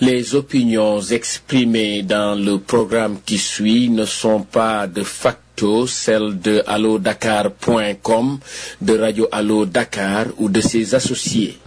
Les opinions exprimées dans le programme qui suit ne sont pas de facto celles de allodakar.com, de Radio Allo Dakar ou de ses associés.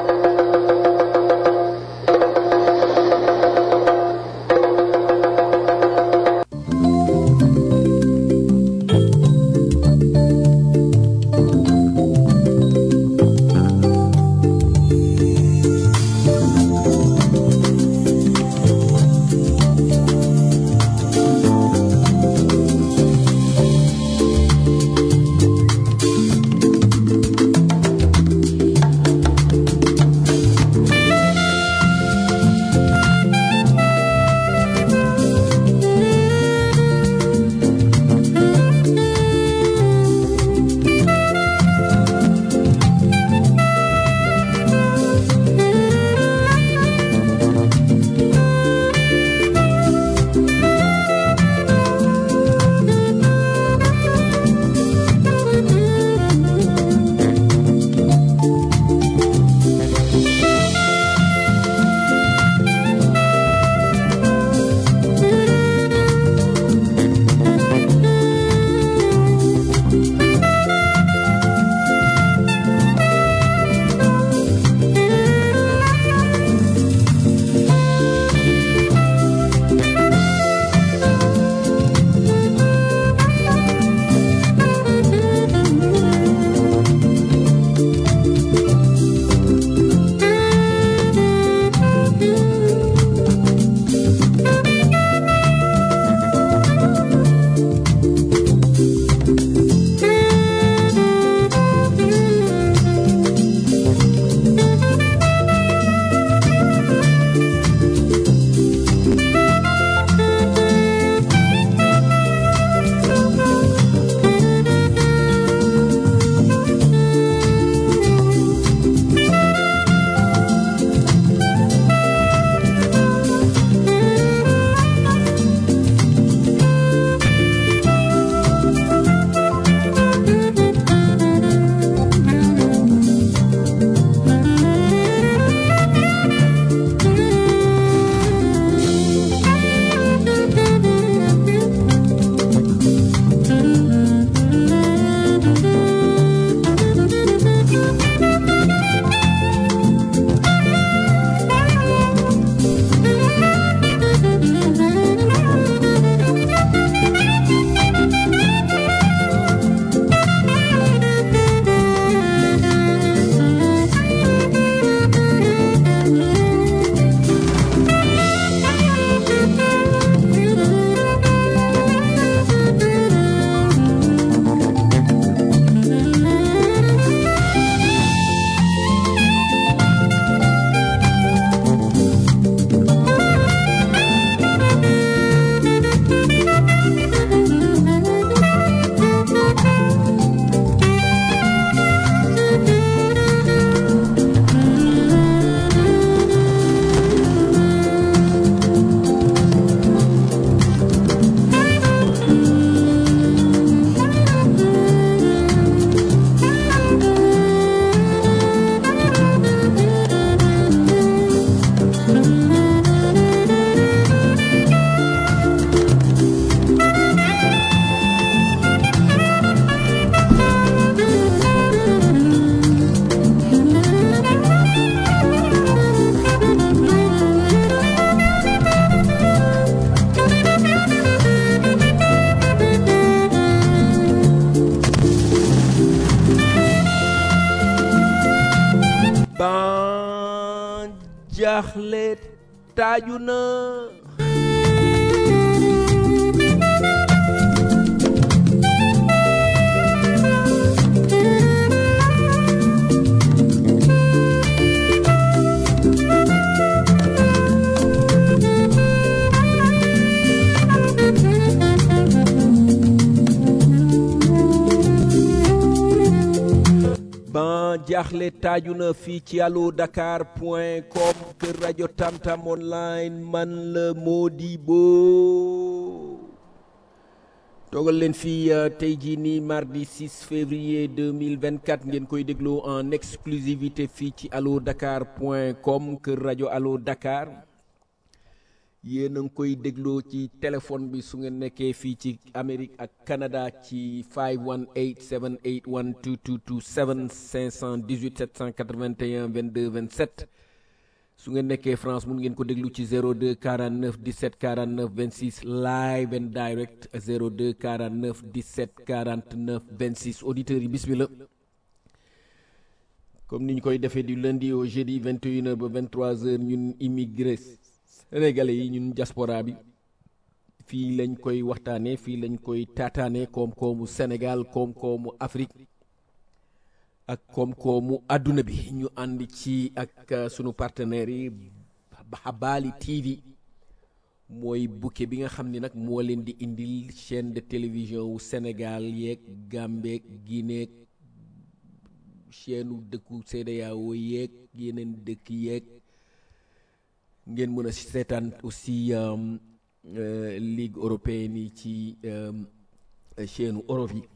ban jaaxle taaju na ban jaaxle taaju na fii ci allo dakar point com kër rajo tamtam online man la Modibo toogal leen fii euh, tey jii nii mardi 6 février 2024 ngeen koy déglu en exclusivité fii ci allo dakar point com kër rajo allo dakar yéen a ngi koy dégloo ci téléphone bi su ngeen nekkee fii ci Amérique ak Canada ci 518 781 2227 518 781 22 27 su ngeen nekkee France mun ngeen ko déglu ci 02 49 17 49 26 live and direct 02 49 17 49 26 auditeurs yi bismillah comme ni ñu koy defee du lundi au jeudi 21h ba 23h ñun immigré sénégalais yi ñun diaspora bi fii lañ koy waxtaanee fii lañ koy taataanee koom-koomu Sénégal koom-koomu Afrique ak koom-koomu àdduna bi ñu ànd ci ak sunu partenaires yi Habali TV mooy bouquet bi nga xam ni nag moo leen di indil chaîne de télévision wu Sénégal yeeg Gambie Guinée chaîne u dëkku CEDEAO yeeg yeneen dëkk yeeg ngeen mën a seetaan aussi ligue européenne yi ci chaîne Europe yi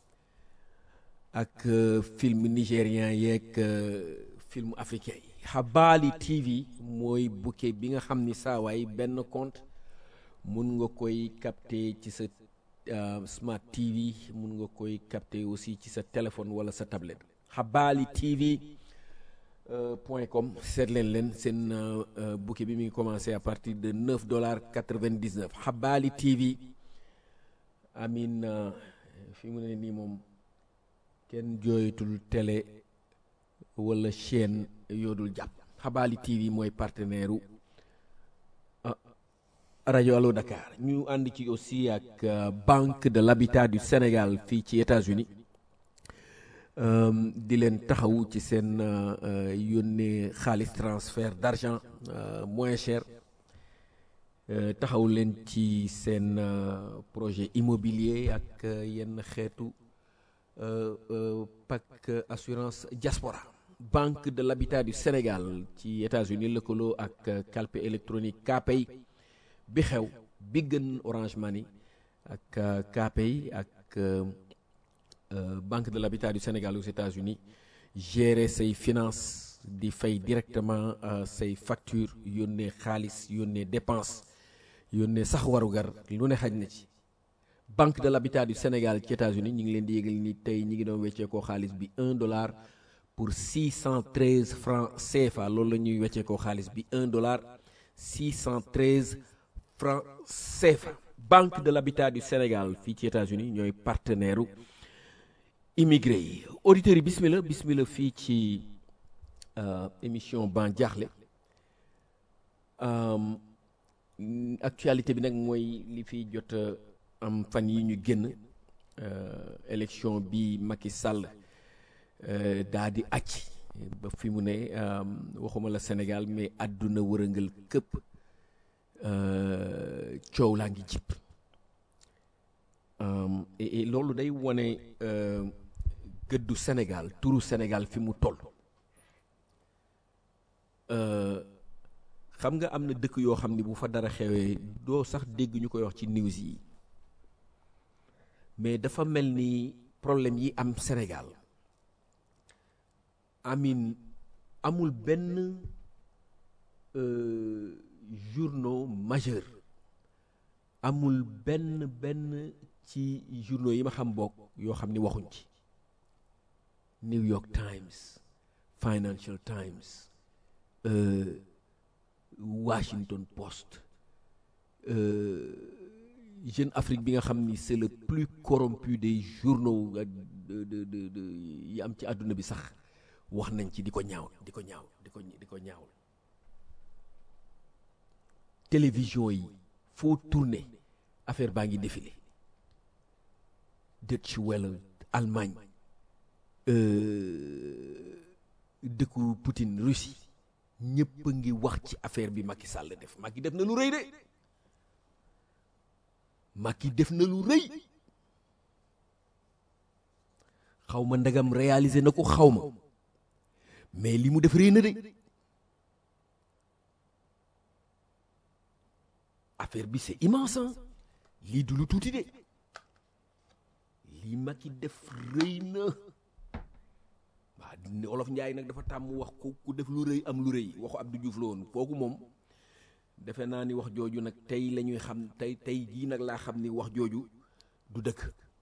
ak film nigérien yeeg film africain yi Habali TV mooy bouquet bi nga xam ni saawaay benn compte mun nga koy capter ci sa smart TV mun nga koy capter aussi ci sa téléphone wala sa tablette Habali TV point com seet leen leen seen bouquet bi mi ngi commencé à partir de neuf dollars quatre-vingt-dix-neuf Habali TV amin fi mu ne nii moom kenn jooyatul télé wala chaîne yoodul jàpp Habali TV mooy partenaire u rajo Allo Dakar ñu ànd ci aussi ak Banque de l'Habitat du Sénégal fii ci États-Unis di leen taxawu ci seen yónnee xaalis transfert d'argent moins cher taxaw leen ci seen projet immobilier ak yenn xeetu PAC assurance diaspora Banque de l'Habitat du Sénégal ci États-Unis lëkkaloo ak calpe électronique Kpay bi xew bi gën Orange Money ak Kpay ak Banque de l'Habitat du Sénégal aux États-Unis gérer say finances di fay directement say facture yónnee xaalis yónnee dépense yónnee sax warugar lu ne xaj na ci Banque de l'Habitat du Sénégal ci États-Unis ñu ngi leen di yégal ni tey ñi ngi doon wecceekoo xaalis bi un dollar pour 613 francs CFA loolu la ñuy wecceekoo xaalis bi un dollar 613 francs CFA Banque de l'Habitat du Sénégal fii ci États-Unis ñooy partenaire u immigré yi auditeurs yi bismillah bismillah fii ci émission ban jaaxle actualité bi nag mooy li fi jot am fan yi ñu génn élection bi Macky Sall daa di acc ba fi mu ne waxuma la Sénégal mais àdduna wërëngal këpp coow laa ngi jip et loolu day wone gëddu Sénégal turu Sénégal fi mu toll xam nga am na dëkk yoo xam ni bu fa dara xewee doo sax dégg ñu koy wax ci news yi mais dafa mel ni problème yi am Sénégal amin amul benn journaux majeur amul benn benn ci journaux yi ma xam bokk yoo xam ni waxuñ ci New York Times Financial Times euh, Washington Post Jeune Afrique bi nga xam ni c'est le plus corrompu des journaux de de de de yi am ci àdduna bi sax wax nañ ci di ko ñaaw di ko ñaaw di ko di ko ñaaw télévision yi foo tourné affaire baa ngi défilé Deutsche Welle Allemagne dëkku Poutine Russie ñëpp a ngi wax ci affaire bi Macky Sall def Macky def na lu rëy de Macky def na lu rëy xaw ma ndagam réalisé na ko xaw ma mais li mu def rëy na de affaire bi c'est immense lii du lu tuuti de lii Macky def rëy na waaw olof Njaay nag dafa tàmm wax ku ku def lu rëy am lu rëy waxu Abdou Diouf la woon kooku moom defe naa ni wax jooju nag tey la ñuy xam tey tey jii nag laa xam ni wax jooju du dëkk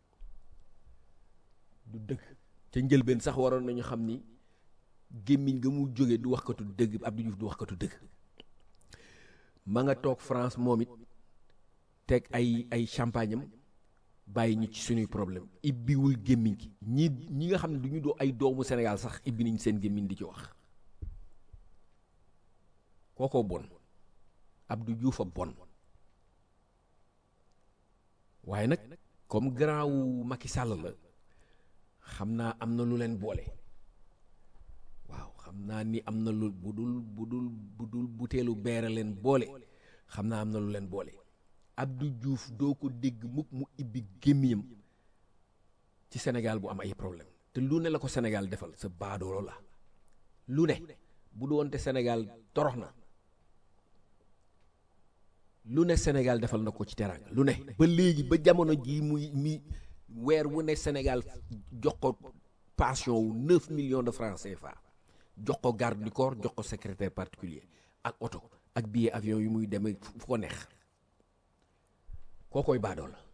du dëkk ca njëlbeen sax waroon nañu xam ni gémmiñ nga mu jóge du waxkatu dëgg Abdou Diouf du waxkatu dëgg ma nga toog France moom it teg ay ay champagne am bàyyi ñu ci suñuy problème ibbiwul gémmiñ gi ñi ñi nga xam ne du ñu doo ay doomu Sénégal sax ibbi nañ seen gémmiñ di ci wax kookoo bon Abdou Diouf a bon waaye nag comme grand wu Macky Sall la xam naa am na lu leen boole waaw xam naa ni am na lu bu dul bu dul bu dul buteelu beere leen boole xam naa am na lu leen boole Abdou Diouf doo ko dégg mukk mu ibbi gémmiyam ci Sénégal bu am ay problème te lu ne la ko Sénégal defal sa baadoolo la lu ne bu doonte Sénégal torox na lu ne Sénégal defal na ko ci teraanga lu ne ba léegi ba jamono jii muy mi weer wu ne Sénégal jox ko pension wu 9 millions de francs CFA jox ko garde du corps jox ko secrétaire particulier ak oto ak billet avion yu muy demee fu ko neex kookoy baadoo la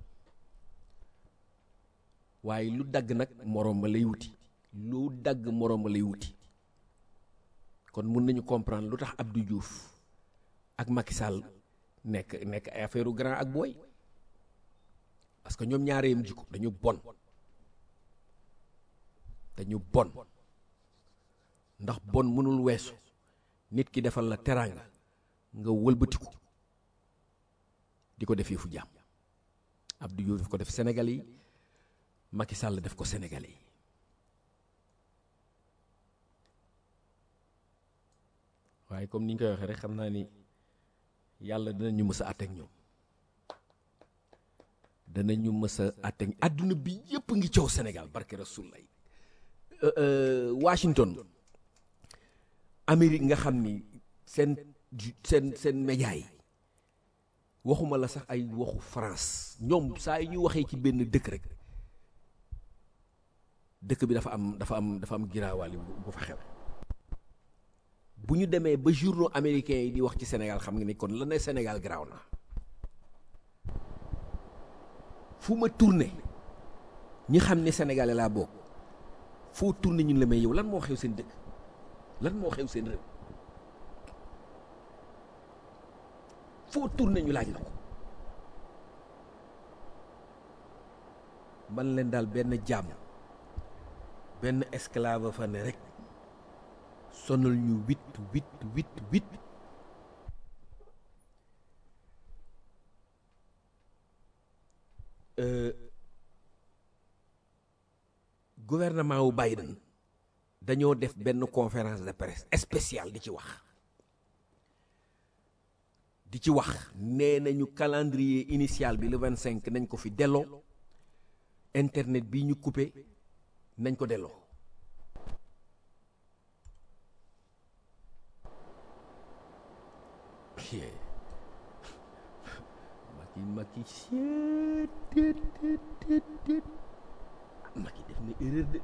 waaye lu dagg nag moroom ma lay wuti lu dagg moroom ma lay wuti kon mun nañu comprendre lu tax Abdou Diouf ak Macky Sall nekk nekk ay affaire grand ak booy parce que ñoom ñaareem jikko dañu bon dañu bon ndax bon mënul weesu nit ki defal la teraanga nga wëlbatiku di ko def fu jàmm Abdou Diouf def ko def Sénégal yi Macky Sall def ko Sénégal yi waaye comme ni ñu koy waxee rek xam naa ni yàlla dinañu mës a àtteeg ñoom danañu mës a àtteeg àdduna bi yëpp ngi coow Sénégal barke Rasulullah Washington Amérique nga xam ni seen seen seen média yi waxuma la sax ay waxu France ñoom saa yi ñu waxee ci benn dëkk rek dëkk bi dafa am dafa am dafa am giraawaali bu fa xew bu ñu demee ba journaux américains yi di wax ci Sénégal xam nga ni kon la ne Sénégal garaaw na fu ma tourné ñi xam ne sénégalais laa bokk foo tourné ñun la may yow lan moo xew seen dëkk lan moo xew seen réew foo tourné ñu laaj la ko man leen daal benn jàmm benn esclave fa ne rek sonal ñu huit huit huit huit gouvernement wu Biden dañoo def benn conférence de presse spéciale di ci wax di ci wax nee nañu calendrier initial bi le vingt cinq nañ ko fi delloo internet bi ñu coupé nañ ko delloo Macky Macky Macky def na erreur de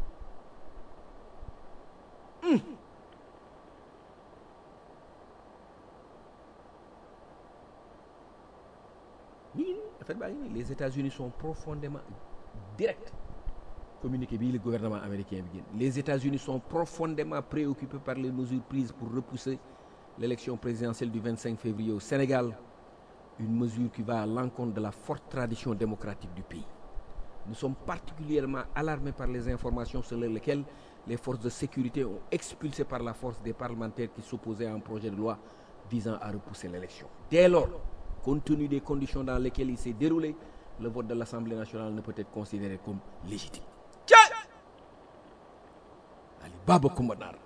nii affaire baa ngi nii les États-Unis sont profondément direct communiqué bii le gouvernement américain bi génn les États-Unis sont profondément préoccupés par les mesures prises pour repousser l'élection présidentielle du 25 février au Sénégal une mesure qui va à l'encontre de la forte tradition démocratique du pays nous sommes particulièrement alarmés par les informations selon lesquelles les forces de sécurité ont expulsé par la force des parlementaires qui s'opposaient à un projet de loi visant à repousser l'élection dès lors compte tenu des conditions dans lesquelles il s'est déroulé le vote de l'Assemblée nationale ne peut être considéré comme légitime ali baba kumba naar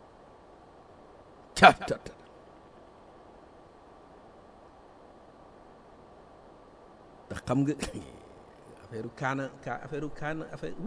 ca ca ndax xam nga affaire kaana ka affaire kaana affaire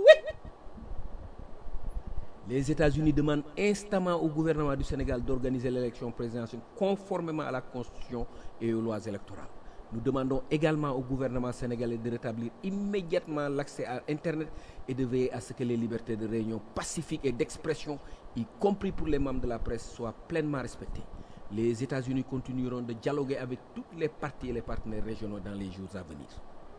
les États-Unis demandent instamment au gouvernement du Sénégal d'organiser l'élection présidentielle conformément à la Constitution et aux lois électorales. Nous demandons également au gouvernement sénégalais de rétablir immédiatement l'accès à Internet et de veiller à ce que les libertés de réunion pacifique et d'expression, y compris pour les membres de la presse, soient pleinement respectées. les États-Unis continueront de dialoguer avec toutes les parties et les partenaires régionaux dans les jours à venir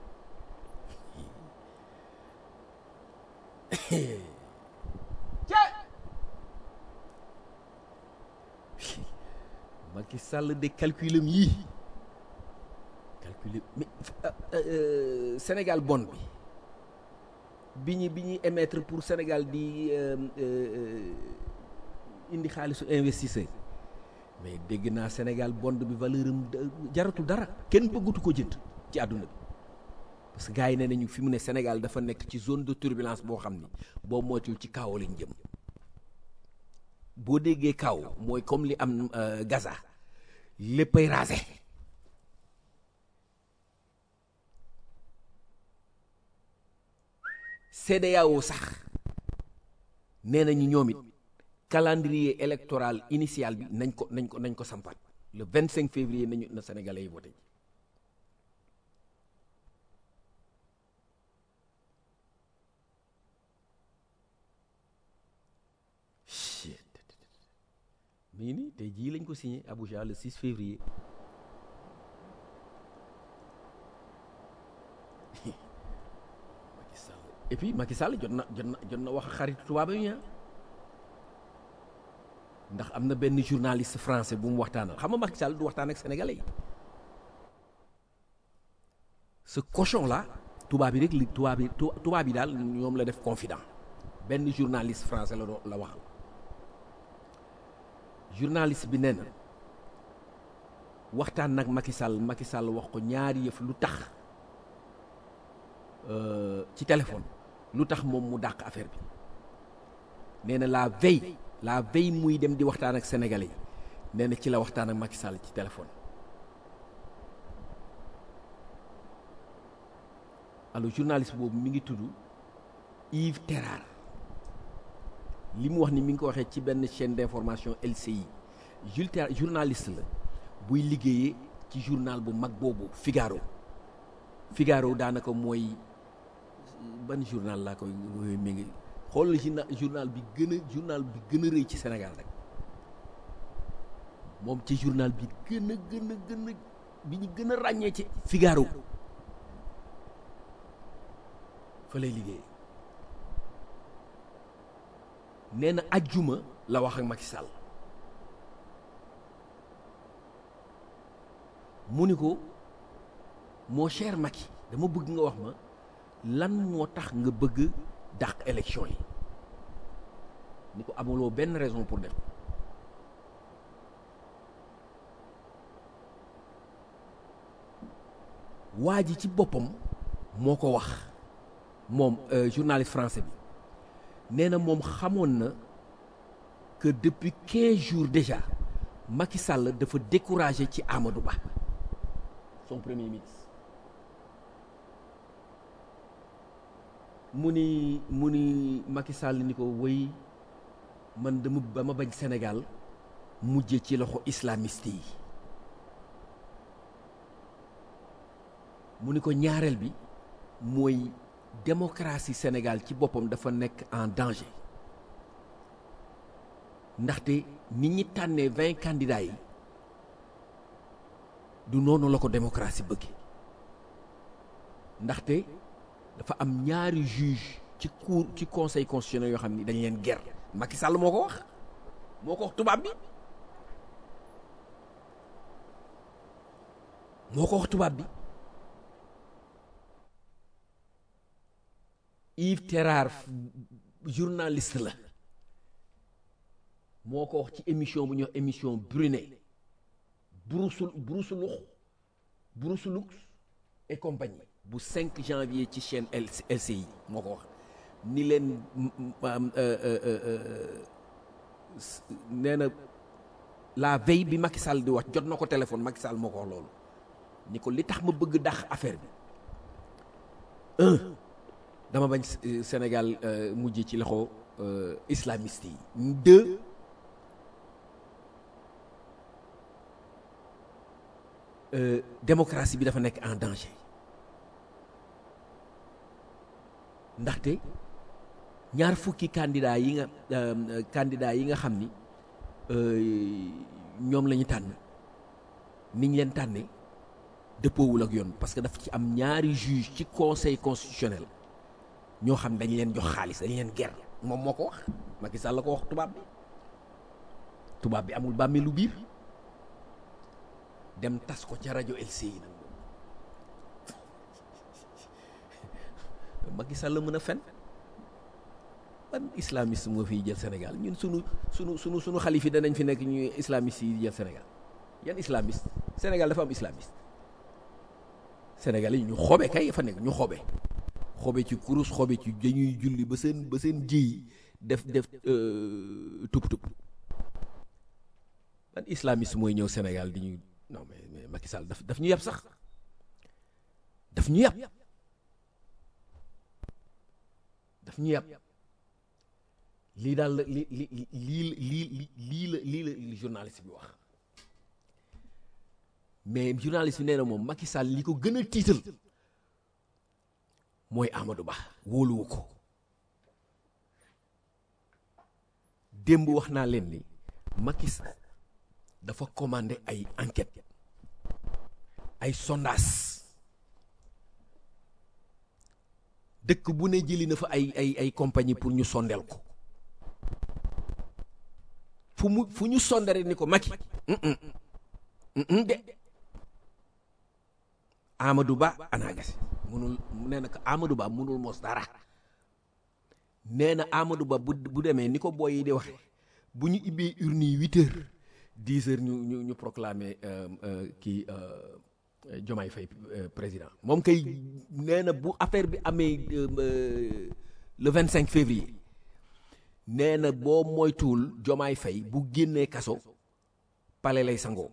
Macky Sall de calculam yii calculer mais Sénégal bon bi bi ñu bi ñuy émettre pour Sénégal di indi xaalisu investisseur mais dégg naa Sénégal bond bi valeur am jaratul dara kenn bëggatu ko jënd ci àdduna bi parce que gars yi nee nañu fi mu ne Sénégal dafa nekk ci zone de turbulence boo xam ni boo moytuwul ci kaw lañ jëm boo déggee kaw mooy comme li am Gaza léppay rasé CEDEAO sax nee nañu ñoom it calendrier électoral initial bi nañ ko nañ ko nañ ko sampaat le 25 février nañu na sénégalais yi voté ji mi ngi nii tey jii lañ ko signé Abuja le 6 février Macky Sall et puis Macky Sall jot na jot na jot na wax xaritu tubaab yi ndax am na benn journaliste français bu mu waxtaanal xam nga Macky Sall du waxtaan ak sénégalais yi ce cochon là tubaab yi rek li tubaab yi tubaab yi daal ñoom la def confident benn journaliste français la la waxal journaliste bi nee na waxtaan nag Macky Sall Macky Sall wax ko ñaari yëf lu tax ci téléphone lu tax moom mu dàq affaire bi nee na la veille la veille muy dem di waxtaan ak sénégalais yi nee na ci la waxtaan ak Macky Sall ci téléphone alors journaliste boobu mi ngi tudd Yves Terrar li mu wax ni mi ngi ko waxee ci benn chaîne d'information LCI Jules Terrar journaliste la buy liggéeyee ci journal bu mag boobu Figaro Figaro daanaka mooy ban journal laa koy mi ngi xoolal journal bi gën a journal bi gën a rëy ci Sénégal rek moom ci journal bi gën a gën a gën a bi ñu gën a ràññee ci Figaro fa lay liggéey nee na ajjuma la wax ak Macky Sall mu ni ko mon cher Macky dama bëgg nga wax ma lan moo tax nga bëgg dàq élection yi ni ko amuloo benn raison pour def waa ji ci boppam moo ko wax moom journaliste français bi nee na moom xamoon na que depuis quinze jours déjà Macky Sall dafa découragé ci Amadou Ba son premier ministre mu ni mu ni Macky Sall ni ko wéy man dama ba ma bañ Sénégal mujje ci loxo islamiste yi mu ni ko ñaareel bi mooy démocratie Sénégal ci boppam dafa nekk en danger ndaxte nit ñi tànnee vingt candidats yi du noonu la ko démocratie bëgge ndaxte dafa am ñaari juge ci cour ci conseil constitutionnel yoo xam ni dañ leen ger Macky Sall moo ko wax moo ko wax tubaab bi moo ko wax tubaab bi Yves Terrar journaliste la moo ko wax ci émission bu ñuy wax émission Brunet Broussou Broussoulux Broussoulux et compagnie bu 5 janvier ci chaîne LCI moo ko wax ni leen nee na la veille bi Macky Sall di wax jot na ko téléphone Macky Sall moo ko wax loolu ni ko li tax ma bëgg dax affaire bi un dama bañ Sénégal mujj ci loxo islamiste yi deux démocratie bi dafa nekk en danger ndaxte ñaar fukki candidat yi nga candidat yi nga xam ni ñoom la ñu tànn niñ leen tànnee dëppoowul ak yoon parce que daf ci am ñaari juge ci conseil constitutionnel ñoo xam dañ leen jox xaalis dañ leen ger moom moo ko wax Macky Sall la ko wax tubaab bi tubaab bi amul bàmmeelu biir dem tas ko ca rajo LCI nag Macky Sall la mën a fen ban islamiste moo fiy jël Sénégal ñun sunu sunu sunu sunu xalif yi danañ fi nekk ñuy islamiste yi jël Sénégal yan islamiste Sénégal dafa am islamiste Sénégal yi ñu xobe kay fa nekk ñu xobe xobe ci kurus xobe ci dañuy julli ba seen ba seen jiy def def tup tup ban islamiste mooy ñëw Sénégal di ñu non mais mais Macky Sall daf daf ñu yab sax daf ñu yab daf ñu yab lii daal la li li lii lii lii la lii la journaliste bi wax mais journaliste bi nee na moom Macky Sall li ko gën a tiital mooy Amadou Ba wóoluwu ko démb wax naa leen ni Macky Sall dafa commandé ay enquête ay sondage dëkk bu ne jëli na fa ay ay ay compagnie pour ñu sondeel ko fu mu fu ñu sondere ni ko Macky de Amadou Ba anaagasi munul nee na ko Amadou Ba munul mos dara nee na Amadou Ba bu bu demee ni ko boy yi di waxe bu ñu ibbee urne yi huit heures dix heures ñu ñu ñu proclamer kii Diomaye Faye président moom kay nee na bu affaire bi amee le vingt cinq février nee na boo moytuwul Diomaye Faye bu génnee kaso pale lay sangoo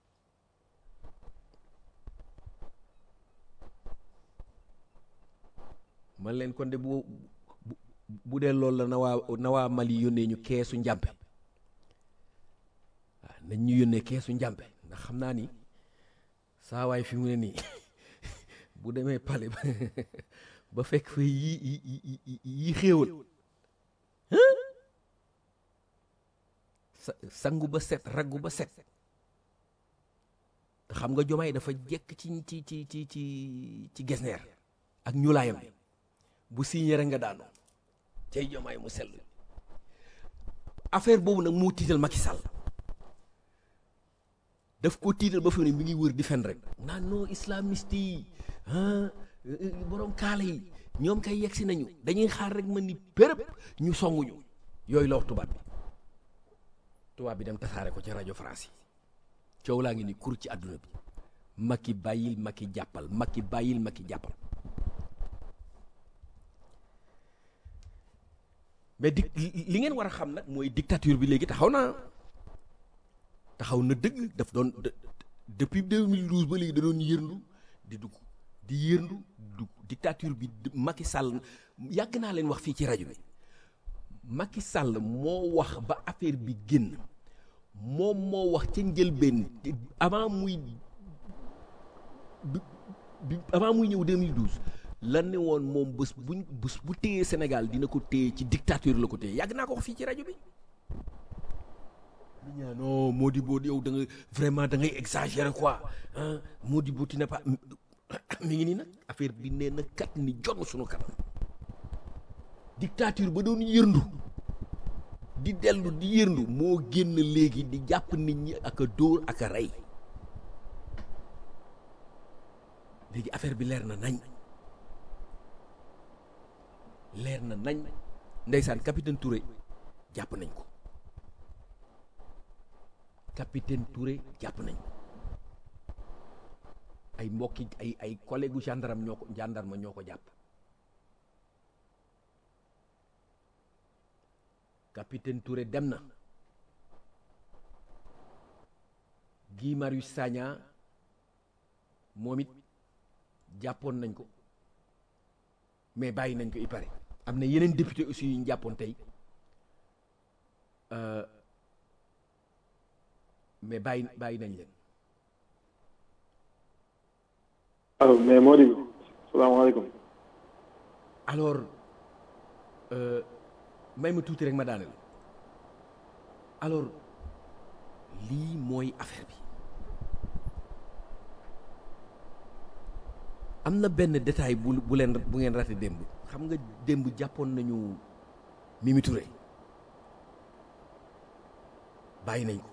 man leen kon de bu bu dee loolu la na waa na waa Mali yónnee ñu keesu njàmpe waaw nañ ñu yónnee keesu njàmpe ndax xam naa ni saa waay fi mu ne nii bu demee pale ba fekk fa yi yi yi xéewal sa sangu ba set raggu ba set xam nga jomaay dafa jekk ci ci ci ci ci ci gesneer ak ñuulaayam bu signé rek nga daanu cay jomaay mu sell affaire boobu nag moo tiital Macky Sall daf ko tiital ba fi ne mi ngi wër di fen rek naan non islamiste yi borom kaala yi ñoom kay yegsi nañu dañuy xaar rek man ni pérëb ñu songuñu yooyu la wax tubaab bi tubaab bi dem tasaare ko ci rajo France yi coow laa ngi ni kur ci àdduna bi Macky bàyyil Macky jàppal Macky bàyyil Macky jàppal mais di li ngeen war a xam nag mooy dictature bi léegi taxaw na taxaw na dëgg daf doon depuis 2012 ba léegi da doon yërndu di dugg di yërndu dugg dictature bi Macky Sall yàgg naa leen wax fii ci rajo bi Macky Sall moo wax ba affaire bi génn moom moo wax ca njëlbeen avant muy bi avant muy ñëw 2012 lan ne woon moom bés buñ bés bu téyee Sénégal dina ko téye ci dictature la ko téye yàgg naa ko wax fii ci rajo bi lu ñaa non Modibo yow da nga vraiment da ngay exagérer quoi ah Modibo tu n'es pas mi ngi nii nag affaire bi nee na kat ni jonn suñu kanam dictature ba doon yërndu di dellu di yërndu moo génn léegi di jàpp nit ñi ak a dóor ak a rey léegi affaire bi leer na nañ leer na nañ ndeysaan capitaine Touré jàpp nañ ko capitaine Touré jàpp nañ ko ay mbokki ay ay collègue gu gendarme ñoo ko gendarme ñoo ko jàpp capitaine Touré dem na Guy Marius Sagna moom it jàppoon nañ ko mais bàyyi nañ ko il paraît am na yeneen député aussi yu ñu jàppoon tey mais bàyyi bàyyi nañ leen allo mais Mody salaamaaleykum alors may ma tuuti rek ma daaneel alors lii mooy affaire bi am na benn détail bu bu leen bu ngeen raté démb xam nga démb jàppoon nañu Mimi Touré bàyyi nañ ko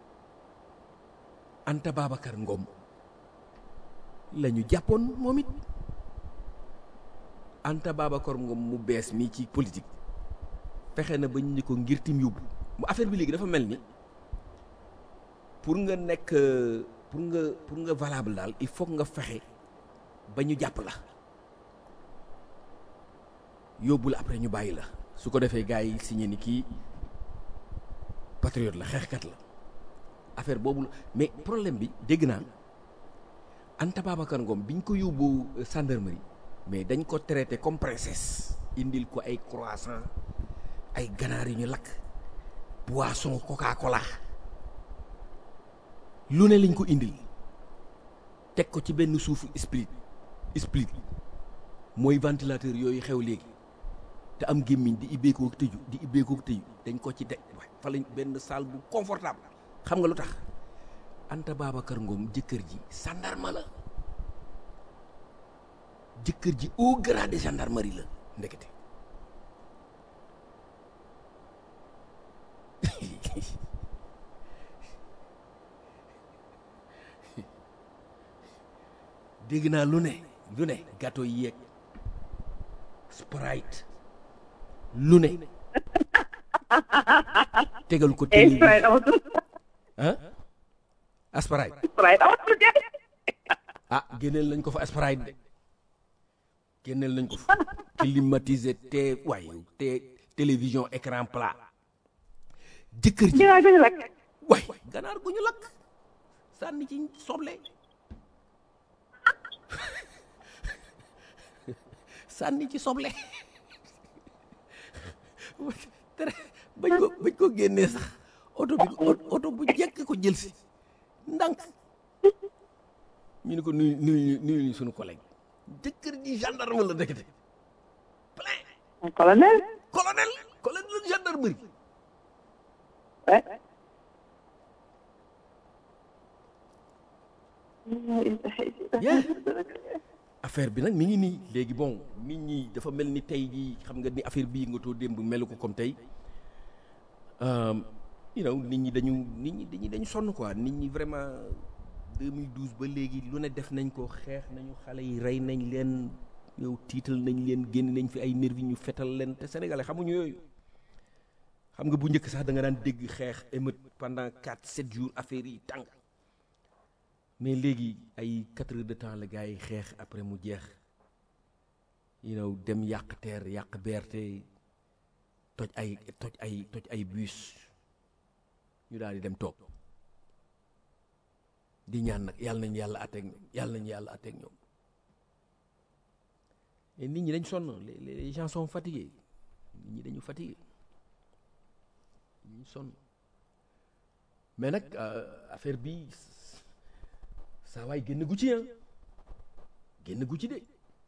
Anta Babacar Ngom la ñu jàppoon moom it Anta Babacar Ngom mu bees mi ci politique fexe na ba ñu ni ko ngir tim yóbbu mu affaire bi léegi dafa mel ni pour nga nekk pour nga pour nga valable daal il faut nga fexe ba ñu jàpp la yóbbu la après ñu bàyyi la su ko defee gars yi signé ni kii patriote la xeexkat la affaire boobu la mais problème bi dégg naa Anta Babacar Ngom biñ ko yóbbu gendarmerie mais dañ ko traité comme princesse indil ko ay croissant ay ganaar yu ñu lakk boisson coca cola lu ne lañ ko indil teg ko ci benn suufu split split mooy ventilateur yooyu xew léegi te am gémmiñ di ibbeekoo tëju di ibbeekoo tëju dañ ko ci teg fa lañ benn salle bu confortable xam nga lu tax Anta Babacar Ngom jëkkër ji gendarme la jëkkër ji au grade de gendarmerie la ndekete dégg naa lu ne lu ne gâteau yi yeeg sprite lu ne tegal ko télé Sprite amatul. ah asprite Sprite amatul de. ah génneel nañ ko fa asprite de génneel nañ ko fa climatisé te waaye te télévision écran plat jëkkër ji Dinaa gën a lakk. waay ganaar gu ñu lakk sànni ci soble sànni ci soble tere bañ ko bañ ko génnee sax oto bi oto bu jekk ko jël si ndànk ñu ne ko nuyu nuyu nuyu ñu suñu collègue jëkkër ji gendarme la ndekete plein colonel. colonel colonel gendarmerie Ouais. Yeah. affaire bi nag mi ngi nii léegi bon nit ñi dafa mel ni tey jii xam nga ni affaire bii nga too démb melu ko comme tey Um, you know nit ñi dañu nit ñi dañu dañu sonn quoi nit ñi vraiment 2012 ba léegi lu ne def nañ ko xeex nañu xale yi rey nañ leen yow tiital nañ leen génn nañ fi ay nervi ñu fetal leen te sénégalais xamuñu yooyu xam nga bu njëkk sax da nga daan dégg xeex émeute pendant 4 7 jours affaire yi tàng mais léegi ay 4 heures de temps la gars yi xeex après mu jeex you know dem yàq teer yàq BRT toj ay toj ay toj ay bus ñu daal di dem toog di ñaan nag yàlla nañu yàlla atteeg ñoom yàlla nañu yàlla atteeg ñoom et nit ñi dañ sonn les les gens sont fatigués nit ñi dañu fatigué ñu sonn mais nag affaire bi saa waay génn gu ci ah génn gu ci de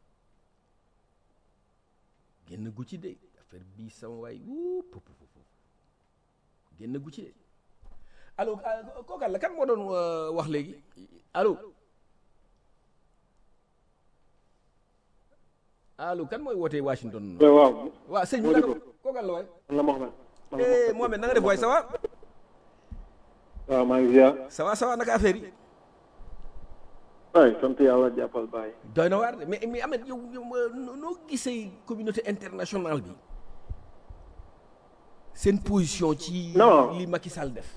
génn gu ci de affaire bi sama waay wuu pup pup pup génn gu ci de allo kookal la kan moo doon wax léegi allo allo kan mooy wootee Washington waaw waaw sëñ bi moo di naka ko. kookal la waay man la Mohamed. man la eh Mohamed na nga def waay ça va waaw maa ngi ziar. ça va ça va naka affaire yi waay sant yàlla jàppal bàyyi. doy na waar de mais mais Ahmed yow yow euh, noo noo gisee communauté internationale bi seen position ci Non. li Macky Sall def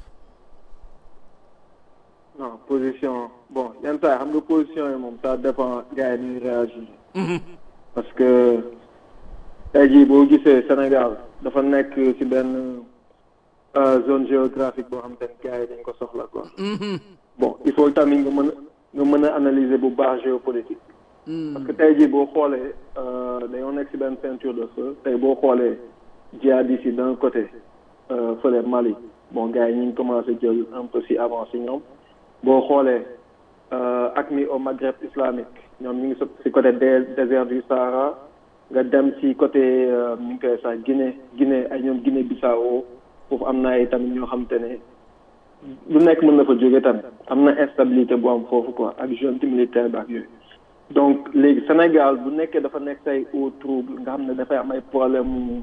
non position bon yenn saa yi xam nga position yi moom ça dépend gars yi ñuy réagir. parce que tey jii boo gisee Sénégal dafa nekk ci benn euh, zone géographique boo xam te ne gars yi dañ ko soxla quoi. bon il faut tamit nga mën a nga mën a analyser bu baax géopolitique. parce que tey jii boo xoolee euh, dañoo nekk ci benn ceinture de feu tey boo xoolee djihadistes yi d'un côté euh, fële Mali bon gars yi ñu ngi commencé jël un peu ci avancé ñoom boo xoolee euh, AQMI au Maghreb islamique ñoom ñu ngi so ci côté dé- désert du Sahara nga dem ci côté euh, ñu ngi koy sax Guinée Guinée ay ñoom Guinée Bissau foofu am na ay tamit ñoo xam te ne lu nekk mën na fa jóge tamit am na instabilité bu am foofu quoi ak junte militaire bi ak yooyu donc léegi Sénégal bu nekkee dafa nekk say au trouble nga xam ne dafay am ay problème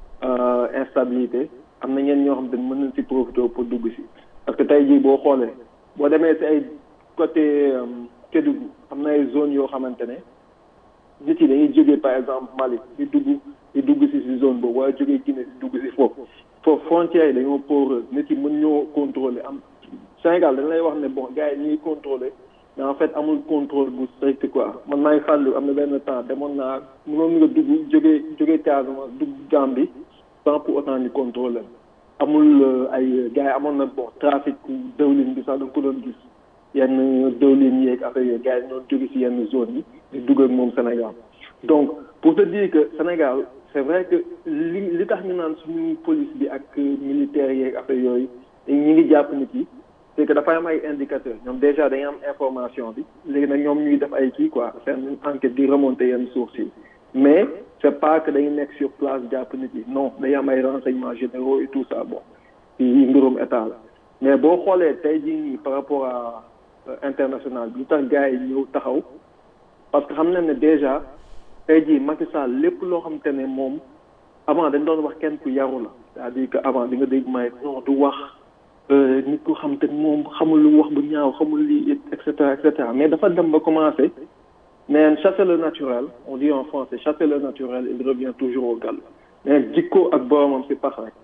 instabilité am na ñeen ñoo xam te mën nañ si profité pour dugg si parce que tey jii boo xoolee boo demee si ay côté Kédougou am na ay zone yoo xamante ne nit yi dañuy jógee par exemple Mali di dugg di dugg si si zone boobu waaye jógee Guinée di dugg si foofu foofu frontières yi dañoo poreuse nit yi mën ñoo contrôler am Sénégal dañ lay wax ne bon gars yi ñuy contrôler mais en fait amul contrôle bu strict quoi man maa ngi fàttali am na benn temps demoon naa mënoon nga dugg jógee jógee Casamance dugg Gambie sans pour autant ñu contrôler amul ay gars yi amoon na bon trafic dëwlin bi sax da nga ko doon gis yenn dëwlin yeeg affaire yooyu gars yi ñoo jóge si yenn zone yi di dugg ak moom Sénégal donc pour te dire que Sénégal c'est vrai que li li tax ñu naan suñu police bi ak militaires yeeg affaire yooyu ñi ngi jàpp nit yi c'est que dafay am ay indicateurs ñoom déjà dañuy am information bi léegi nag ñoom ñuy def ay kii quoi seen enquête di remonter yenn sources yi mais c'est pas que dañuy nekk sur place jàpp nit yi non dañuy am ay renseignements généraux et tout ça bon yi mbirum état la mais boo xoolee tey jii nii par rapport à international bi lu tax gars yi ñëw taxaw parce que xam nañ ne déjà tey jii Macky Sall lépp loo xam te ne moom avant dañ doon wax kenn ku yaru la c'est-à-dire que avant di nga dégg may non du wax nit ku xam te moom xamul lu wax bu ñaaw xamul lii et cetera et cetera mais dafa dem ba commencé neen chasser le naturel on dit en français chasser le naturel il revient toujours au galop neen jikko ak boromam si pax rek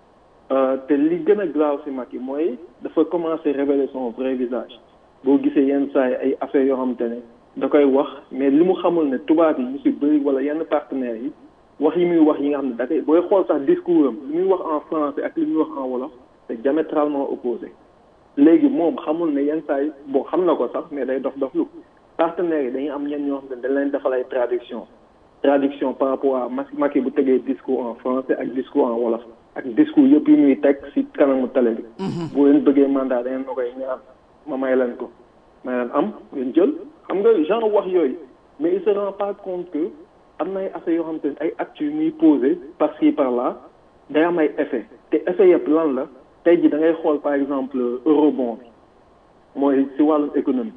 te li gën a graaw si Macky mooy dafa commencé révéler son vrai visage boo gisee yenn saa yi ay affaires yoo xamante ne da koy wax mais li mu xamul ne tubaab yi ñu si bëri wala yenn partenaires yi wax yi muy wax yi nga xam ne da koy booy xool sax discours am li muy wax en français ak li muy wax en wolof c'est diamétralement opposé léegi moom xamul ne yenn saa yi bon xam na ko sax mais day dof dof lu partenaires yi dañuy am ñenn ñoo xam ne dañ leen defal ay traduction traduction par rapport à Macky bu tegee discours en français ak discours en wolof ak discours yëpp yi muy teg si kanamu télé bi bu leen bëggee mandat da ngeen na koy ñaan ma may leen ko may leen am ngeen jël xam nga genre wax yooyu mais il se rend pas compte que am na ay affaires yoo xam te ne ay actes yu muy posé par ci par là day am ay effet te effet yëpp lan la tey ji da ngay xool par exemple eurobond bi mooy si wàllum économie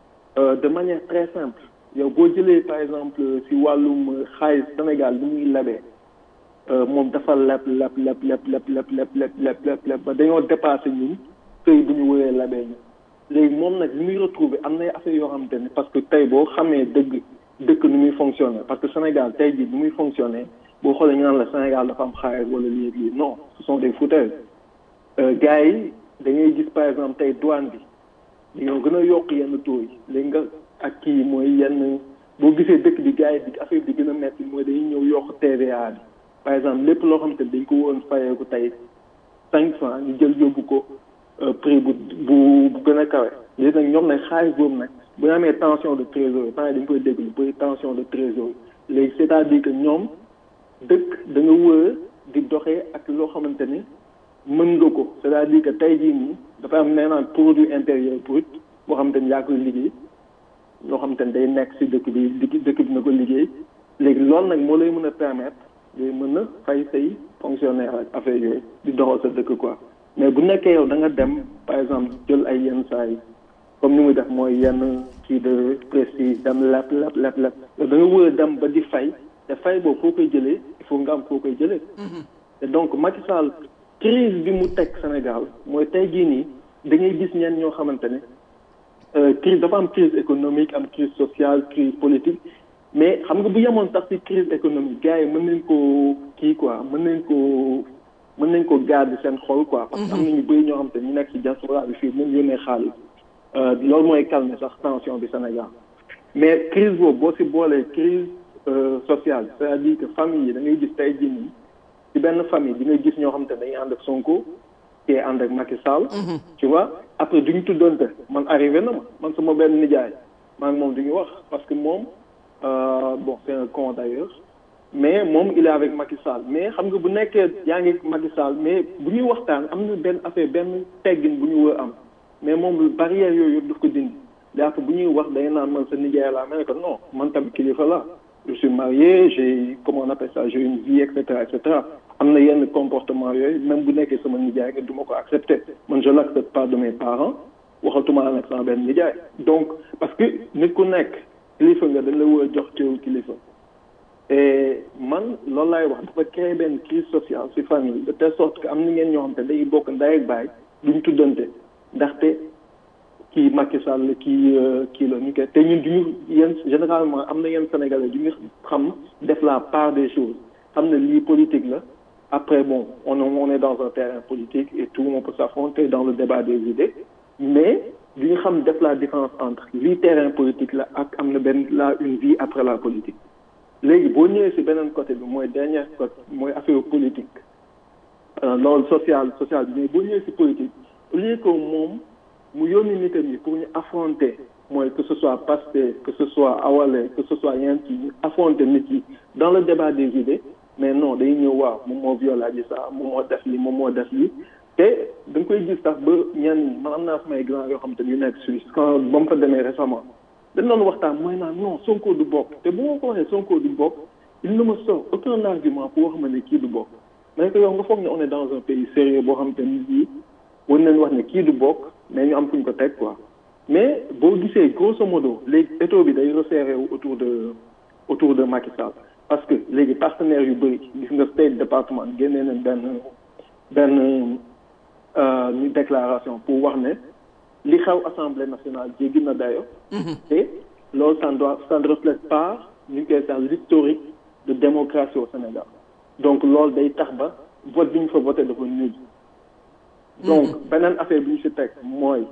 de manière très simple yow boo jëlee par exemple si wàllum xaalis Sénégal bi muy lebee moom dafa leb leb leb leb leb leb leb leb leb leb leb ba dañoo dépassé ñun këy bu ñu wëree lebee ñu léegi moom nag li muy retrouver am na affaire yoo xamante ne parce que tey boo xamee dëgg dëkk nu muy fonctionner parce que Sénégal tey jii nu muy fonctionner boo xoolee ñu naan la Sénégal dafa am xaalis wala lii lii non ce sont des foutaises gars yi da ngay gis par exemple tey douane bi dañoo gën a yokk yenn taux yi léegi nga ak kii mooy yenn boo gisee dëkk bi gars yi di affaire bi gën a metti mooy dañuy ñëw yokk TVA bi par exemple lépp loo xam te dañ ko woon fayeeku tey cinq francs ñu jël yóbbu ko prix bu bu bu gën a kawe léegi nag ñoom nag xaalis boobu nag bu ñu amee tension de trésorerie temps dañ koy dégg lu bëri tension de trésorerie léegi c'est-à-dire que ñoom dëkk da nga wër di doxee ak loo xamante ni mën nga ko c'est-à-dire que tey jii nii dafa am nee naan produit intérieur brut boo xamante ni yaa koy liggéey loo xamante ni day nekk si dëkk bi dëkk bi na ko liggéey léegi loolu nag moo lay mën a permettre ngay mën a fay say fonctionnaire ak affaire yooyu di doxal sa dëkk quoi mais bu nekkee yow da nga dem par exemple jël ay yenn saa yi comme ni muy def mooy yenn kii de prestige dem lepp lepp lepp lepp da nga wër a dem ba di fay te fay boobu foo koy jëlee il faut nga am foo koy jëlee te donc Macky Sall crise bi mu teg Sénégal mooy tey jii nii da ngay gis ñenn ñoo xamante ne crise dafa am crise économique am crise sociale crise politique mais xam nga bu yemoon sax ci crise économique gars yi mën nañ koo kii quoi mën nañ koo mën nañ ko garder seen xol quoi. parce que am na ñu bëri ñoo xam te ñu nekk ci diaspora bi fii mën yónnee xaalis loolu mooy calmer sax tension bi Sénégal mais crise boobu boo ci boolee crise sociale c'est-à-dire que famille yi da ngay gis tey jii nii ci benn famille di nga gis ñoo xam te dañuy ànd ak Sonko kii ànd ak Macky Sall. tu vois après duñu tuddoonte man arrivé na ma man sama benn nijaay maa ngi moom duñu wax parce que moom bon c'est un con d'ailleurs mais moom il est avec Macky Sall mais xam nga bu nekkee yaa ngi Macky Sall mais bu ñuy waxtaan am na benn affaire benn teggin bu ñu wër am mais moom barrière yooyu yëpp daf ko dindi dafa bu ñuy wax day naan man sa nijaay laa ma ne ko non man tamit kilifa la je suis marié j'ai comment on appelle ça j'ai une vie et cetera et cetera am na yenn comportement yooyu même bu nekkee sama nijaay nga du ma ko accepter man je l'accepte pas de mes parents waxatuma nag sama benn nijaay donc parce que nit ku nekk kilifa nga dañ la war a jox cëru kilifa et man loolu laay wax dafa créer benn crise sociale ci famille de telle sorte que am na ngeen ñoo xam te day bokk ndey ak baay duñ tuddante ndaxte kii Macky Sall kii kii la ñu koy te ñun duñu yenn généralement am na yenn sénégalais duñu xam def la part des choses xam ne lii politique la après bon on on est dans un terrain politique et tout on peut s'affronter dans le débat des idées mais duñu xam def la différence entre lii terrain politique la ak am na benn la une vie après la politique léegi boo ñëwee ci beneen côté bi mooy dernier côté mooy affaire politique loolu social social bi mais boo ñëwee ci politique au lieu que moom mu yónni nitam yi pour ñu affronter mooy que ce soit Pastef que ce soit Awalé que ce soit yenn ci ñu affronter nit yi dans le débat des idées mais non day ñëw waaw moom moo violé Adji Sarr moom moo def li moom moo def li te da nga koy gis sax ba ñenn man am naa samay grand yoo xam te yu nekk Suisse quand ba mu fa demee récemment dañ doon waxtaan mooy naan non Sonko du bokk te bu ma ko waxee Sonko du bokk il ne me sort aucun argument pour wax ma ne kii du bokk mais que yow nga foog ne on est dans un pays sérieux boo xam te nit yi war nañ wax ne kii du bokk mais ñu am fuñ ko teg quoi mais boo gisee grosso modo léegi étau bi day resserré wu autour de autour de Macky Sall parce que léegi partenaires yu bëri gis nga State Department génnee nañ benn benn ñu déclaration pour wax ne li xew assemblée nationale jéggi na dayo te loolu ça ne doit ça ne reflète pas ñu ngi koy sax l'historique de démocratie au Sénégal donc loolu day tax ba vote bi ñu fa voté dafa nul donc beneen affaire bi ñu si teg mooy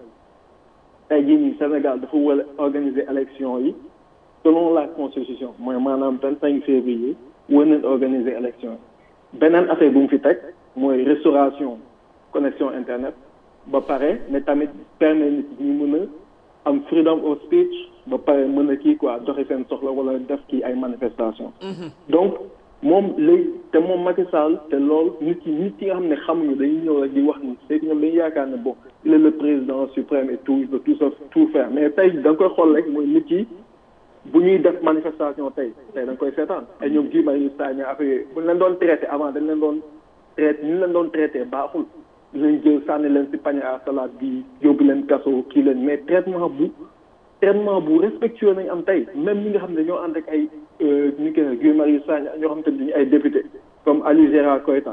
tey jii nii Sénégal dafa war a organiser élection yi selon la constitution mooy maanaam vingt cinq février war nañ organiser élection yi beneen affaire bu mu fi teg mooy restauration connexion internet ba pare mais tamit permet nit ñi mën a am freedom of speech ba pare mën a kii quoi doxi seen soxla wala def kii ay manifestation donc moom léegi te moom Macky Sall te loolu nit yi nit yi nga xam ne xamuñu dañuy ñëw rek di wax ni c'est que ñoom dañuy yaakaar ne bon il est le président suprême et tout il peut tout ça tout faire mais tey da nga koy xool rek mooy nit yi bu ñuy def manifestation tey tey da nga koy seetaan ay ñoom Guy Marius Sagna affaire yooyu bu ñu leen doon traité avant dañ leen doon traité ñu leen doon traité baaxul leen jël sànni leen ci panier à salade bi yóbbu leen kaso kii leen mais traitement bu traitement bu respectueux nañ am tey même ñi nga xam ne ñoo ànd ak ay ñu koy Guy Marius Sagna ñoo xam te ne ay député comme Aliou Gérard Koïta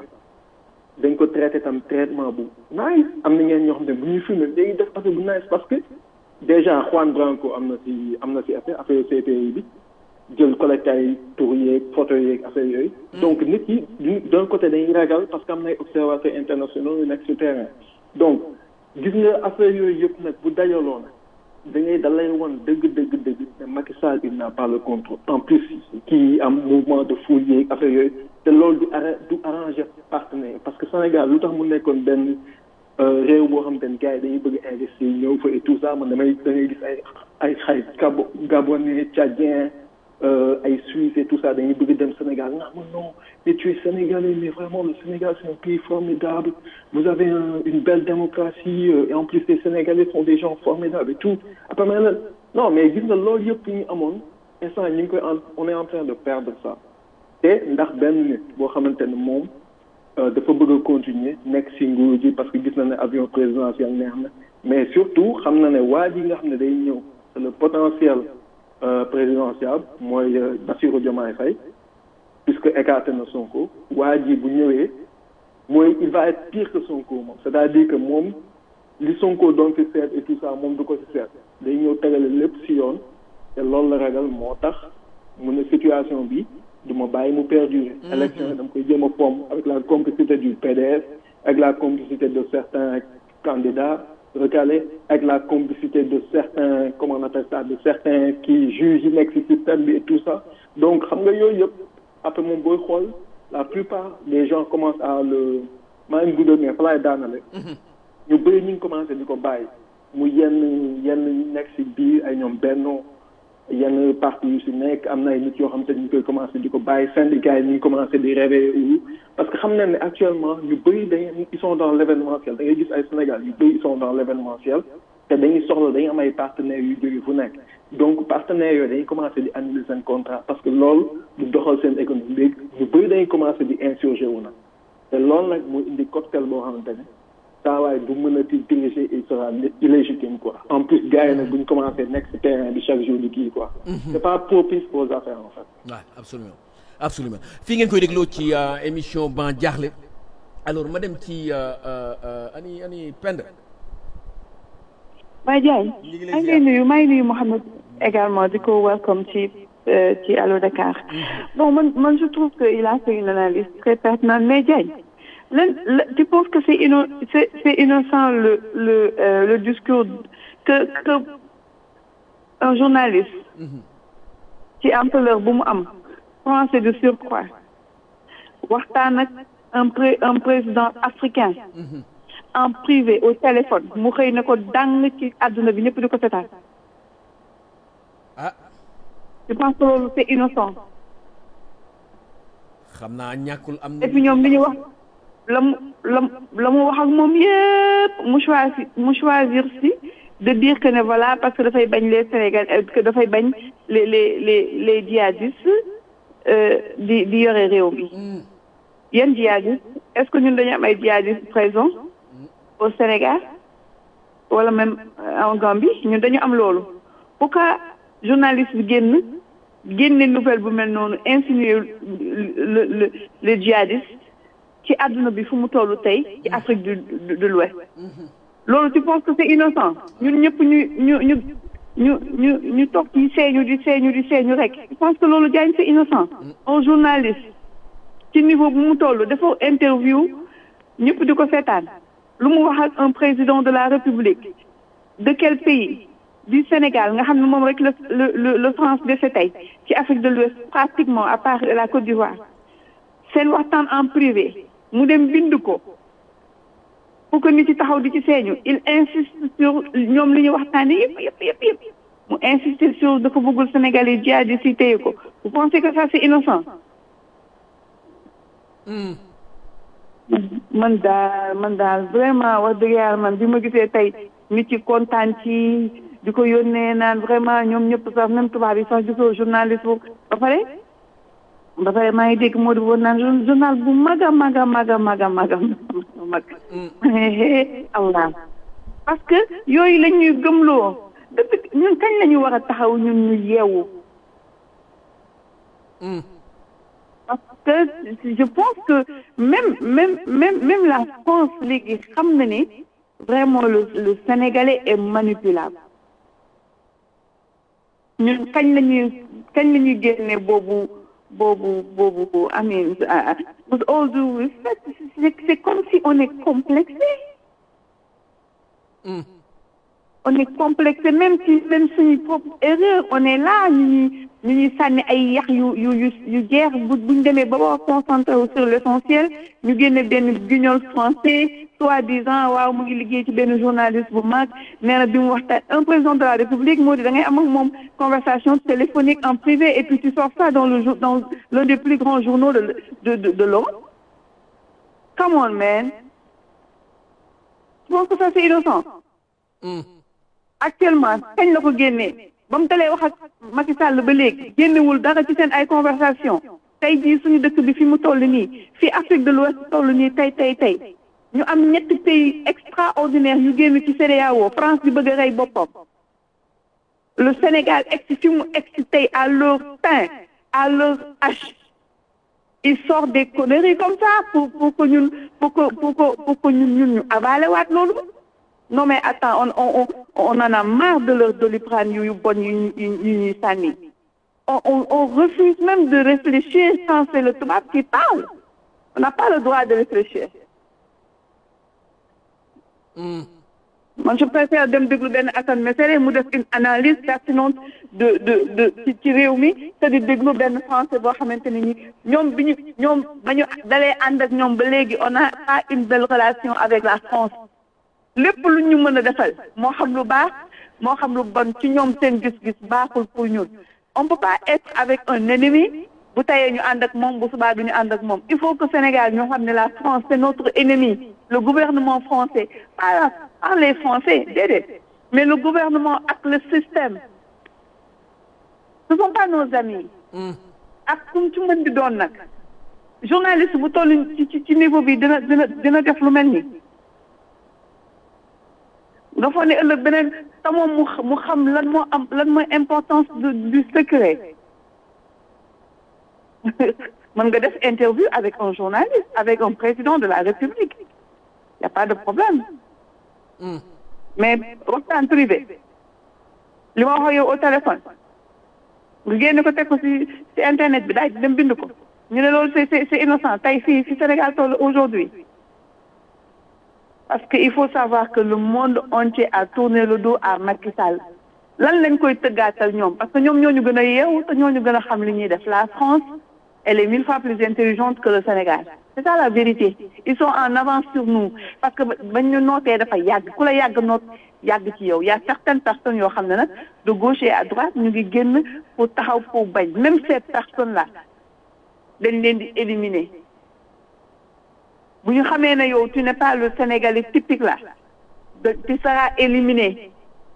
dañ ko traité tam traitement bu nice am na ngeen ñoo xam ne bu ñuy filmé léegi def affaire bu nice parce que déjà Juan Branco am na ci am na ci affaire affaire CPI bi jël collecté ay tur yeeg photo yeeg affaire yooyu. donc nit yi d'un côté dañuy ragal parce que am na ay observateurs internationaux yu nekk sur terrain donc gis nga affaire yooyu yëpp nag bu dajaloo nag da ngay da lay won dëgg dëgg dëgg ne Macky Sall il n'a pas le contrôle en plus kii am mouvement de foule yeeg affaire yooyu te loolu du arra du arrangé partenaire parce que Sénégal lu tax mu nekkoon benn réew boo xam te ne gars yi dañuy bëgg investir ñëw fa et tout ça man damay da ngay gis ay ay xay gabo gabonais tchadien ay Suisse et tout ça dañuy bëgg dem Sénégal non non mais tu es sénégalais mais vraiment le Sénégal c'est un pays formidable vous avez un, une belle démocratie euh, et en plus les Sénégalais sont des gens formidables et tout après mais non mais gis nga loolu yëpp ñu amoon instant ñu ngi koy on est en train de perdre ça te ndax benn nit boo xamante ne moom dafa bëgg a continuer nekk si nguur ji parce que gis na ne avion présidentiel neex na mais surtout xam na ne waa ji nga xam ne day ñëw c'est le potentiel présidentiel mooy Bassirou Diomaye Faye puisque écarté na Sonko waa ji bu ñëwee mooy il va être pire que Sonko moom c'est-à-dire que moom li Sonko doon fi seet et tout ça moom du ko ci seet day ñëw tegale lépp ci yoon te loolu la ragal moo tax mu ne situation bi du ma bàyyi mu perdurer élection yi dama koy jéem a pomme avec la complicité du PDS avec la complicité de certains candidats recalés avec la complicité de certains comment on appelle ça de certains qui jugent yi nekk ci système bi et tout ça donc xam nga yooyu yëpp après moom booy xool la plupart des gens commencent à le maa ngi guddal mais fa laay daanale ñu bëri ñu ngi commencé di ko bàyyi mu yenn yenn nekk ci biir ay ñoom benno yenn parti yu ci nekk am na ay nit yoo xam te ñu koy commencé di ko bàyyi syndicats yi ñu ngi commencé di rêver wu parce que xam nañ ne actuellement ñu bëri dañuy ils sont dans l'événementiel da ngay gis ay Sénégal yu bëri ils sont dans l'événementiel te dañuy soxla dañuy am ay partenaires yu jóge fu nekk donc partenaires yooyu dañuy commencé di annuler seen contrat parce que loolu du doxal seen économie léegi ñu bëri dañuy commencé di insurger wu nag te loolu nag mu indi cocktail boo xamante ne saa waay du mën a ti diriger il sera illégitime quoi en plus gars yi nag bu ñu commencé nekk si terrain bi chaque jour di kii quoi c'est pas propice aux affaires en fait waaw absolument absolument fii ngeen koy dégloo ci émission ban jaaxle alors ma dem ci ani ani Penda Baye Diagne maa ngi lay nuyu maa ngi nuyu Mouhamed également di ko welcome ci ci Allo Dakar bon man man je trouve que il a fait une analyse très pertinente mais Diagne lan tu penses que c'est inno c'est c'est innocent le le euh, le discours que que un journaliste ci ampleur bu mu am français de surcroît waxtaan ak un pré un président africain en privé au téléphone mu xëy na ko dang ci àdduna bi ñëpp di ko seetaan ah je pense que loolu c'est innocent xam naa ñàkkul am et puis ñoom li ñu wax la mu la la mu wax ak moom yëpp mu choisir mu choisir si de dire que ne voilà parce que dafay bañ les Sénégal que dafay bañ les les les les djihadistes di di yore réew mi yan djihadistes est-ce que ñun dañu am ay djihadistes présents au Sénégal wala même en Gambie ñun dañu am loolu pourquoi journaliste bi génn génne nouvelle bu mel noonu insinuer le le les djihadistes ci àdduna bi fu mu tollu tey ci Afrique du de l'Ouest loolu tu penses que c'est innocent ñun ñëpp ñu ñu ñu ñu ñu ñu toog ci seeñu di seeñu di seeñu rek je pense que loolu Diagne c'est innocent un journaliste ci niveau bu mu toll dafa interview ñëpp di ko seetaan lu mu wax ak un président de la République de quel pays du Sénégal nga xam ne moom rek le le le France dese tey ci Afrique de l'Ouest pratiquement à part la Côte d'Ivoire seen waxtaan en privé mu dem bind ko pour que nit ci taxaw di ci seeñu il insiste sur ñoom li ñu waxtaanee yëpp yëpp yëpp yëpp mu insiste sur dafa bëggul Sénégalais djihadistes yi téye ko vous pensez que ça c'est innocent man daal man daal vraiment wax dëgg yàlla man bi ma gisee tey nit ci kontaan ci di ko yónnee naan vraiment ñoom ñëpp sax même tubaab yi sax gisoo journaliste bu ba pare ba pare maa ngi dégg moo di woon naan journal bu mag a mag a mag a mag a mag a mag allah parce que yooyu la ñuy gëmloo depuis ñun kañ la ñu war a taxaw ñun ñu yeewu parce que je pense que même même même même la France léegi xam na ni vraiment le le Sénégalais est manipulable ñun kañ la ñuy kañ la ñuy génne boobu boobu boobu amin with all due respect c'est comme si on est complexé on est complexé même si même suñu propre erreur on est là ñu ñuy ñu ñuy sànni ay yax yu yu yu yu jeex bu buñ demee ba war a concentré wu sur l'essentiel ñu génne benn guignol français soi-disant waaw mu ngi liggéey ci benn journaliste bu mag nee na bi mu waxtaan un président de la république moo di da ngay am ak moom conversation téléphonique en privé et puis tu sors ça dans le jour dans l'un des plus grands journaux de de de de l'Europe come on man je pense que ça c'est innocent actuellement kañ la ko génnee ba mu dalee wax ak Macky Sall ba léegi génnewul dara ci seen ay conversation tey jii suñu dëkk bi fi mu toll nii fii Afrique de l'Ouest toll nii tey tey tey ñu am ñetti pays extraordinaire ñu génn ci CEDEAO France di bëgg a rey boppam le Sénégal egsi fi mu egsi tey à leur teint à leur âge il sort des conneries comme ça pour pour que ñun pour que pour que pour que ñun ñun ñu avalé waat loolu non mais attends on on on en a marre de leur doliprane yu bon yu yu ñuy sànni on on on refuse même de réfléchir quand c'est le tubaab qui parle on n'a pas le droit de réfléchir. man je préfère dem déglu benn Assane Mesere mu def une analyse pertinente de de de ci ci réew mi te di déglu benn français boo xamante ne ni ñoom bi ñu ñoom ba ñu dalee ànd ak ñoom ba léegi on a pas une belle relation avec la France. lépp lu ñu mën a defal moo xam lu baax moo xam lu bon ci ñoom seen gis-gis baaxul pour ñun on peut pas être avec un ennemi bu tayee ñu ànd ak moom bu subaa du ñu ànd ak moom il faut que Sénégal ñoo xam ne la France c'est notre ennemi le gouvernement français pas pas les Français déedéet mais le gouvernement ak le système ce sont pas nos amis ak kum ci mën di doon nag journaliste bu toll ci ci ci niveau bi dina dina dina def lu mel ni nga foog ne ëllëg beneen te moom mu xa- mu xam lan moo am lan mooy importance du du secret mën nga def interview avec un journaliste avec un président de la République y a pas de problème mais waxtaan privé li ma wax ak yow au téléphone nga génne ko teg ko ci ci internet bi daal di dem bind ko ñu ne loolu c'est c'est c'est innocent tey fii fi Sénégal toll aujourd'hui parce que il faut savoir que le monde entier a tourné le dos à Macky Sall lan lañ koy tëggaatal ñoom parce que ñoom ñoo ñu gën a yeewu te ñoo ñu gën a xam li ñuy def la France elle est mille fois plus intelligente que le Sénégal c'est ça la vérité ils sont en avance sur nous parce que bañ ñu nootee dafa yàgg ku la yàgg noot yàgg ci yow y a certaines personnes yoo xam ne nag de gauche et à droite ñu ngi génn pour taxaw pour bañ même ces personnes là dañ leen di éliminer bu ñu xamee ne yow tu n'es pas le Sénégalais typique là de tu seras éliminé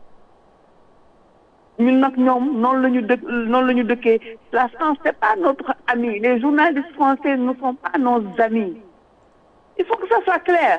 ñun nag ñoom noonu la ñu dëkk noonu la ñu dëkkee la France c'est pas notre ami les journalistes français ne sont pas nos amis il faut que ça soit clair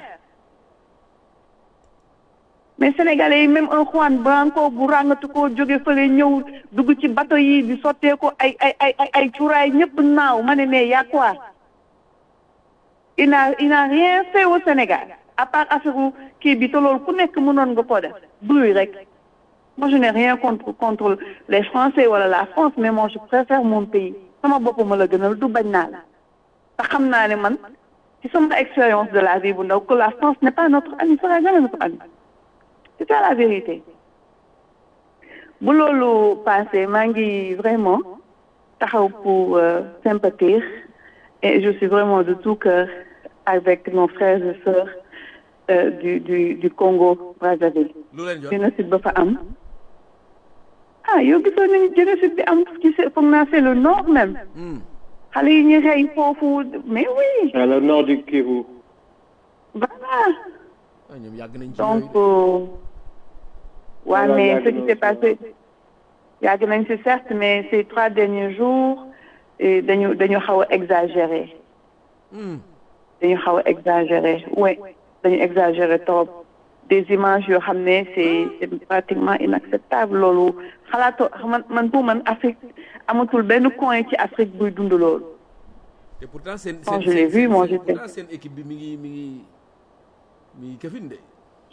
mais sénégalais yi même un Juan Branco bu ràngatu ko jóge fële ñëw dugg ci bateau yi di sottee ko ay ay ay ay ay cuuraay ñëpp naaw ma ne mais y a quoi il n'a il n'a rien fait au Sénégal à part affaire kii bi te loolu ku nekk mënoon nga koo def bruit rek moi je n'ai rien contre contre les Français wala la France mais moi je préfère mon pays sama bopp ma la gënal du bañ naa la te xam naa ne man ci sama expérience de la vie bu ndaw que la France n'est pas notre ami sera jamais notre ami c'est ça la vérité bu loolu passé maa ngi vraiment taxaw pour euh, sympathiser et je suis vraiment de tout cœur avec nos frères et sœurs euh, du du du Congo Brazzaville lu leen jot génocide ba fa am ah yow gisoon nañu génocide bi am ci se- foog naa c'est le nord même xale yi ñu rey foofu mais oui à le nord du Kivu. voilà ah ñoom yàgg nañ ci donc yooyu waa Voilà, mais yàgg ce qui na s'est aussi, passé yàgg nañ ci certes mais ces trois derniers jours eh, dañu dañu xaw a exagéré dañu xaw a exagéré oui dañu exagéré trop des images yoo xam ne c'est c'est pratiquement inacceptable loolu xalaatoo man man pour man Afrique amatul benn coin ci Afrique buy dund loolu te pourtant seen Quand seen je l'ai seen- vu, moi, seen- j'étais- pourtant seen équipe bi mi ngi mi ngi mi ngi këfin de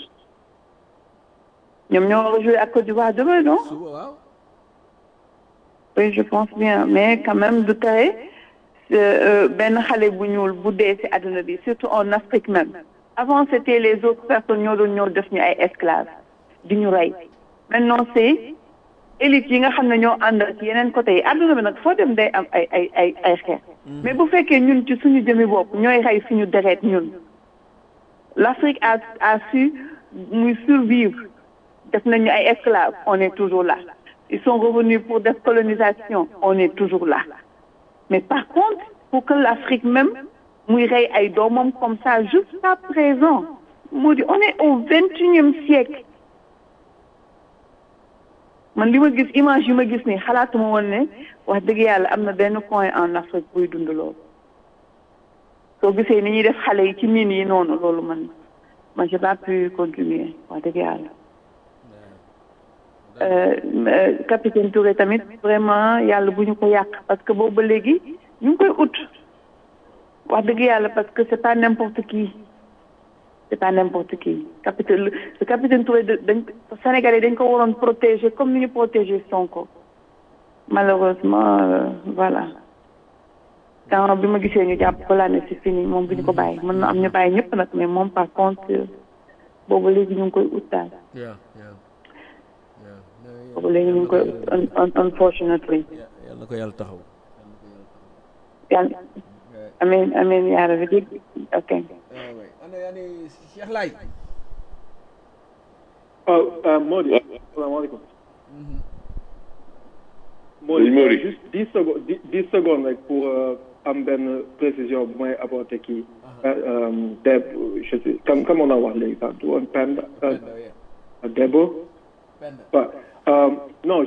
ñoom ñoo war a jouer ak Côte d'Ivoire demain non suba waaw oui je pense bien mais quand même du tere euh, benn xale bu ñuul bu dee ci àdduna bi surtout en Afrique même avant c'était les autres personnes ñoo doon ñoo def ñu ay esclaves di ñu rey maintenant c'est élite yi nga xam ne ñoo ànd ak yeneen côté yi àdduna bi nag foo dem day am ay ay ay ay xeex mais bu fekkee ñun ci suñu jëmi bopp ñooy rey suñu deret ñun l'Afrique a a su muy survivre def nañu ay esclaves on est toujours là ils sont revenus pour des colonisations on est toujours là mais par contre pour que l'Afrique même muy rey ay doomam comme ça jusqu'à présent moo di on est au vingt-et-unième siècle man li ma gis image yi ma gis nii xalaatuma woon ne wax dëgg yàlla am na benn coin en Afrique buy dund loolu soo gisee ni ñuy def xale yi ci mine yi noonu loolu man man j'ai pas pu continuer wax dëgg yàlla Euh, euh, capitaine Touré tamit vraiment yàlla bu ñu ko yàq parce que boobu ba léegi ñu ngi koy ut wax dëgg yàlla parce que c'est pas n'importe qui c'est pas n'importe qui capitaine le capitaine Touré da- dañ Sénégalais dañ ko waroon protéger comme ni ñu protéger Sonko malheureusement euh, voilà temps bi ma gisee ñu jàpp ko laa ne c'est fini moom bu ñu ko bàyyi mën na am ñu bàyyi ñëpp nag mais moom par contre euh, boobu léegi ñu ngi koy ut daal yeah yeah yeah boobu léegi ñu ngi koy ut un- un- unfortunately yàlla na ko yàlla taxaw yàlla amiin amiin yaa rabbi dégg ok ah oui ana yaa ni Cheikh Laye Oh, euh, Modi. Salaamaaleykum. Modi, Oui, Modi. euh, juste dix secondes dix dix secondes rek pour euh, am benn précision bu may apporter kii. Euh, euh, Deb, je sais comme comme on a wax léegi sax du woon Penda. euh, Debo. benn Ouais. Euh, non, juste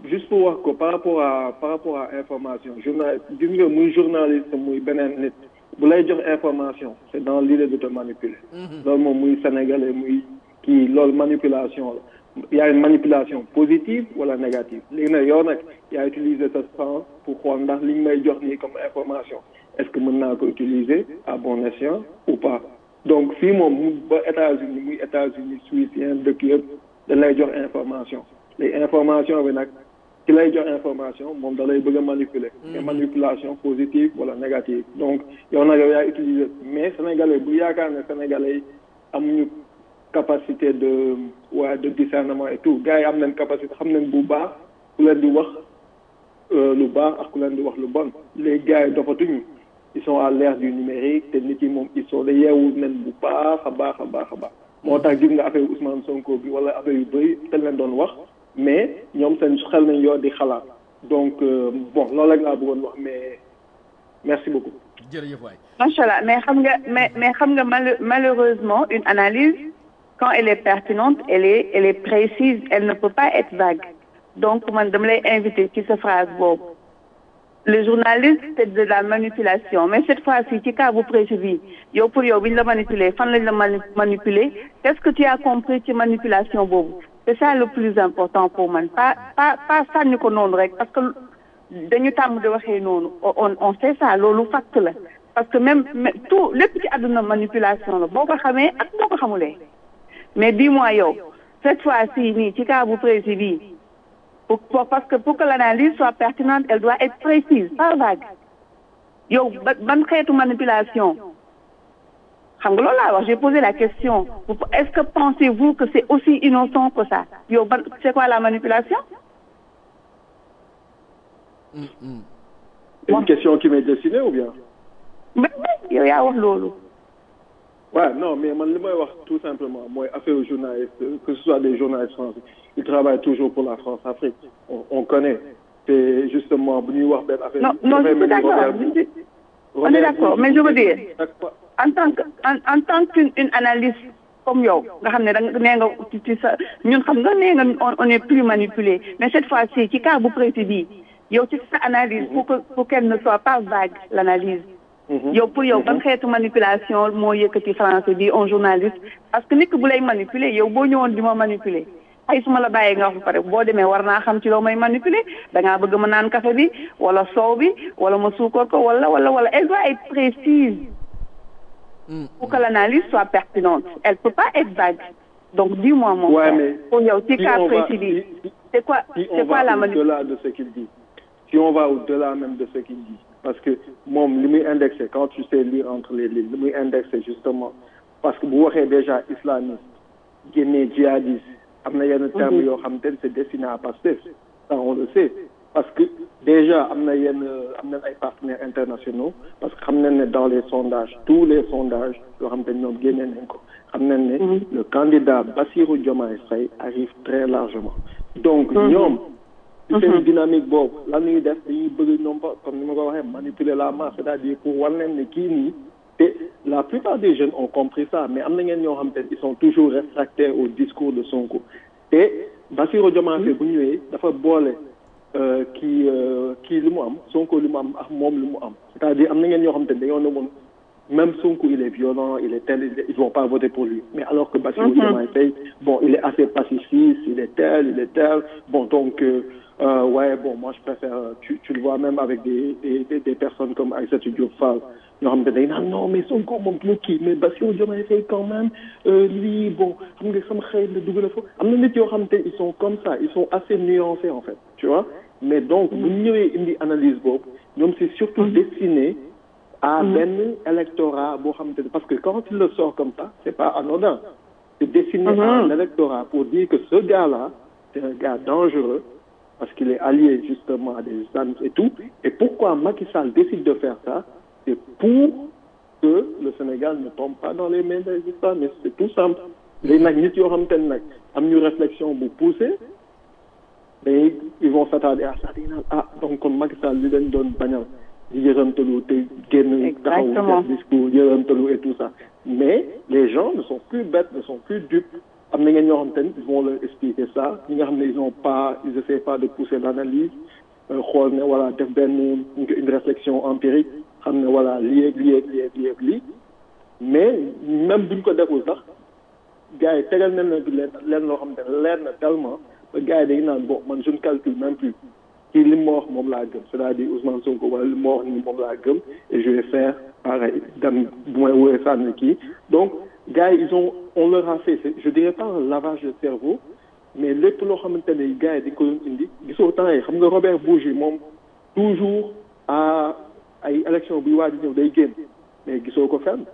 juste pour wax ko par rapport à par rapport à information journal gis nga muy journaliste muy beneen nit bu lay jox information c'est dans l'idée de te manipuler loolu moom muy sénégalais muy kii loolu manipulation la il y a une manipulation positive wala négative léegi nag yow nag yaa utiliser sa sens pour xool ndax li ñu may jox nii comme information est-ce que mën naa ko utiliser à bon escient ou pas donc fii moom mu ba États-Unis muy États-Unis Suisse yeneen dëkk yëpp da lay jox information léegi information bi nag ki lay jox information moom da lay bëgg a manipuler mais manipulation positive wala négative donc yow nag yow yaa utiliser mais sénégalais bu yaakaar ne sénégalais yi amuñu capacité de waa de discernement et tout gars yi am nañ capacité xam nañ bu baax ku leen di wax lu baax ak ku leen di wax lu bon les gars yi dofatuñu ils sont à l'ère du numérique te nit yi moom ils sont de yeewu nañ bu baax a baax a baax a baax moo tax gis nga affaire Ousmane Sonko bi wala affaire yu bëri te leen doon wax mais ñoom seen xel nañ yoo di xalaat donc bon loolu rek laa bëggoon wax mais merci beaucoup. jërëjëf waay. macha allah mais xam nga mais mais xam nga malheureusement une analyse quand elle est pertinente elle est elle est précise elle ne peut pas être vague donc man dama lay inviter ci sa phrase boobu le journaliste c'est de la manipulation mais cette fois-ci ci cas bu précis bi yow pour yow bi ñu la manipuler fan lañ la manipuler qu'est-ce que tu as compris ci manipulation boobu c'est ça le plus important pour man pas pas pas sànni ko noonu rek parce que dañu tàmm di waxee noonu on on sait ça loolu fact la parce que même tout lépp ci àdduna manipulation la boo ko xamee ak boo ko xamulee mais dis-moi yow cette fois-ci nii ci cas bu précis bii pour, pour parce que pour que l'analyse soit pertinente elle doit être précise pas vague yow ban xeetu manipulation xam nga loolu laa wax j'ai posé la question est-ce que pensez-vous que c'est aussi innocent que ça yow ban c'est quoi la manipulation une question qui m'est destinée ou bien mais yow yaa wax loolu Ouais, non, mais man, li may wax tout simplement mooy affaire aux journalistes que ce soit des journalistes français ils travaillent toujours pour la France-Afrique on, on connaît c'est justement bu ñuy wax benn affaire. non non je suis d'accord on est d'accord mais je veux dire en tant que en, en tant qu'une une analyste comme yow nga xam ne da nga nee nga ci sa ñun xam nga nee nga on est plus manipulé mais cette fois-ci ci cas bu précis bii yow ci sa analyse pour que pour qu'elle ne soit pas vague l'analyse yow pour yow ban xeetu manipulation moo yëkkati français bi un journaliste parce que nit ki bu lay manipuler yow boo ñëwoon di ma manipuler ay su ma la bàyyee nga wax ba pare boo demee war naa xam ci loo may manipuler da ngaa bëgg ma naan café bi wala soow bi wala ma suukar ko wala wala wala elle doit être précise pour que l'analyse soit pertinente elle peut pas être vague donc dis-moi mon ouais, frère mais pour yow ci si cas on va- précis bi si- c'est quoi si c'est on quoi va la manipulation au-delà de ce qu'il dit si on va au-delà même de ce qu'il dit parce que moom li muy indexé quand tu sais lire entre les lignes li muy indexé justement parce que bu waxee déjà islamiste génnee djihadiste am na yenn termes yoo xam te ne c'est destiné à Pastef ça on le sait parce que déjà am na yenn am nañ ay partenaires internationaux parce que xam nañ ne dans les sondages tous les sondages yoo xam te ne ñoom génnee nañ ko xam nañ ne le candidat Bassirou Diomaye Faye arrive très largement donc ñoom ci seen dynamique boobu lan ñuy def dañuy bëgg ñoom ba comme ni ma ko waxee manipuler la masse c'est-à-dire pour wan leen ne kii nii te la plupart des jeunes ont compris ça mais am na ngeen ñoo xam te ils sont toujours réfractaires au discours de Sonko te Bassirou Diomaye Faye bu ñëwee dafa boole euh, kii euh, kii li mu am Sonko li mu am ak moom li mu am c'est-à-dire am na ngeen ñoo xam te dañoo ne woon même Sonko il est violent il est tel il est- ils vont pas voter pour lui mais alors que Bassirou Diomaye Faye bon il est assez pacifiste il est tel il est tel bon donc euh, euh, ouais bon moi je préfère euh, tu tu le vois même avec des des des, des personnes comme Aïssatou Diop Fall ñoo xam ne dañ naan non mais Sonko moom du kii mais Bassirou Diomaye Faye quand même euh, lii bon xam nga sama xëy la dugal fa am na nit yoo xam te ils sont comme ça ils sont assez nuancés en fait tu vois mais donc bu ñu ñëwee indi analyse boobu ñoom c'est surtout destiné à benn électorat boo xamante ne parce que quand il le sort comme ça c'est pas anodin c'est destiné à un électorat pour dire que ce gars-là c'est un gars dangereux parce qu'il est allié justement à des islamistes et tout et pourquoi Macky Sall décide de faire ça c'est pour que le Sénégal ne tombe pas dans les mains des islamistes c'est tout simple léegi nag nit yoo xamante ne nag am ñu réflexion bu poussée mais ils vont s'attarder à ça di naan ah donc kon Macky Sall li leen doon bañal di yërëmtalu te génn taxaw Exactement. def discours yërëmtalu et tout ça mais les gens ne sont plus bêtes ne sont plus dupes am na ngeen ñoo xamante ni ils vont leur expliquer ça ñi nga xam ne ils ont pas ils essaient pas de pousser l'analyse xool ne voilà def benn une réflexion empirique xam ne voilà lii ak lii ak lii ak lii ak lii mais même buñ ko deful sax gars yi tegal nañ la bi leen leen loo xamante ne leer na tellement ba gars yi dañu naan bon man je ne calcule même plus kii li ma wax moom laa gëm c'est-à-dire Ousmane Sonko wala li ma wax nii moom laa gëm et je vais faire pareil dem bu may wóoree sànni kii donc gars yi ils ont on leur a fait je dirais pas un lavage de cerveau mais lépp loo xamante ne gars yi dañ ko doon indi gisoo temps yi xam nga Robert Bourgi moom toujours à ay élection buy waaj ñëw day génn mais gisoo ko fenn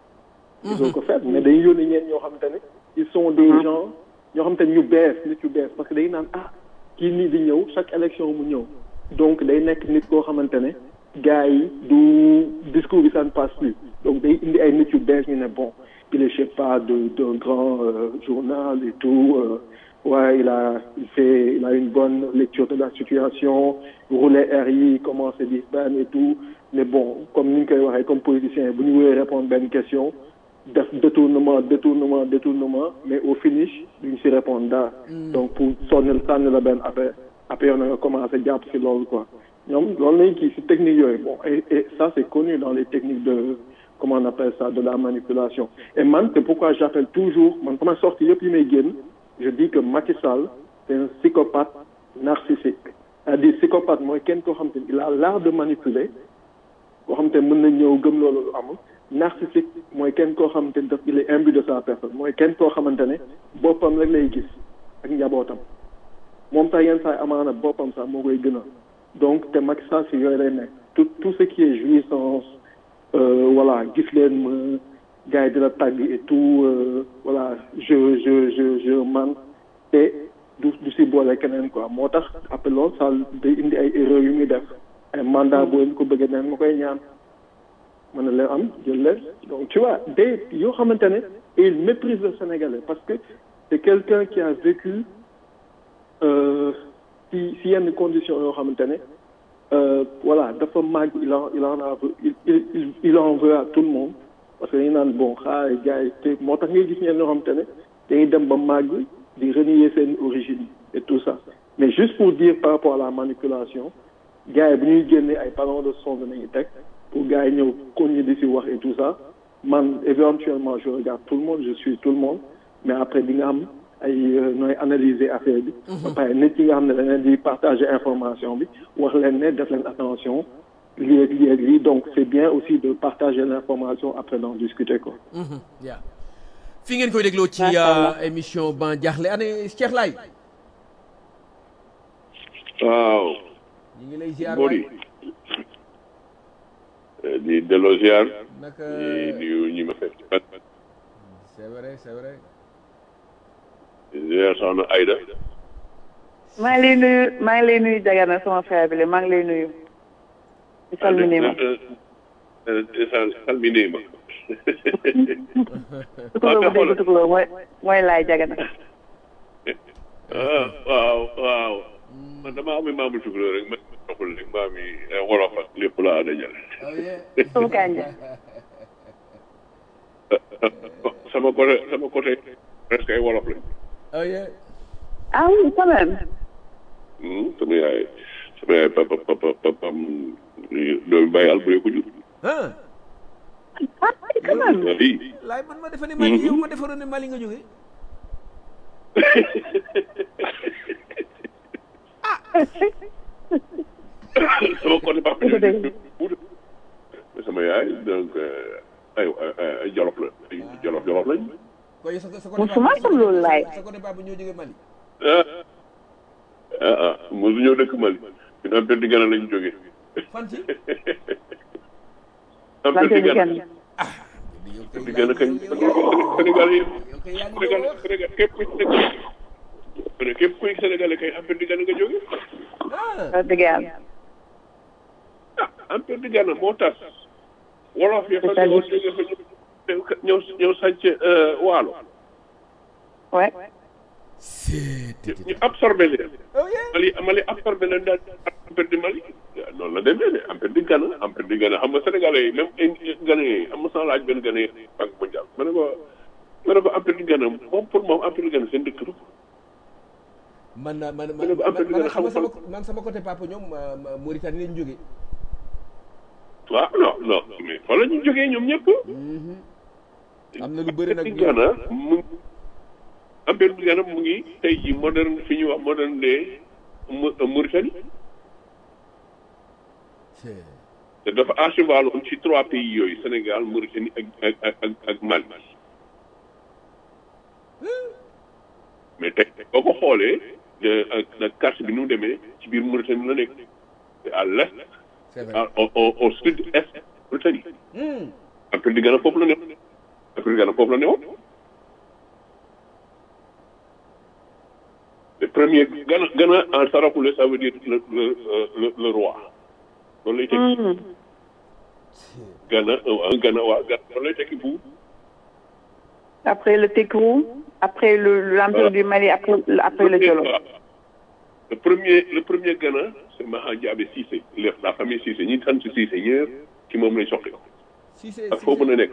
gisoo ko fenn mais dañuy yónni ñeen ñoo xamante ne ils sont des gens ñoo xamante ne ñu bees nit yu bees parce que day naan ah kii nii di ñëw chaque élection mu ñëw donc day nekk nit koo xamante ne gars yi du discours bi ça ne passe plus donc day indi ay nit yu bees ñu ne bon il est je sais pas de d'un grand euh, journal et tout euh, ouais il a il fait il a une bonne lecture de la situation rouler air yi comment se dire ben et tout mais bon comme ni ñu koy waxee comme politicien bu ñu wéyee répondre benn question def détournement détournement détournement mais au finish duñ si répondre daal donc pour sonnil sànni la benn affaire après yow na nga commencé jàpp si loolu quoi ñoom loolu lañ kii si technique yooyu bon et, et ça c'est connu dans les techniques de comment on appelle ça de la manipulation et man c'est pourquoi j'appelle toujours man sama sortie yëpp yi may génn je dis que Macky Sall c'est un psychopathe narcissique c'est-à-dire psychopathe mooy kenn koo xam te il a l'art de manipuler koo xam te mën na ñëw gëm loolu lu amul narcissique mooy kenn koo xamante ne daf il est imbu de sa personne mooy kenn koo xamante ne boppam rek lay gis ak njabootam moom sax yenn saa amaana boppam sax moo koy gënal donc te Macky Sall si yooyu lay nekk tout tout ce qui est jouissance euh, voilà gis leen ma gars yi di la tàgg et tout euh, voilà je je je je man te du du si boole keneen quoi moo tax après loolu ça day indi ay erreurs yu muy def ay mandat boo leen ko bëggee neen ma koy ñaan mën na leen am jël leen donc tu vois day yoo xamante ne et il méprise le Sénégalais parce que c'est quelqu'un qui a vécu si si yenn conditions yoo xamante ne voilà dafa màgg il en il en a il il il en veut à tout le monde parce que dañu naan bon xaar gars yi te moo tax ngay gis ñenn yoo xamante ne dañuy dem ba màgg di renier seen origine et tout ça mais juste pour dire par rapport à la manipulation gars yi bu ñuy génnee ay ballons de son nañu teg pour gars yi ñëw continuer di si wax et tout ça man éventuellement je regarde tout le monde je suis tout le monde mais après di nga am ay nooy analyser affaire bi. ba pare nit yi nga xam ne da leen di partager information bi wax leen ne def leen attention lii ak lii ak lii donc c'est bien aussi de partager l'information après d'en discuter quoi. yaa fi ngeen koy dégloo ci émission ban jaaxle année Cheikh Laye. waaw. ñu ngi lay ziar Mody. di delloo ziar. naka di nuyu ñi ma fekk. c'est vrai c'est vrai. ziar soxna Aïda. maa ngi lay nuyu maa ngi lay nuyu Dagana sama frère bi la maa ngi lay nuyu. di salmini ma salmini ma. tukuloo bu dégg tukuloo mooy mooy laay Dagana. ah waaw waaw. man damaa am maamu tukuloo rek ma doxul rek maam yi wolof ak lépp laa dajale. sumu kanja. sama côté sama côté presque ay wolof lañ. oh yeah. ah oui quand même. sama yaay sama yaay papa papa papa doomu bàyyi albure ko jur. ah. ah quand même. oui. laay man ma defe ne Mali yow ma defaroon ne Mali nga jóge sama côté papa jur mais sama yaay donc ay ay jolof la ay jolof jolof lañ. koy sa sa musuma xam loolu laay. sa côté papa ñoo jóge Mali ah ah ah mosu ñëw dëkk Mali ñun am perdi gana lañ jógee. fan ci am lan perdi di gana kenn. perdi gana kañ Sénégal yi yow kay yaa ngi Sénégal doon wax Sénégal képp kuy Sénégal képp kuy Sénégalais kay am perdi gana nga jógee. ah wax dëgg yàlla. ah am perdi gana moo tas. wolof yi fa C'est-à-dire? ñëwoon jógee fa ñëw ñëw sànc waalo. ouais. c'est ñu absorbé leen. oh yeah. Mali Mali absorbé leen daal empire du Mali noonu la demee de empire du Ghana empire du Ghana xam nga sénégalais yi même Ghanéens yi am na sama laaj benn Ghanéen banque mondiale ma ne ko ma ne ko empire du Ghana moom pour moom empire du Ghana seen dëkk la man man man Ma ne ko Afrique man nga xam nga xam- sama man sama côté papa ñoom ma- ma- Mauritanie lañ jógee waaw non non mais fa la ñu jógee ñoom ñëpp. am na lu bëri nag Ghana mu empire du Ghana mu ngi tey jii moderne fi ñuy wax moderne de Mau- Mauritanie te dafa à cheval woon ci trois pays yooyu Sénégal Mauritanie ak ak ak ak ak Mali mais tey boo ko xoolee de- ak ak carte bi nu mu demee ci biir Mauritanie la nekk te à l'est c'est vrai à- au au au sud est Mauritanie Hmm. empire du Ghana foofu la newoon empire du Ghana foofu la newoon le premier Ghana Ghana en saraxule ça veut dire le le le le roi loolu lay tekki Ghana euh, Ghana waa Ghana loolu lay tekki bu Après le Tekrou, après le l'Empire Voilà. du Mali, après, après le Jolof. Voilà. le premier le premier Ghana c'est Maha Diabé Cissé le- la famille Cissé ñi sant Cissé ñëpp ci moom lañ soxla si c'est ak foo mën a nekk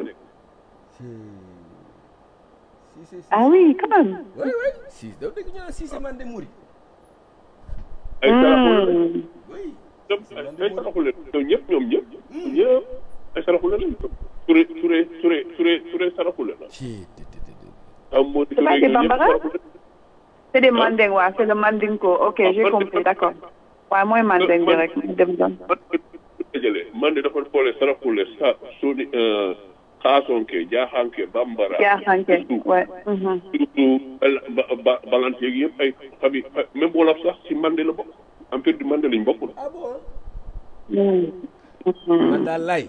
si c'est Ah oui, quand même. oui oui si dafa dégg ñu naan si c'est man de Mouri ay saraxule la Hmm. oui ñoom ay saraxule ñoom ñëpp ñoom ñëpp ñëpp ay saraxule lañ Touré Touré Touré Touré Touré saraxule la ci te te te te am moo di C'est pas Touré des ñoom ñëpp Bambara saraxule C'est des Manding, ouais, c'est le Mandinko. Ok, j'ai compris, d'accord. Ouais, moi, Manding direct. dem doon. man dajale man de dafa boole saraxule sa suuni xaasonke jaaxanke bambara Jaaxanke, surtout ouais. mhm. surtout bal- ba- ba- balante yeeg yëpp ay famille même wolof sax ci Mandé la bokk empire du Mandé lañ bokk ah bon Hmm. man daal lay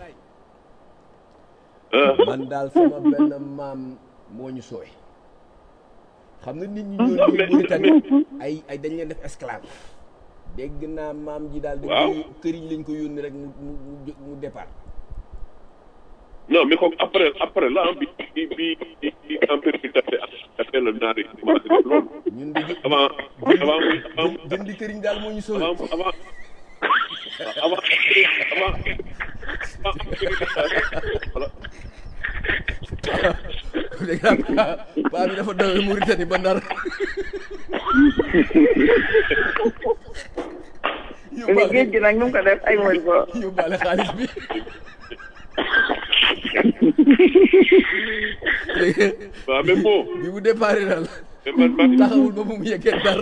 ah man daal sama benn maam moo ñu sooy xam nga nit ñi ñoo Non, ñëw mais- Mauritanie ay ay dañ leen def esclave dégg naa maam ji daal dañ Waaw. ko këriñ lañ ko yónni rek mu mu mu jë- mu départ non mais comme après après la bi bi bi bi empire bi tase après la naar yi commencé def loolu ñun di avant avant muy avant jë- jëndi këriñ daal moo ñu sooy avant avant avant avant avant voilà dégg naa paa paa bi dafa dawee Mauritanie ba Ndar Mais yóbbaale géej gi nag nu mu ko def ay mooy ko. yóbbaale xaalis bi léegi waaw mais bon bi mu départ daal mais man man taxawul ba mu mu yeggee Ndar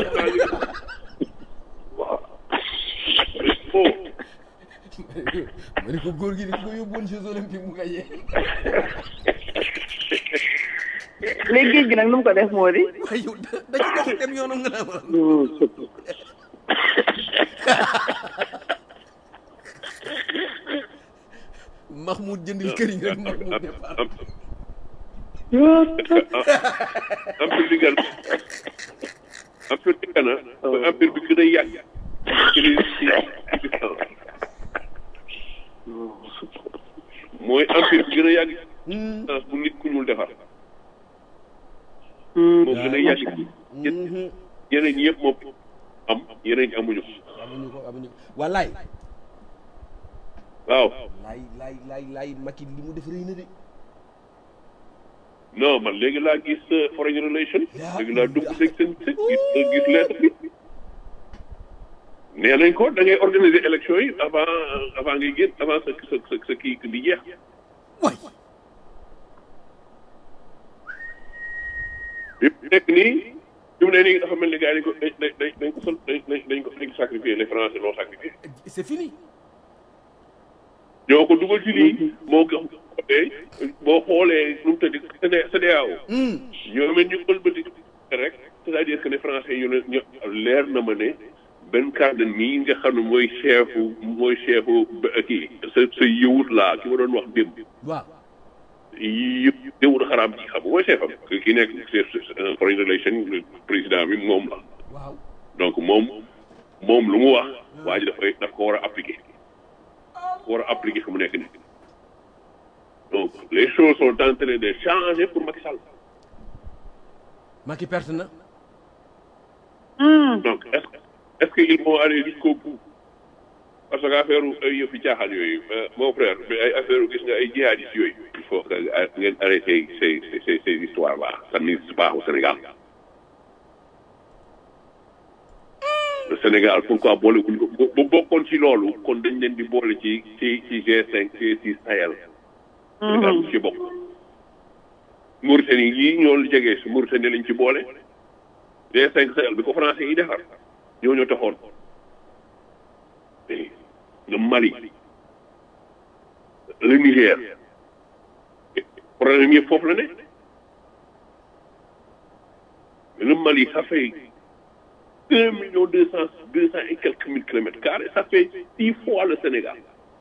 bon ma ne ko góor gi di ko yóbbuwoon Jeux olympiques mu gagné léegi géej gi nag nu mu ko def moo di. waaye yow da da ci dox dem yoonam nga naa ma Mahmoud jëndil këriñ rek Mahmoud départ empire du Ghana empire du Ghana mooy empire bi gën a yàgg ci li ci existence mooy empire bi gën a yàgg ci existence bu nit ku ñuul defar moo gën a yàgg ci yeneen ñi yëpp moom am yeneen ñi amuñu ko amuñu ko amuñu ko wallaay waaw laay laay laay laay Macky li mu def rëy na de non man léegi laa gis euh, foreign relation léegi laa dugg léegi seen seen gis gis lettre bi nee nañ ko da ngay organiser élection yi avant avant ngay génn avant sa sa sa sa kii di jeex waay bi mu nekk nii bi mu ne nii dafa mel ni gars yi dañ ko dañ dañ dañ ko sol dañ dañ dañ ko dañ ko sacrifié les français l'ont sacrifié c'est fini ñoo ko dugal ci lii moo ko xoolee boo xoolee nu mu tëddi CEDEAO ñoom it ñu ëlbati rek c'est-à-dire que ne français yu ne ñu leer na ma ne benn cadre nii nga xam ne mooy chefu mooy chefu ba- kii sa sa yëwut laa ki ma doon wax démb waaw yëpp yëwut xaraam ci xam nga mooy chefam ki nekk chef foreign relation président bi moom la waaw donc moom moom lu mu wax waa ji dafay daf ko war a appliquer ko war a appliquer fu mu nekk nii donc les choses sont en train de changer pour Macky Sall Macky perte na donc est-ce que est-ce que ils vont aller jusqu'au bout parce que affaire ay yëfi caaxaan yooyu euh, mon frère mais ay affaire gis nga ay jihadistes yooyu il faut que nga ngeen arrêter ces ces ces histoires là ça n'existe pas au Sénégal Sénégal pourquoi boole wuñ ko bu bokkoon ci loolu kon dañ leen di boole ci ci ci G5 G6 Sahel. Sénégal mu ci bokk. Mauritanie yii ñoo jege si Mauritanie lañ ci boole. G5 Sahel bi ko français yi defar ñoo ñoo taxoon. le Mali le Niger problème yëpp foofu la ne le Mali ça fait un million deux cent deux cent et quelques mille kilomètres carrés ça fait six fois le Sénégal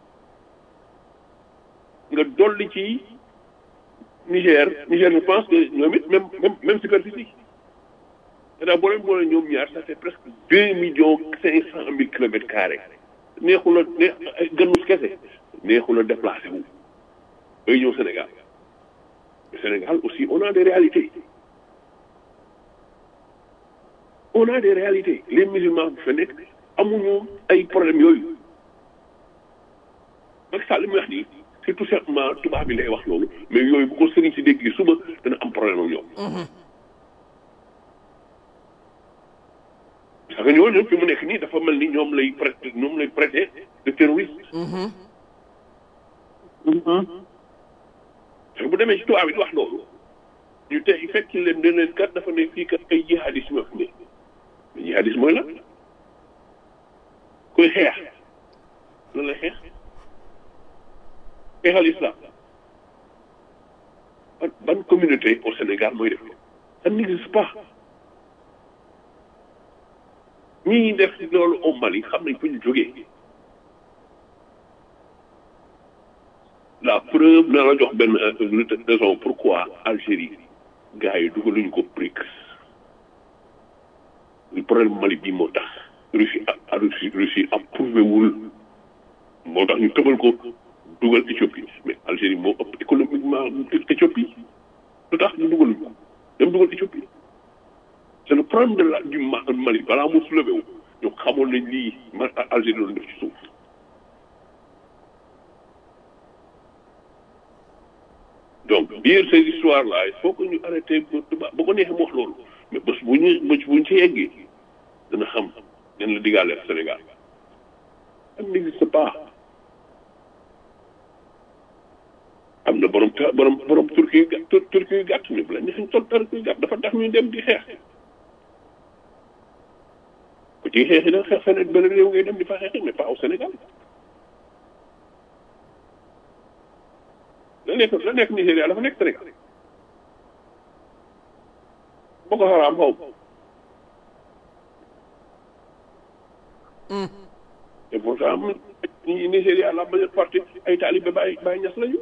nga dolli ci Niger Niger je pense que ñoom it même même même superficie c'est-à-dire boo leen boole ñoom ñaar ça fait presque deux millions cinq cent mille kilomètres carrés neexu la neex gënus kese neexu la déplacé wu bay ñëw Sénégal Sénégal aussi on a des réalités on a des réalités les musulmans bi fa nekk amuñu ay problèmes yooyu Macky Sall li muy wax nii c'est tout simplement tubaab bi lay wax loolu mais yooyu bu ko sëriñ si déggee suba dana am problème ak ñoom parce que ñooñu fi mu nekk nii dafa mel ni ñoom lay prêter ñoom lay prêter de terroriste. parce que bu demee ci tubaab bi di wax loolu ñu tey fekk leen ne leen kat dafa ne fii kat ay jihadisme ñoo fi ne mais jihadisme mooy lan kuy xeex lan lay xeex xeexal islam ban ban communauté au Sénégal mooy def ça n'existe pas. ñii def loolu au Mali xam nañ fu ñu jógee la preuve na la jox benn raison pourquoi Algérie gars yi dugaluñu ko BRICS le problème Mali bii moo tax Russie a Russie Russie approuvé wul moo tax ñu tëbal ko dugal Éthiopie mais Algérie moo ëpp économiquement Éthiopie lu tax ñu dugaluñ ko dem dugal Éthiopie c'est le problème de la du Mali balaa mu soulevé wu ñu xamoon nañ lii ma Algérie doon def ci suuf donc dire ces histoires là il faut que ñu arrêté ba ba ko neexee mu wax loolu mais bés bu ñu bés bu ñu ci yeggee dana xam nen la diggaale Sénégal ça n'existe pas am na borom borom borom turki yu gàtt turki yu gàtt ñu bu la neexee sol turki yu gàtt dafa tax ñu dem di xeex ku ciy xeexi nag xeex feneen beneen réew ngay dem di fa xeexi mais pas au Sénégal la nekk la nekk Nigéria dafa nekk Sénégal Boko Haram xaw et pourtant Nigéria la majeure partie ay talibé Baay Baay Ñas lañu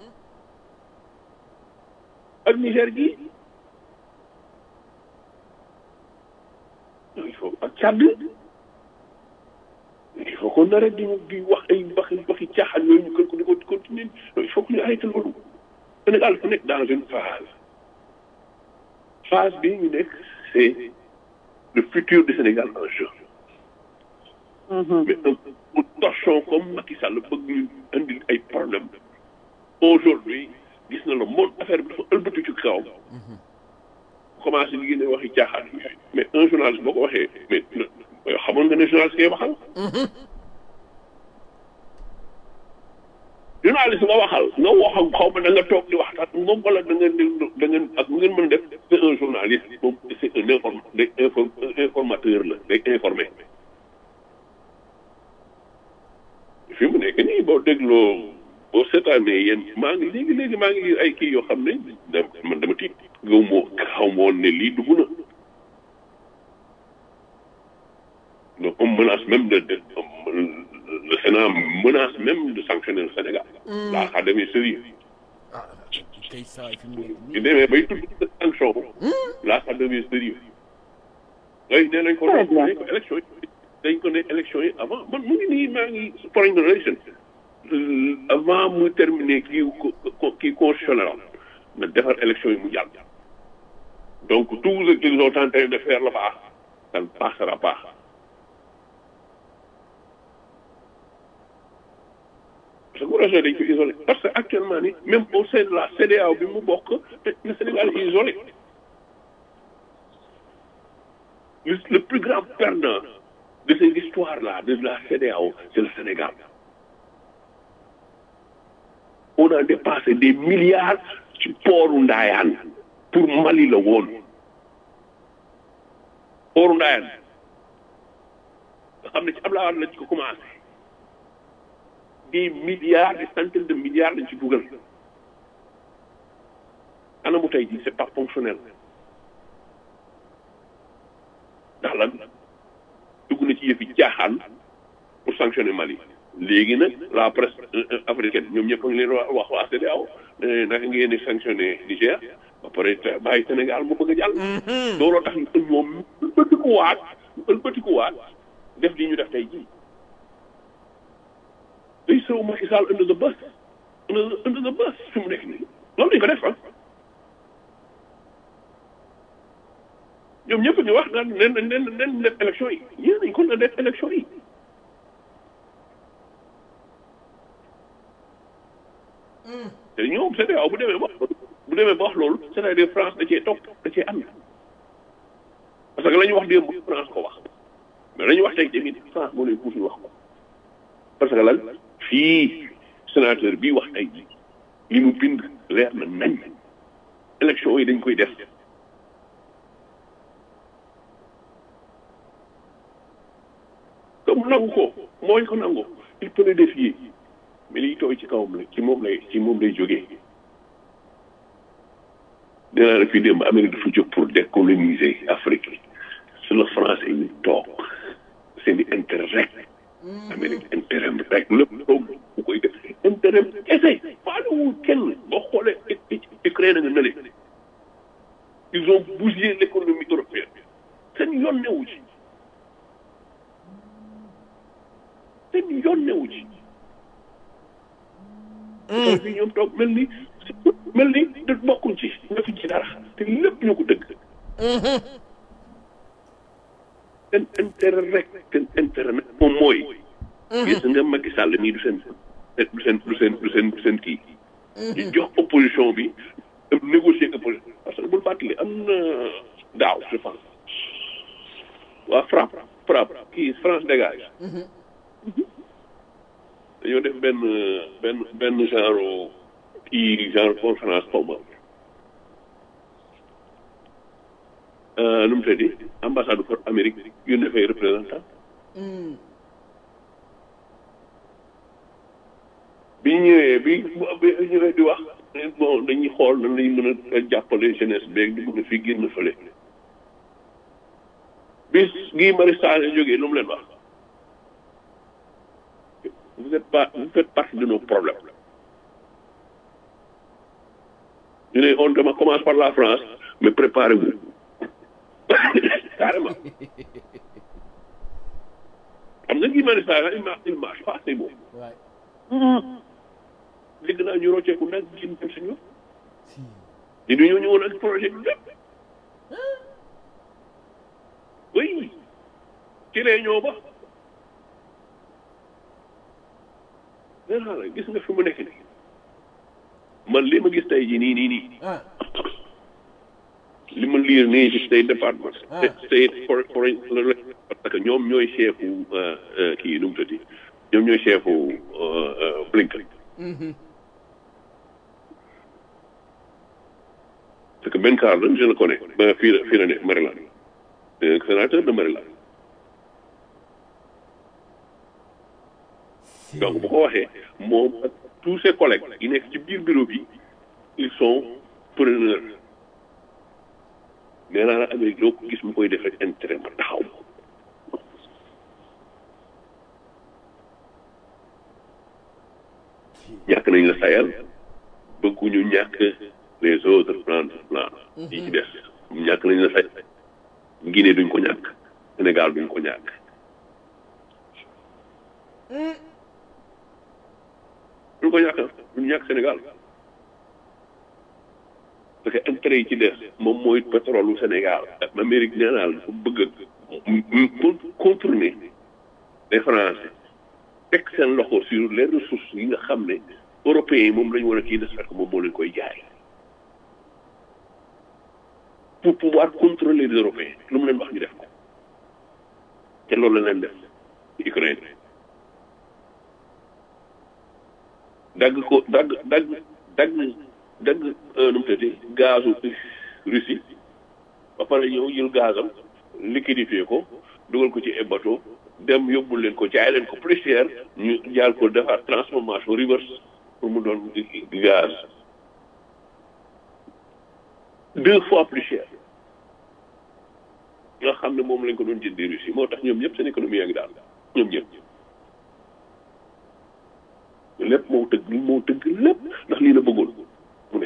ak Niger gi il faut ak Tchad il faut qu'on arrête di di wax ay waxi waxi caaxaan yooyu ñu kër ko di ko continuer il faut que ñu arrêté loolu Sénégal dafa nekk dans une phase phase bii ñu nekk c'est le futur du Sénégal en jeu mais un torchon comme Macky Sall bëgg ñu indi ay problème aujourd'hui gis na le monde affaire bi dafa ëlbatu ci kaw commencé di génne waxi caaxaan yooyu mais un journaliste boo ko waxee mais xamoon nga ne journaliste ngay waxal journaliste nga waxal nga wax ak xaw ma da nga toog di waxtaan moom wala da ngeen di da ngeen ak mu ngeen mën def c'est un journaliste moom c'est un inform day inform informateur la day informé fi mu nekk nii boo dégloo boo seetaanee yéen maa ngi léegi léegi maa ngi ay kii yoo xam ne man dama tiit gaw moo xaw ma woon ne lii dugg na donc on menace même de, de le Sénat menace même de sanctionner le Sénégal. laa xa demee sérieux ñu demee bay tudd sanction laa xa demee sérieux ngay nee nañ ko nañ ko élection yi dañ ko ne élection yi avant man mu ngi nii maa ngi foreign relation avant mu terminer kii kii constitutionnel na defar élection yi mu jàll donc tout ce qu'ils ont tenté de faire là-bas ça ne passera pas parce que projet dañ ko isolé parce que actuellement ni même au sein de la CEDEAO bi mu bokk le Sénégal est isolé le plus grand perdant de cette histoire-là de la CEDEAO c'est le Sénégal on a dépassé des milliards ci pooru Ndayane pour Mali la woon pooru Ndayane nga xam ne ci Abdoulaye Wade lañ ko commencé des milliards des centaines de milliards lañ ci dugal ana mu tey jii c'est pas fonctionnel ndax lan dugg na ci yëfi jaaxaan pour sanctionner Mali léegi nag la presse africaine ñoom ñëpp a ngi leen wax waa CEDEAO naka ngeen di sanctionner Niger ba pare bàyyi Sénégal mu bëgg a jàll. looloo tax ñoom ëlbatikuwaat ëlbatikuwaat def li ñu def tey jii. day sëw Macky Sall under the bus under under the bus fi mu nekk nii loolu lañ ko def ah. ñoom ñëpp ñu wax naan nen nen nen def élection yi yéen nañ ko na def élection yi. te ñoom CEDEAO bu demee ba bu demee ba wax loolu c'est-à-dire France da cee topp da cee ànd parce que la ñu wax démb France ko wax mais la ñu wax tey tamit France moo leen pousse wax ko parce que lan fii sénateur bii wax tey ji li mu bind leer na nañ élection yi dañ koy def comme nangu ko mooy ko nangu il peut le défier mais liy tooy ci kawam la ci moom lay ci moom lay jógee nee naa la fii démb Amérique dafa jóg pour décoloniser Afrique sur le français ñu toog seen i intérêt rek Amérique intérêt rek lépp toog bu koy def intérêt kese faalewul kenn boo xoolee Ukraine nga nële ils ont bougé l'économie européenne seen yoon newu ci seen yoon newu ci fii ñoom toog mel ni mel ni da bokkuñ ci nga fi ci dara te lépp ñoo ko dëgg seen intérêt rek seen intérêt nag moom mooy gis nga Macky Sall nii du seen du seen du seen du seen du seen kii ñu jox opposition bi négocier opposition parce que bul fàttali am na daaw je pense waa frappe frappe kii France dégage dañoo def benn benn benn genre kii genre conférence xaw ma nu mu tëddi ambassade pour Amérique yónnee fay représentant bi ñëwee bi bi ñëwee di wax bon dañuy xool nan lañu mën a jàppale jeunesse beeg di mën a fi génn fële bis gii Marius Sagna jógee lu mu leen wax vous êtes pas vous faites partie de nos problèmes ñu ne on dama commence par la France mais préparez-vous carrément xam nga kii Marius Sagna il marche il marche pas c'est bon dégg naa ñu rocceeku nag génn dem suñu te du ñoo ñëwoon ak projet bi lépp oui ci réunion ba nee naa la gis nga fi mu nekk nii man li ma gis tey jii nii nii nii li ma liir nii ci state département state for foreign parce que ñoom ñooy chefu kii nu mu tëddi ñoom ñooy chefu Blinken parce que Ben Carlin je le connais ba fii la fii la ne Maryland sénateur de Maryland donc bu ko waxee moom ak tous ses collègues yi nekk ci biir bureau bi ils sont preneurs nee naa la Amérique loo ko gis mu koy def rek intérêt ma taxaw ñàkk nañ la Sahel bëgguñu ñàkk les autres plans plan yi ci des ñàkk nañ la Sahel Guinée duñ ko ñàkk Sénégal duñ ko ñàkk duñ ko ñàkk duñ ñàkk Sénégal parce que intérêt yi ci des moom mooy pétrole u Sénégal Amérique nee naa la dafa bëgg a contourner les Français teg seen loxo sur les ressources yi nga xam ne européens yi moom la ñu war a kii des fekk moom moo leen koy jaay pour pouvoir contrôler les européens lu mu leen wax ñu def ko te loolu la leen def Ukraine dagg ko dagg dagg dagg dagg nu mu tëddee gazu Russie ba pare ñëw jël gazam liquidifier ko dugal ko ci ay bateau dem yóbbul leen ko jaay leen ko plus cher ñu jaal ko defar transformation reverse pour mu doon gaz deux fois plus cher nga xam ne moom lañ ko doon jëndee Russie moo tax ñoom ñëpp seen économie yaa ngi daal ñoom ñëpp lépp moo tëgg moo tëgg lépp ndax lii la bëggoon mu ne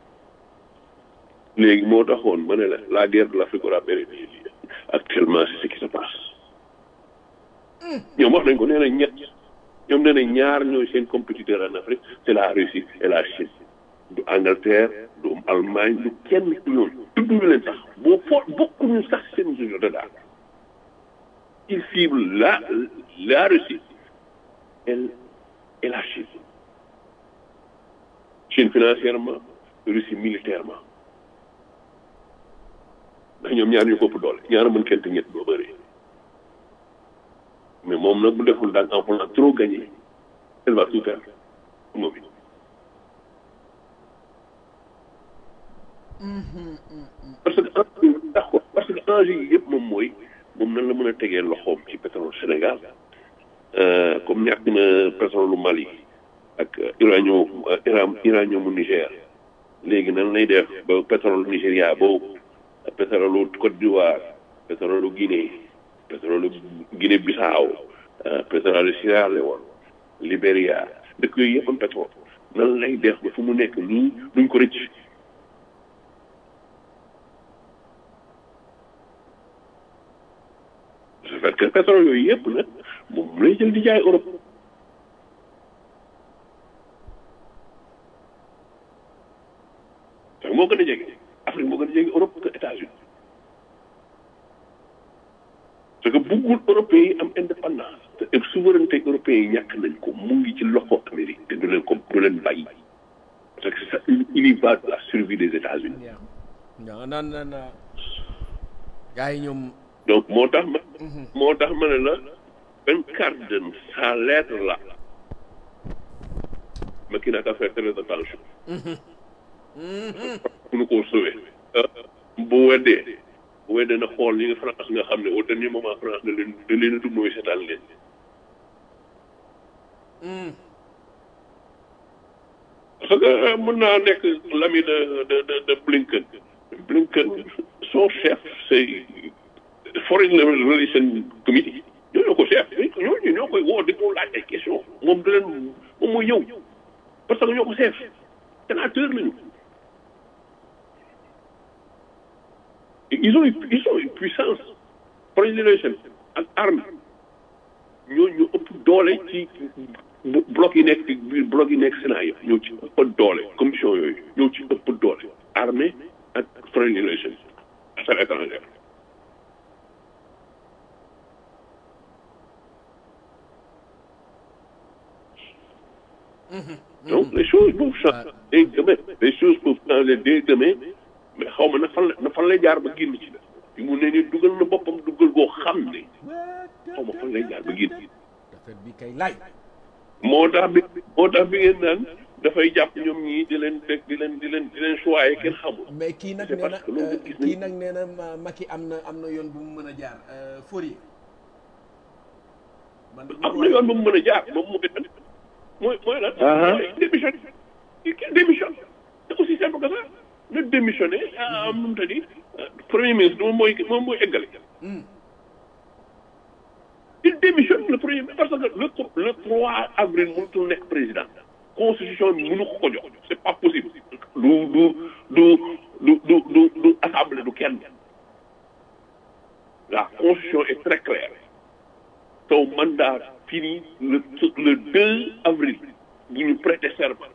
léegi moo taxoon ma ne la la guerre de l'Afrique aura pérennisé actuellement c'est ce qui se passe ñoom wax nañ ko nee nañ ñett ñoom nee nañ ñaar ñooy seen compétiteur en Afrique c'est la Russie et la Chine du Angleterre du Allemagne du kenn du ñoom tudduñu leen sax boo foo bokkuñu sax seen jeu de daal il cible la la Russie et et la Chine Chine financièrement Russie militairement ndax ñoom ñaar ñu ko ëpp doole ñaar mën kenn te ñett doo bëri mais moom nag bu deful daal en voulant trop gagner elle va tout faire moom it parce que d'accord parce que enjeu yi yëpp moom mooy moom nan la mën a tegee loxoom ci pétrole Sénégal comme ñàkk na pétrole lu Mali ak uranium uranium mu Niger léegi nan lay def ba pétrole Nigéria boobu pétrole Côte d'Ivoire pétrole Guinée pétrole Guinée Bissau pétrole Sierra Leone Libéria dëkk yooyu yëpp am pétrole nan lay def ba fu mu nekk nii duñ ko rëcc su fekkee pétrole yooyu yëpp nag moom lay jël di jaay Europe sax moo gën a jege Afrique moo gën a jege Europe que États-Unis parce que buggul européens yi am indépendance te souveraineté européens yi ñàkk nañ ko mu ngi ci loxo Amérique te du leen ko du leen bàyyi parce que ça il y va de la survie des États-Unis non non non gars yi ñoom donc moo tax ma moo tax ma ne la Ben Cardin sa lettre là ma kii naa ka faire très attention pour koo sauver bu weddee bu weddee na xool ñi nga France nga xam ne au dernier moment France da leen da leen a dugg mooy seetaan leen parce que mën naa nekk l'ami de de de de Blinken Blinken son chef c'est foreign relation committee ñoo ñoo ko chef ñooñu ñoo koy woo di ko laaj ay question moom du leen moom mooy ñëw parce que ñoo ko chef sénateur lañu ils ont ils ont une puissance foreign relation ak armée ñoo ñu ëpp doole ci bloc yi nekk biir bloc yi nekk Sénat yëpp ñoo ci ëpp doole commission yooyu ñoo ci ëpp doole armée ak foreign relation affaires étrangères donc les choses peuvent changer dès demain les choses peuvent changer dès demain mais xaw ma na fan la na fan lay jaar ba génn ci la fi mu ne nii dugal na boppam dugal goo xam ne xaw ma fan lay jaar ba génn affaire bi kay laaj moo tax bi moo tax bi ngeen naan dafay jàpp ñoom ñii di leen teg di leen di leen di leen choyer kenn xamul mais kii nag C'est nee na parce que loolu gis nañ kii nag nee na ma- Macky am na am na yoon bu mu mën a jaar Fourier man am na yoon ba mu mën a jaar moom mooy lan mooy mooy lan mooy démissionné il démissionne c'est aussi simple que ça na démissionné ah am nu mu tëddi premier ministre moom mooy moom mooy eggale il démissionne le premier ministre parce que le le 3 avril mënutul nekk président constitution bi mënu ko ko jox c'est pas possible du du du du du du du assemblée du kenn la constitution est très claire ton mandat fini le le 2 avril bu ñu prêter serment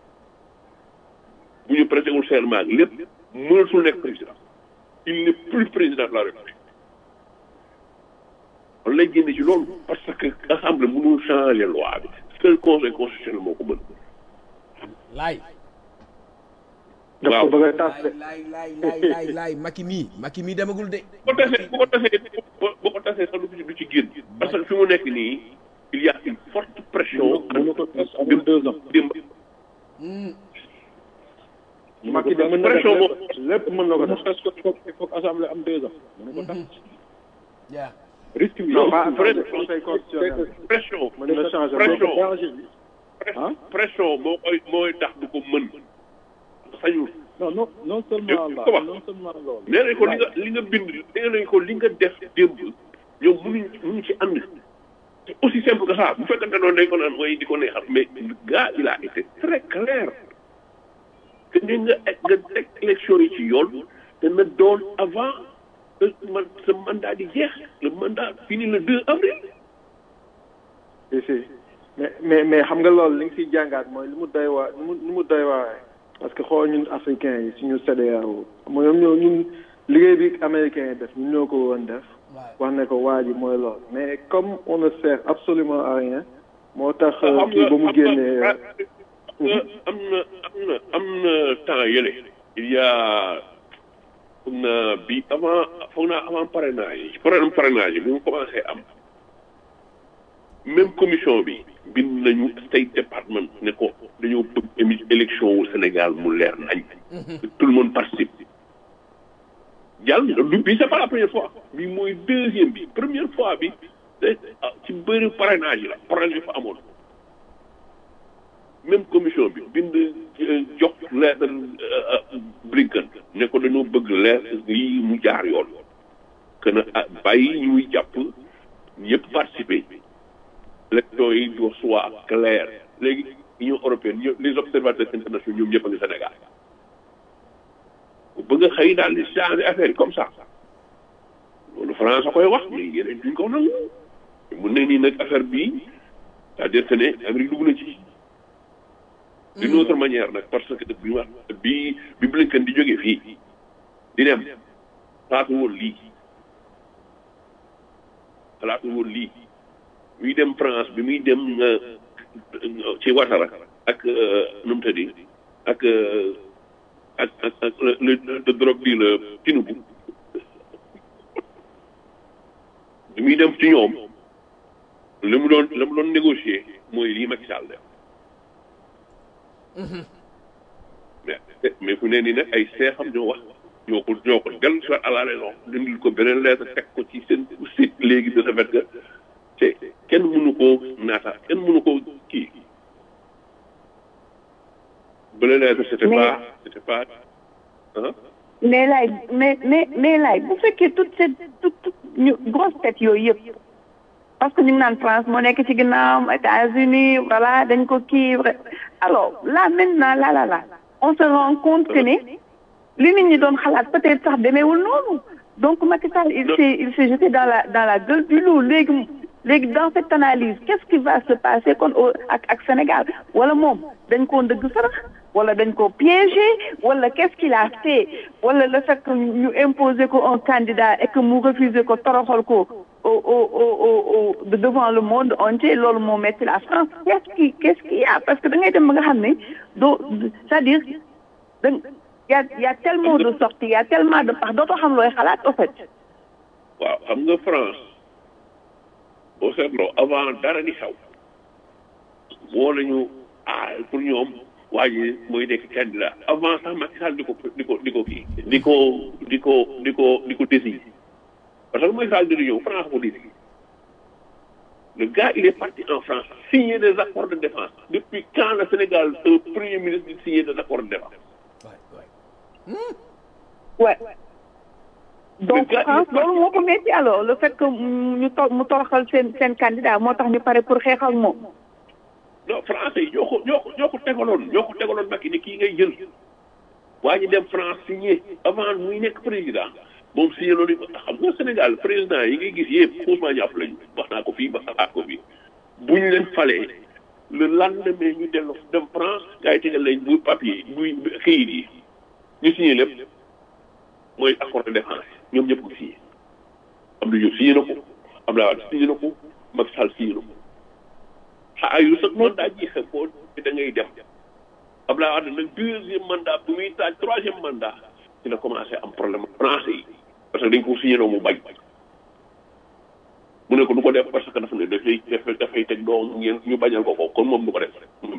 bu ñu prêter wul serment lépp mënatul nekk président il n'est plus président de la république on lay génne ci loolu parce que assemblée mënul changer loi bi seul conseil constitutionnel moo ko mën laay daf ko bëgg a tas de laay laay laay laay laay Macky mii Macky mii demagul de bu ko tasee bu ko tasee bu ko tasee sax du ci du ci génn mu nekk nii il y a une forte pression. mënu ko tas amul deux ans. démb Macky de mën na def pression lépp lépp mën na ko mënu def ko tas ko il faut il faut que assemblée am deux ans. mënu ko tas yaa risque bi. non pas vrai- conseil constitutionnel pression. mën na changer pression. loolu. danger bi. ah pression moo koy mooy tax du ko mën. sañul. non non non seulement Dégg là ko wax. non seulement loolu. nee nañ ko li nga li nga bind nee nañ ko li nga def démb ñoom mënuñ mënuñ ci ànd c'est aussi simple que ça bu fekkante noonu dañ ko naan mooy di ko neexal mais le gars il a été très clair que ni nga nga teg élection yi ci yoon te na doon avant que man sa mandat di jeex le mandat fini le 2 avril si si mais mais mais xam nga loolu li nga siy jàngaat mooy li mu doy waa li mu li mu doy waaye parce que xool ñun africains yi suñu CEDEAO mooy ñoom ñoo ñun liggéey bi américains yi def ñun ñoo ko woon def wax ne ko waa ji mooy loolu mais comme on ne sert absolument à rien moo tax xam kii ba mu génnee nga am na am na am na temps yële il y a foog naa bi avant foog naa avant parrainage yi problème parrainage yi bi mu commencé am même commission bi bind nañu State Department ne ko dañoo bëgg émi élection wu Sénégal mu leer nañ que tout le monde participe jàll du bi c'est pas la première fois bi mooy deuxième bi première fois bi te ah, ci bëri parrainage yi la parrainage yi fa amoon même commission bi bind euh, jox lettre euh, Blinken ne ko dañoo bëgg leer lii mu jaar yoon que na ah, bàyyi ñuy jàpp ñëpp participer élection yi doit soit clair léegi Union européenne ñëpp les observateurs internationaux ñoom ñëpp a ngi Sénégal bëgg a xëy daal di changer affaire yi comme ça loolu France a koy wax mais yeneen duñ ko nangu mun ne nii nag affaire bii c'est-à-dire que ne Amérique dugg na ci d'une autre manière nag parce que bi ma bi bi Blinken di jógee fii di dem xalaatu woon lii xalaatu woon lii muy dem France bi muy dem euh, ci Ouattara ak euh, nu mu tëddi ak euh, ak ak ak le le le drogue bi le Tinubu bi muy dem ci ñoom li mu doon li mu doon négocier mooy lii Macky Sall def mais mais fu ne nii nag ay seexam ñoo wax ñoo ko ñoo ko dellu si waat à la raison dindil ko beneen lettre teg ko ci seen site léegi de ce fait que te kenn mënu koo naata kenn mënu koo kii bële lettre c'était Mais- pas c'était pas ah mais laay mais mais mais laay bu fekkee toute cette toute toute ñu grosse tête yooyu yëpp parce que ñu ngi naan France moo nekk ci ginnaawam États-Unis voilà dañ ko kii vrai. alors là maintenant là là là on se rend compte que ne li nit ñi doon xalaat peut-être sax demeewul noonu donc Macky Sall il s'est il s'est jeté dans la dans la gueule du loup léegi léegi dans cette analyse qu'est-ce qui va se passer kon au ak ak Sénégal wala moom dañ koo ndëgg sarax wala dañ ko piégé wala qu'est-ce qu'il a fait wala le fait que ñu imposer ko un candidat et que mu refuser ko toroxal ko au au au au au devant le monde entier loolu moo metti la France qu'est-ce qui qu'est-ce qu'il y a parce que da ngay dem ba nga xam ne doo c'est-à-dire da y a y a tellement de sorties y a tellement de part dootoo xam looy xalaat au fait waaw xam nga France boo seetloo avant dara di xew woo nañu ah pour ñoom waa ji mooy nekk candidat avant sax Macky Sall di ko di ko di ko kii di ko di ko di ko di ko désigner parce que Macky Sall di ñëw France ko désigner le gars il est parti en France signer des accords de défense depuis quand le Sénégal un premier ministre di signer des accords de défense ouais donc gars, il est France parti. loolu moo ko metti alors le fait que ñu to mu toroxal seen seen candidat moo tax ñu pare pour xeex ak moom non français yi ñoo ko ñoo ko ñoo ko tegaloon ñoo ko tegaloon Macky ni kii ngay jël waa ji dem France signé avant muy nekk président moom signé loolu xam nga Sénégal président yi ngay gis yëpp Ousmane Diagne lañu wax naa ko fii wax naa ko fii bu ñu leen falee le lendemain ñu dellu dem France gars yi tegal leen bu papier buy kayit yi ñu signé lépp mooy accord de défense ñoom ñëpp ko signé am na ñu signé na ko Abdoulaye Wade signé na ko Macky Sall signé na ko ah yu sax man daa jeexee foo da ngay dem Abdoulaye Wade nag deuxième mandat bu muy taaj troisième mandat ci la commencé am problème français yi parce que dañ ko signé noo mu bañ mu ne ko du ko def parce que dafa ne dafay dafay dafay teg doom ngeen ñu bañal ko ko kon moom du ko def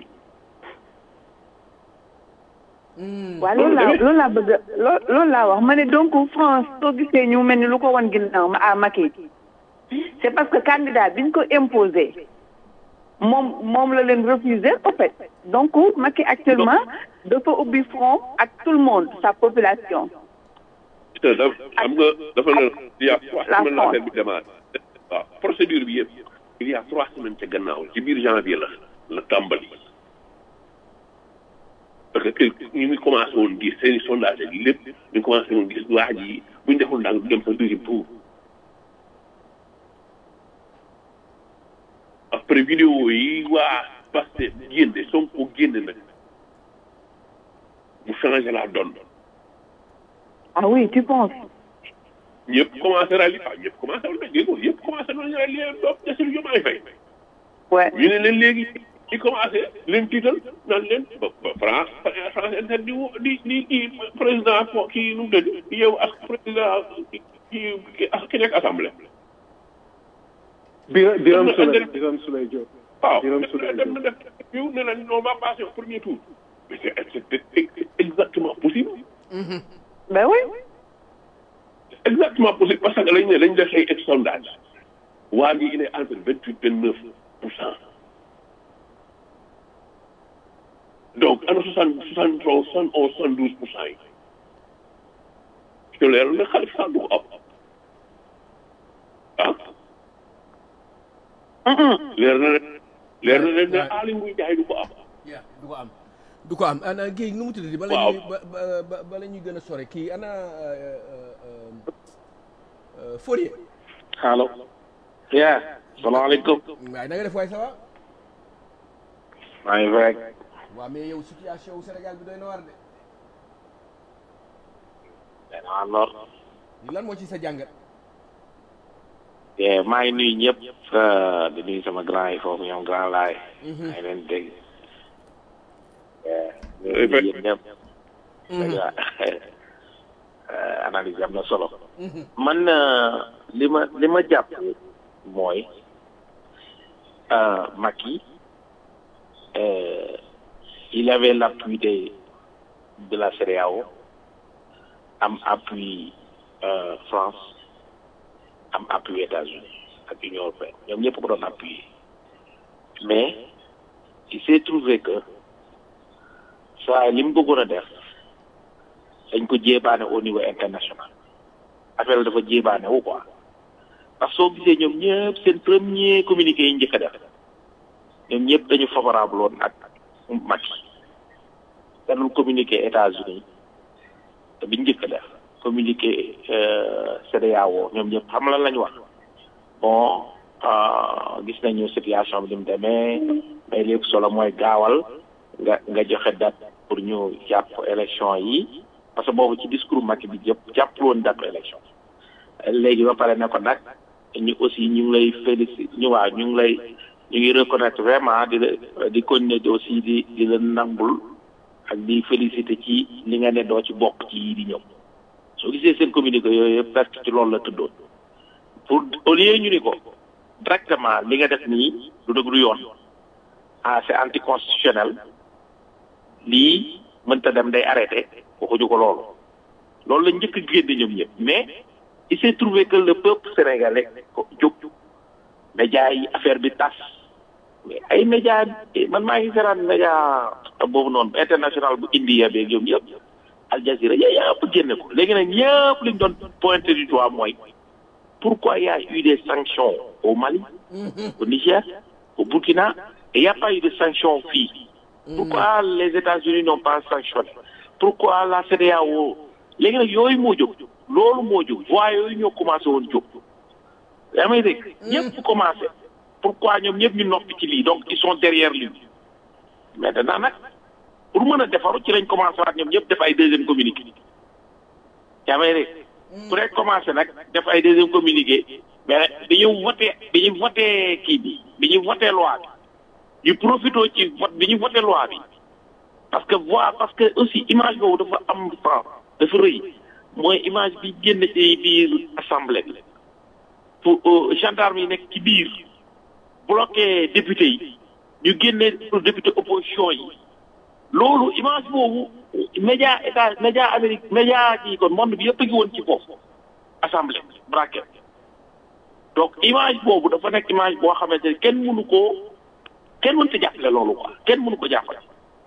waaw loolu laa loolu laa bëgg loo loolu laa wax ma ne donc France soo gisee ñu mel ni lu ko wan ginnaaw à Macky c'est parce que candidat biñ ko imposé moom moom la leen refusé en fait donc Macky actuellement dafa ubbi front ak tout le monde sa population te da xam nga dafa ne il y a trois La semaines la France. affaire bi démarré waaw procédure bi yëpp il y a trois semaines ca gannaaw ci biir janvier la la tàmbali parce que ñu ngi commencé woon gis seen i sondage ak lépp ñu ngi commencé woon gis waa ji bu ñu deful ndànk du dem sa deuxième tour après vidéo yi waa Pastef génne Sonko génne nag mu changé la donne ah oui tu penses ñëpp commencé rali ah ñëpp commencé woon nag dégg nga ñëpp commencé nañu rali doom Bassirou Diomaye Faye ouais ñu ne leen léegi ñu commencé leen tiital naan leen ba ba France France inter di wo- di di di président ko kii nu mu tëdd yow ak président kii kii ak ki nekk assemblée. Biram Biram Am na- Souleye am na- Biram Souleye Diop. waaw Biram dem Souleye na dem na def yow ne leen on va passer au premier tour mais c'est c'est exactement possible. ben oui exactement possible parce que lañ ne lañ def ay sondage waa ngi il est entre vingt huit vingt neuf pour cent donc ana soixante soixante trois soixante onze soixante douze pour cent yi te leer na Khalifa Sall du ko am ah leer na leen leer na leen ne Aly Ngouille Ndiaye du ko am Yeah, du ko am du ko am ana Guèye nu mu tuddati bala Waaw. ñuy ba ba- ba bala ñuy gën a sore kii ana euh, euh, euh, Fourier allo yaa salaamaaleykum waaye na nga def waay ça va maa ngi fi rek waaw mais yow situation wu Sénégal bi doy na war de danaa lor lan moo ci sa jàngat Eh, maa ngi nuyu ñëpp euh, di nuyu sama grand yi foofu ñoom grand laay maa ngi leen dégg Eh, ñu ngi nuyu yéen ñëpp dëgg la analyse am na solo man euh, li ma li ma jàpp mooy euh, Macky euh, il avait l'appui de de la CEDEAO am appui euh, France am appui États-Unis ak Union européenne ñoom ñëpp ko doon appuyer mais il s'est trouvé que saa li mu bëggoon a def dañ ko jéebaane au niveau international affaire dafa jéebaane wu quoi parce que soo gisee ñoom ñëpp seen premier communiqué yi njëkk a def ñoom ñëpp dañu favorable woon ak Macky dañu communiqué États-Unis te biñ njëkk a def communiqué euh, CEDEAO ñoom ñëpp xam lan lañu wax bon euh, gis nañu situation bi ni mu demee mais lépp solo mooy gaawal nga nga joxe date pour ñu jàpp élection yi parce que boobu ci discours Macky bi yëpp jàpp woon date élection léegi ba pare ne ko nag ñu aussi ñu ngi lay félicité ñu waaw ñu ngi lay ñu ngi reconnaître vraiment di la di continuer di aussi di di la nangul ak di félicité ci li nga ne doo ci bokk ci yii di ñëw soo gisee seen communiqué yooyu yëpp presque ci loolu la tëddoon pour au lieu ñu ni ko directement li nga def nii du dëgg du yoon ah c'est anticonstitutionnel lii mënta dem day arrêté waxuñu ko loolu loolu la njëkk a génne ñoom ñëpp mais il s'est trouvé que le peuple sénégalais ko jóg média yi affaire bi tas mais ay média man maa ngi seeraan média boobu noonu international bu India beeg ñoom ñëpp Al Jazeera yooyu yëpp génne ko léegi nag ñëpp liñ doon pointé du doigt mooy pourquoi il y a eu des sanctions au Mali au Niger au Burkina et il n'y a pas eu de sanctions fii pourquoi les États-Unis n'ont pas sanctionné pourquoi la CEDEAO léegi nag yooyu moo jóg loolu moo jóg voix yooyu ñoo commencé woon jóg yaa may dégg ñëpp commencé pourquoi ñoom ñëpp ñu noppi ci lii donc ils sont derrière lui maintenant nag pour mën a defaru ci lañ commencé waat ñoom ñëpp def ay deuxième communiqué yaa may dégg pour rek commencé nag def ay deuxième communiqué mais bi ñu voté bi ñu voté kii bi bi ñu voté loi bi ñu profité ci vote bi ñu voté loi bi parce que voix parce que aussi image boobu dafa am sens dafa rëy mooy image bi génn ci biir assemblée bi pour gendarme yi nekk ci biir bloqué député yi ñu génne pour député opposition yi loolu image boobu média état média Amérique média kii kon monde bi yëpp a ngi woon ci foofu assemblée braquet donc image boobu dafa nekk image boo xamante ne kenn mënu koo kenn mënut a jàppale loolu quoi kenn mënu ko jàppale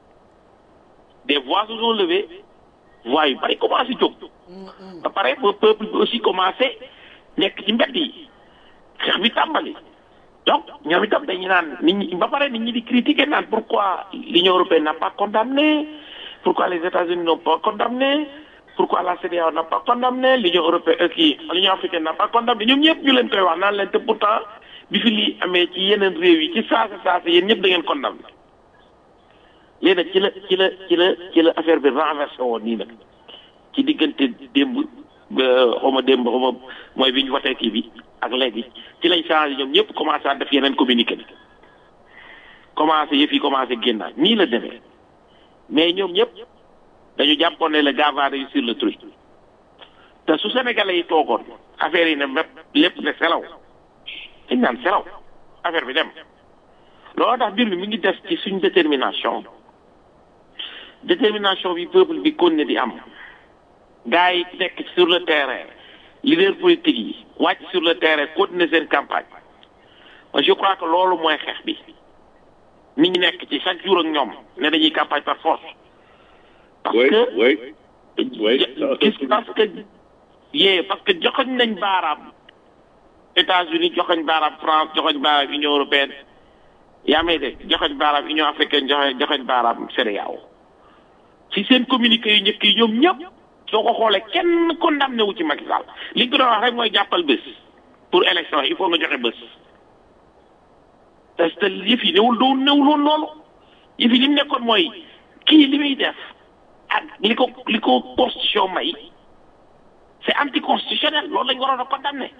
des voix se sont levées voix yu bari commencé jóg ba pare ba peuple bi aussi commencé nekk ci mbedd yi xeex bi tàmbali donc ñoom itam dañu naan nit ñi ba pare nit ñi di critiquer naan pourquoi l'Union européenne n'a pas condamné pourquoi les États-Unis n'ont pas condamné pourquoi la CEDEAO n'a pas condamné l'Union européenne kii l'Union africaine n'a pas condamné ñoom ñëpp ñu leen koy wax naan leen te pourtant bi fi lii amee ci yeneen réew yi ci saasa saasa yéen ñëpp da ngeen condamné léegi nag ci la ci la ci la ci la affaire bi renversé woon nii nag ci diggante démb xaw ma démb xaw ma mooy bi ñu watee kii bi ak léegi ci lañ changé ñoom ñëpp commencé à def yeneen communiqué bi commencé yëf yi commencé génnaat nii la demee mais ñoom ñëpp dañu jàppoon ne le gars va réussir le truc te su sénégalais yi toogoon affaire yi ne mépp lépp ne selaw dañ naan selaw affaire bi dem loolu tax mbir mi mi ngi des ci suñ détermination détermination bi peuple bi kon ne di am gars yi nekk sur le terrain leader politique yi wàcc sur le terrain continuer seen campagne je crois que loolu mooy xeex bi nit ñi nekk ci chaque jour ak ñoom ne dañuy campagne par force parce oui, que oui, oui. gis parce que yee parce que joxoñ nañ baaraam États-Unis joxoñ baaraam France joxoñ baaraam Union européenne yaa may de joxoñ baaraam Union africaine joxe joxoñ baaraam CEDEAO ci seen communiqué yu njëkk yi ñoom ñëpp soo ko xoolee kenn condamné wu ci Macky Sall li ñu ko doon wax rek mooy jàppal bés pour élection il faut nga joxe bés parce que yëf yi newul doon newul woon loolu yëf yi li mu nekkoon mooy kii li muy def ak li ko li ko constitution may c'est anticonstitutionnel loolu lañ waroon a condamné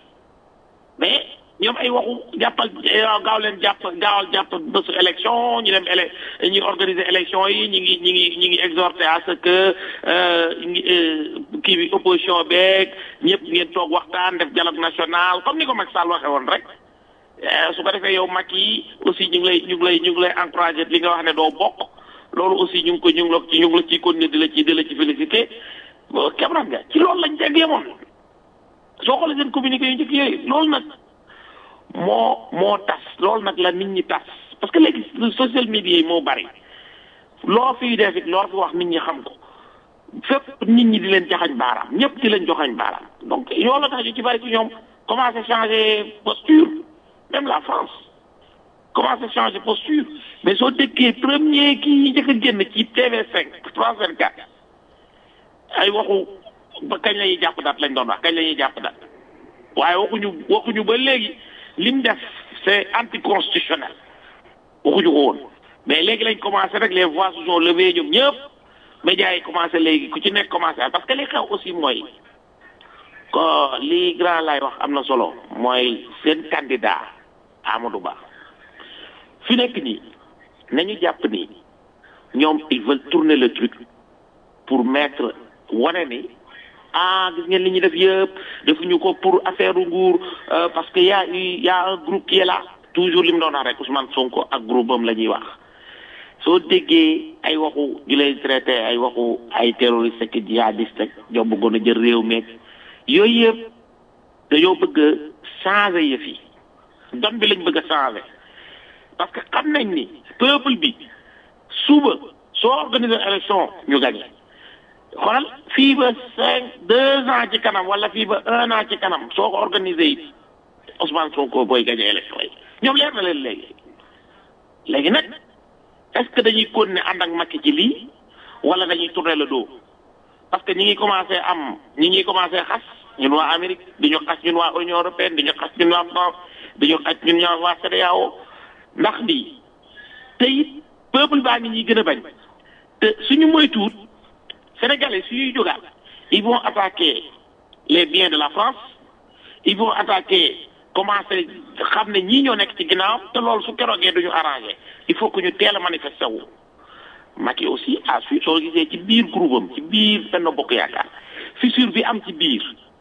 mais ñoom ay waxu jàppal gaaw leen jàpp gaawal jàpp bésu élection ñu dem élec ñu organiser élection yi ñu ngi ñu ngi ñu ngi exhorté à ce que kii bi opposition beeg ñëpp ngeen toog waxtaan def dialogue national comme ni ko Macky Sall waxee woon rek su ko defee yow Macky aussi ñu ngi lay ñu ngi lay ñu ngi lay encouragé li nga wax ne doo bokk loolu aussi ñu ngi ko ñu ngi la ci ñu ngi la ciy continuer di la ci di la ci félicité kebran nga ci loolu lañ teg yemoon soo xoolee seen communiqué yu njëkk yooyu loolu nag moo moo tas loolu nag la nit ñi tas parce que léegi social media yi moo bari loo fiy def it loo fi wax nit ñi xam ko fépp nit ñi di leen jaxañ baaraam ñëpp di leen joxañ baaraam donc yow la tax ñu ci bari ci ñoom commencé changer posture même la France commencé changer posture mais soo déggee premier kii njëkk a génn ci TV5 France 24 ay waxu ba kañ la ñuy jàpp daat lañ doon wax kañ la ñuy jàpp daat waaye waxuñu waxuñu ba léegi lim def c'est anticonstitutionnel waxuñu ko woon mais léegi lañ commencé rek les voix se sont levées ñoom ñëpp médias yi commencé léegi ku ci nekk commencé parce que li xew aussi mooy ko li grand lay wax am na solo mooy seen candidat Amadou Ba fi nekk nii nañu jàpp ni ñoom ils veulent tourner le truc pour mettre wane ni ah gis ngeen li ñu def yëpp defuñu ko pour affaire nguur parce que y a y a un groupe qui est là toujours li mu doon wax rek Ousmane Sonko ak groupe am la ñuy wax soo déggee ay waxu ñu lay traité ay waxu ay terroriste ak jihadiste ak ñoo bëggoon a jël réew meeg yooyu yëpp dañoo bëgg a changer yëf yi don bi lañ bëgg a changer parce que xam nañ ni peuple bi suba soo organiser élection ñu gagné xoolal fii ba cinq deux ans ci kanam wala fii ba un an ci kanam soo ko organisé it Ousmane Sonko booy gagné élection yi ñoom leer na leen léegi léegi nag est-ce que dañuy continuer ànd ak Macky ci lii wala dañuy tourner le dos parce que ñi ngi commencé am ñi ngi commencé xas ñun waa Amérique di ñu xas ñun waa Union européenne di ñu xas ñun waa France di ñu xas ñun waa CEDEAO ndax lii te it peuple baa ngi ñuy gën a bañ te suñu moytuwut Sénégalais suñuy jógaat ils vont attaquer les biens de la France ils vont attaquer commencer xam ne ñii ñoo nekk ci ginnaaw te loolu su keroogee duñu arrangé il faut que ñu teel a manifester wu. Macky aussi à suite soo gisee ci biir groupe am ci biir benn bokk yaakaar fissure bi am ci biir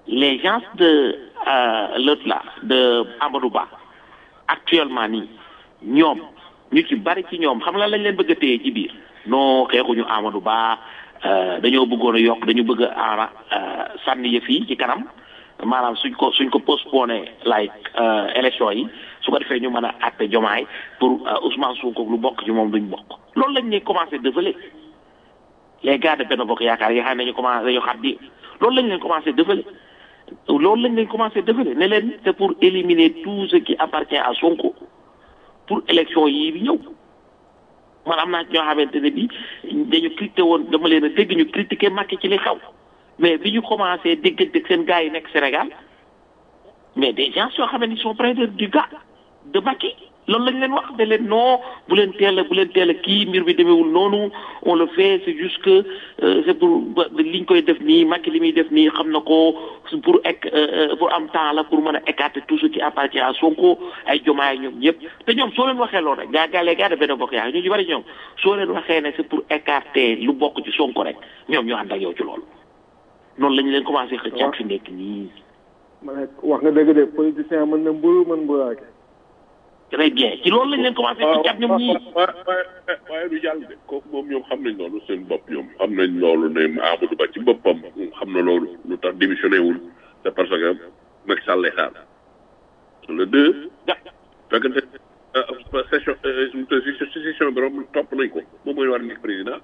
les gens de euh, l'autre là de Amadou Ba actuellement nii ñoom ñu ci bari ci ñoom xam la lañ leen bëgg a téye ci biir non xeexuñu Amadou Ba euh, dañoo bëggoon a yokk dañu bëgg a aara euh, sànni yëf yi ci kanam maanaam suñ ko suñ ko postponé like euh, élection yi su ko defee ñu mën a àtte jomaay pour euh, Ousmane Sonko lu bokk ci moom duñ bokk loolu lañ ñuy commencé développer les gars de Benno Bokk Yaakaar yi xam ne dañu commencé dañu xat di loolu lañ leen commencé développer loolu lañ leen commencé développer ne leen c'est pour éliminer tout ce qui appartient à Sonko pour élection yii bi ñëw man am naa ci ñoo xamante ne bi dañu critiqué woon dama leen a dégg ñu critiqué Macky ci li xaw mais bi ñu commencé déggante ak seen gars yi nekk Sénégal mais des gens yoo xam ne ils sont près de du gars de Macky loolu lañ leen wax ne leen non bu leen teel a bu leen teel a kii mbir bi demeewul noonu on le fait c'est juste que euh, c'est pour ba- li ñu koy def nii Macky li muy def nii xam na ko pour ek euh, pour am temps la pour mën a écarter tout ce qui appartient à Sonko ay jomaay ñoom ñëpp te ñoom soo leen waxee loolu rek gaa gaa les gars de Benno Bokk Yaakaar ñu ci bari ñoom soo leen waxee ne c'est pour écarter lu bokk ci Sonko rek ñoom ñoo ànd ak yow ci loolu noonu lañu leen commencé xëccaat fi nekk nii ma ne wax nga dëgg de politicien mën na mburu mën mburaake très bien ci loolu lañ leen commencé xëccaat ñoom ñii waaye waaye waaye du jàll de kooku moom ñoom xam nañ loolu seen bopp ñoom xam nañ loolu ne Amadou Ba ci boppam xam na loolu lu tax démissionné wul c'est parce que Macky Sall lay xaar le deux fekkante session session bi romb topp nañ ko moom mooy war a nekk président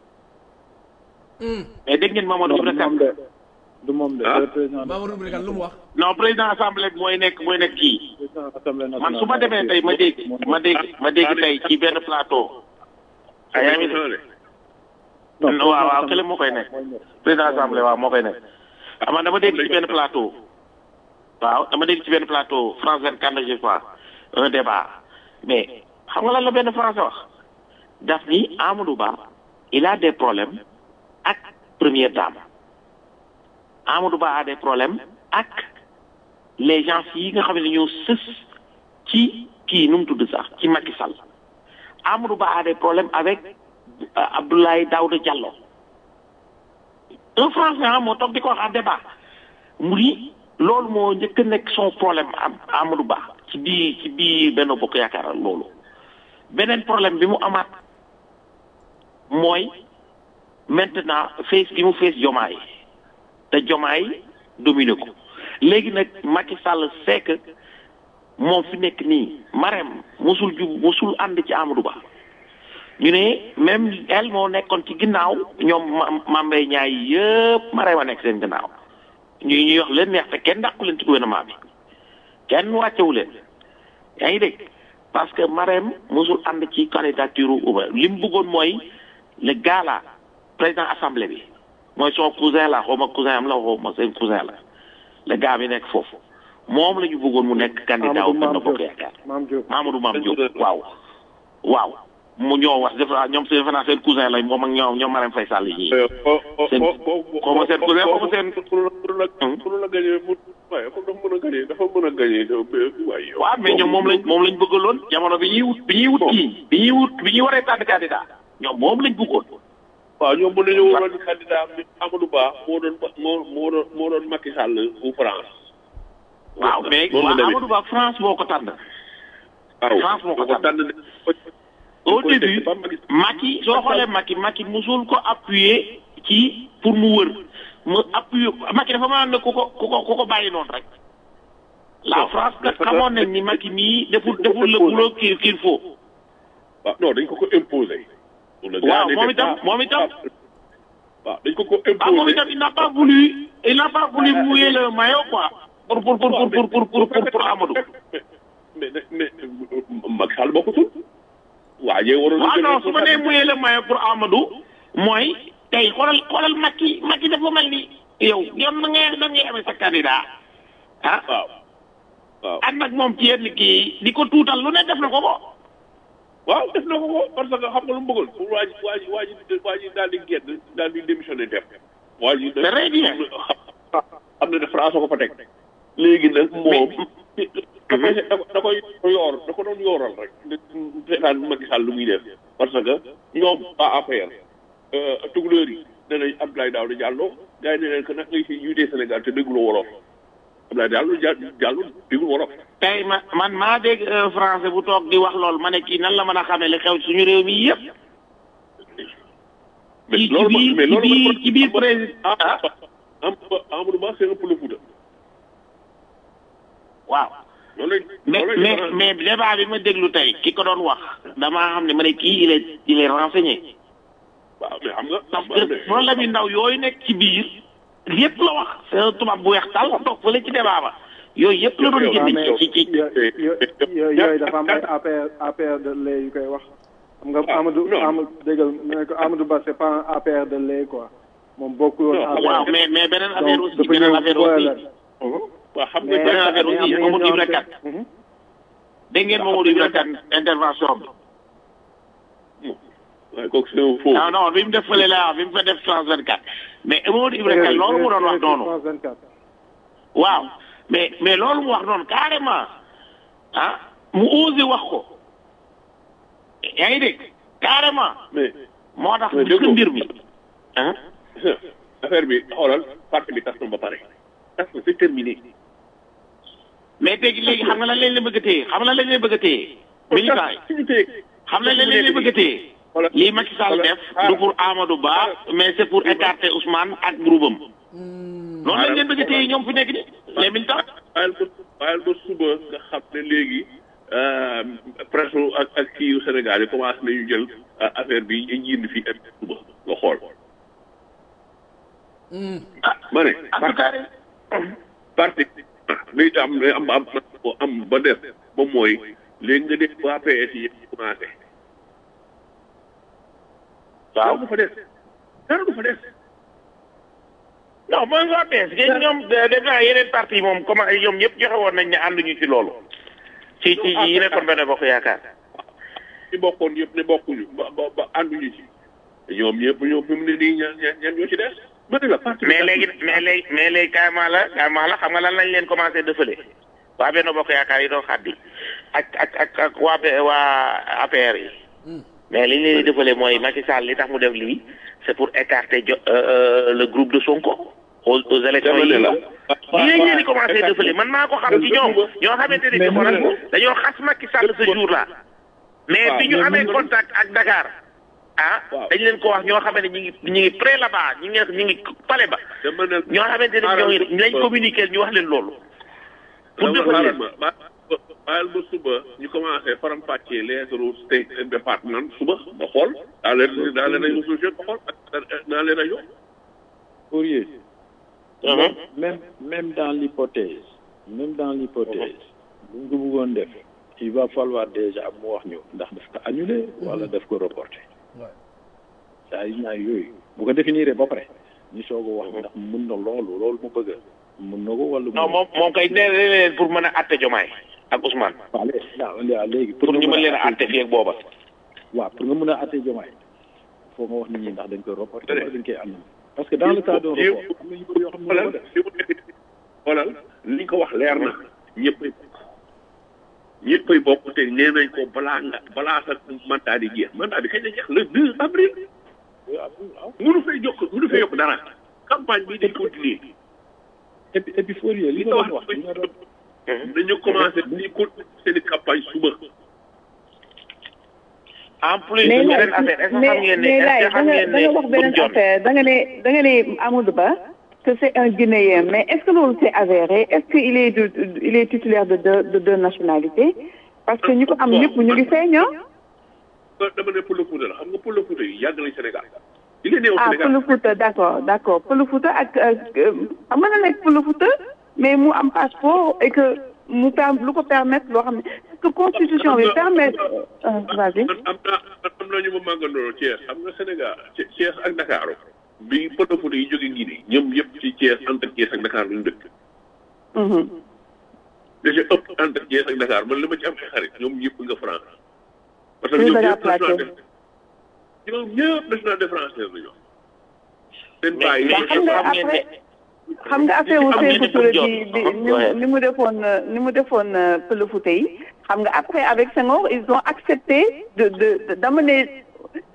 mais dégg ngeen Mamadou Ibra moom Kane de du moom de Ah. le président Mamadou Ibra Kane lu mu wax non président assemblée bi mooy nekk mooy nekk kii président assemblée nationale man su ma demee tey ma dégg ma dégg ma dégg tey ci benn plateau ah yaa ngi dégg non waaw waaw kële moo koy nekk président assemblée waaw moo koy nekk ah man dama dégg ci benn plateau waaw dama dégg ci benn plateau France 24 je crois un débat mais xam nga lan la benn français wax daf ni Amadou Ba il a des problèmes ak première dame Amadou Ba a des problèmes ak les gens yi nga xam ne ñoo sës ci kii nu mu tudd sax ci Macky Sall Amadou Ba a des problèmes avec euh, Abdoulaye Daouda Diallo un français ah moo toog di ko wax en débat mu ni loolu moo njëkk a nekk son problème am Amadou Ba ci biir ci biir Benno Bokk Yaakaar loolu beneen problème bi mu amaat mooy maintenant face gi mu face Jomaay te Jomaay dominé ko léegi nag Macky Sall c'est que moom fi nekk nii Marème mosul jub mosul ànd ci Amadou Ba ñu ne même elle moo nekkoon ci ginnaaw ñoom ma Mambey ñaay yëpp Marème a nekk seen ginnaaw ñu ñuy wax leen neex te kenn dàqu leen ci gouvernement bi kenn wàccewu leen yaa ngi dégg parce que Marème mosul ànd ci candidature Uba li mu bëggoon mooy le gars là président assemblée bi mooy son cousin la xaw ma cousin am la xaw ma seen cousin la le gars bi nekk foofu moom la ñu bëggoon mu nekk candidat wu Benno Bokk Yaakaar Maam Diop Mamadou Mame Diop waaw waaw mu ñoo wax defe naa ñoom seen defe naa seen cousin lañ moom ak ñoom ñoom Marème Faye Sall yi Seen- xaw ma seen cousin, xaw ma seen- pour la gagné mu waaye comme dafa mën a gagné dafa mën a gagné waaye yow waaw mais ñoom moom lañ moom lañ bëggaloon jamono bi ñuy wut bi ñuy wut kii bi ñuy wut bi ñuy waree tànn candidat ñoom moom lañ bëggoon waaw ñoom mën nañu waroon candidat bi Amadou Ba moo doon moo moo doon moo doon Macky Sall bu France waaw mais noonu la waaw demee. Amadou Ba France moo ko tànn waaw France moo ko ko tànn. tànn de au koy début teg ba Macky- Macky soo xoolee Macky Macky musul ko appuyer ci pour mu wër mu appuyer Macky dafa mën ne ku ko ku ko ku ko bàyyi noonu rek la Non, France kat dafa- xamoon nañ ni Macky mii deful deful le boulot qu'il qu'il faut waaw non dañ ko ko imposer le gars waaw n'était moom itam pas- moom itam waaw dañ ko ko ah moom imposer itam il n'a pas voulu il n'a pas voulu mouiller le maillot quoi pour pour pour pour pour pour pour pour, pour Amadou mais mais mais Macky Sall bokkutul waajee waroon waaw non su ma nee mouiller le maillot pour Amadou mooy tey xoolal xoolal Macky Macky dafa mel ni yow yow na ngay da ngay amee sa candidat ah waaw waaw ànd ak moom ci yenn kii di ko tuutal lu ne def na ko ko waaw def na ko ko parce que xam nga lu mu bëggoon pour waa ji waa ji waa ji waa ji daal di génn daal di démissionné dem waa ji nag Très bien. xam na ne France ko fa teg léegi nag moom da koy da koy yoor da ko doon yooral rek seetaan Macky Sall lu muy def parce que ñoom waa APR tukulóor yi nee nañ Abdoulaye Daouda Diallo gars yi ne leen que nag ngay si jiite Sénégal te dégguloo wolof Abdoulaye Daouda Diallo déggul wolof. tey ma man maa dégg un français bu toog di wax lool ma ne kii nan la mën a xamee li xew suñu réew mi yëpp. mais ci loolu biir mais ci loolu biir ci biir président ah Amadou Ba c'est un peu le Fouta. waaw. loolu lañ mais loolu lañ mais mais débat bi ma déglu tey ki ko doon wax damaa xam ne ma ne kii il est il est renseigné. waaw mais xam nga. parce que problème yu ndaw yooyu nekk ci biir yëpp la wax c'est un tubaab bu weex tàll toog fële ci débat ba yooyu yëpp la doon waaw génne mais ci ci yo- yo- yooyu dafa am ay APR APR de lait yu koy wax xam nga Ah, Amadou non. Amadou déggal mu ne ko Amadou Ba c'est pas un APR de lait quoi moom bokkul woon Non, APR waaw mais mais beneen affaire donc aussi dafa beneen ñëw affaire boole aussi leen. waaw xam mais nga beneen affaire aussi mais am na Mamadou Ibra ñoo Kane Mhm. dégg ngeen Mamadou Ibra Kane intervention bi waaye kooku c'est un faux. non non bi mu def fële la wax bi mu fa def France 24 mais Mamadou Ibra Kane loolu mu doon wax noonu France 24. waaw mais mais loolu mu wax noonu carrément ah mu osé wax ko yaa ngi dégg carrément mais moo tax Mais gis nga déggoo. mbir mi ah affaire bi xoolal parti bi tas na ba pare. tas na c'est terminé. mais léegi léegi xam nga lan lañ leen bëgg a téye xam nga lan lañ leen bëgg a téye militant yi suñu téye. xam nga lan lañ leen bëgg a téye Voilà. lii Macky Sall Voilà. def du pour Amadou Ba mais c'est pour écarter Ousmane ak groupe am noonu lañ leen bëgg a téye ñoom fi nekk ni les militants bàyyil ba bàyyil ba suba nga xam ne léegi presse ak ak kii yu Sénégal yi commencé nañu jël euh, affaire bi ñu jind fii ak suba nga xool. ah ma ne. en tout cas parti li am li am am am ba def moom mooy léegi nga def waa PS yi commencé. waaw dara du fa des dara du fa des. non mooy waa PS yéen ñoom def naa yeneen parti moom comment ñoom ñëpp joxe woon nañ ne ànduñu ci loolu ci ci yi nekkoon benn bokk yaakaar ñi bokkoon yëpp ne bokkuñu ba ba ba ànduñu ci ñoom ñëpp ñoom fi mu ne nii ñan ñan ñan ñoo ci des. ma ne la parti mais léegi mais léegi mais léegi carrément la carrément la xam nga lan lañ leen commencé dëfale waa benn bokk yaakaar yi doon xaddi ak ak ak ak waa P- waa APR yi mais li ñu leen di dëfale mooy Macky Sall li tax mu def lii c'est pour écarter jo euh, euh, le groupe de Sonko aux aux élections dama yi ne la. li lañ leen di commencé dëfale man maa ko xam ci ñoom ñoo xamante ni Mais ci xoolal mënuñu dañoo xas Macky Sall ce jour là mais waaw, bi ñu mais amee mënuñu- contact ak Dakar ah Waaw. dañ leen ko wax ñoo xamante ni ñu ngi ñu ngi près là-bas ñu ngi ñu ngi pale ba dama ne ñoo xamante ne ñoo ngi lañ communiquer ñu wax leen loolu pour dama defal xaaral leen ma ba bàyyil ba suba ñu commencé faram fàccee les state and département suba ba xool daa leen daa leen ay resolution ba xool ak daa leen ay yokk Fourier, Mhm. même même dans l'hypothèse même dans l'hypothèse bu ñu ko bëggoon def il va falloir déjà mu wax ñu ndax daf ko annuler wala daf ko reporter saa yu ñaar yooyu bu ko définir ba pare ñu soog a wax ndax mun na loolu loolu mu bëgg mun na ko wala non moom moom kay nee na leen pour mën a atte jomaay ak Ousmane waaw léegi waaw léegi pour ñu nga mën leen a atte- atte fii ak booba waaw pour nga mën a atte jomaay foo nga wax nit ñi ndax dañ koy reporter wala dañ koy annuler parce que dans le cas d'un report am na yu bëri yoo xam ne xoolal moo def li mu nekk xoolal li ñu ko wax leer na ñëppay bokk ñëppay bokk te nee nañ ko balaa nga balaa sa mandat di jeex mandat bi kañ la jeex le 2 avril waaw mënu fay yokk mënu fay yokk dara campagne bi day continuer et puis et puis Fourier li li nga nga doon wax wax li nga doon dañu commencé di continuer seen i campagne suba en plus mais beneen affaire est-ce que xam ngeen ne mais est-ce laay que da xam nga ngeen da nga wax ne beneen Boun Dionne affaire da nga ne da nga ne Amadou Ba que c'est un Guinéen mais est-ce que loolu c'est avéré est-ce que il est de, il est titulaire de deux de deux nationalités parce que ñu ko am ñëpp ñu ngi feeñ ah dama ne Pël Fuuta la xam nga Pël Fuuta yi yàgg nañ Sénégal il est né au ah Sénégal Pël Fouta d'accord d'accord Pël Fouta ak ak xam nga na nekk Pël Fouta mais mu am passeport et que mu per lu ko permettre loo xam ne est-ce que constitution bi permettre euh, vas-y man am naa am na ñu ma màggandoo Thiès xam nga Sénégal Thi- Thiès ak Dakar bi Pël Fuuta yi jóge Guinée ñoom yëpp ci Thiès entre Thiès ak Dakar lu ñu dëkk Mhm. da ci ëpp entre Thiès ak Dakar man li ma ci am ay xarit ñoom ñëpp nga France parce que Oui, ñoom Dakar ñëpp national Plateau. de ñoom ñëpp national de français la ñoom seen mais bàyyi mais xam nga xam ngeen ne après xam nga affaire wu Am ngeen Sékou ne Touré Boun bi Dionne, bi ah, ni ni mu defoon euh, ni mu defoon euh, Pël Fouta yi xam nga après avec Senghor ils ont accepté de de de- d'amener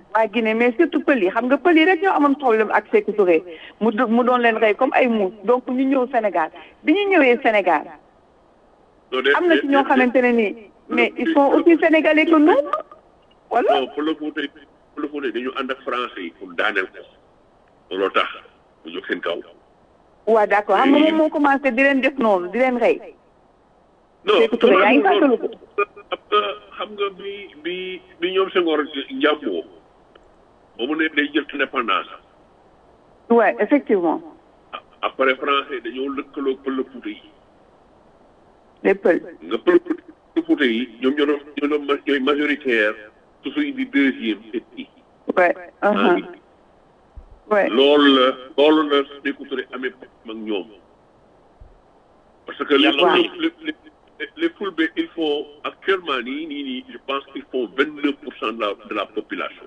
waa Guinée mais surtout pël yi xam nga pël yi rek ñoo amoon problème ak Sékou Touré mu do- mu doon leen rey comme ay muus donc ñu ñëw Sénégal bi ñu ñëwee Sénégal non de am na ci ñoo xamante ne nii mais ils sont aussi sénégalais que nous wala non pour le Fouta pour le Fouta dañu ànd ak français yi pour daaneel ko looloo tax mu jóg seen kaw. waa d'accord xam nga moom moo commencé di leen def noonu di leen rey non Sékou Touré yaa ngi fàttaliku xam nga xam nga bi bi bi ñoom Senghor njàmboo ba mu ne day jël indépendance ouais effectivement après français dañoo lëkkaloo pël Fouta yi les pël nga pël pël Fouta yi ñoom ñoo doon ñoo doon ma- ñooy majoritaire su suy di deuxième et yi ouais uh-huh. ouais loolu la loolu la Sékou Touré amee problème ak ñoom parce que les Waaw. les les les Fulbe il faut actuellement nii nii nii je pense qu'ils font vingt neuf pour cent de la de la population.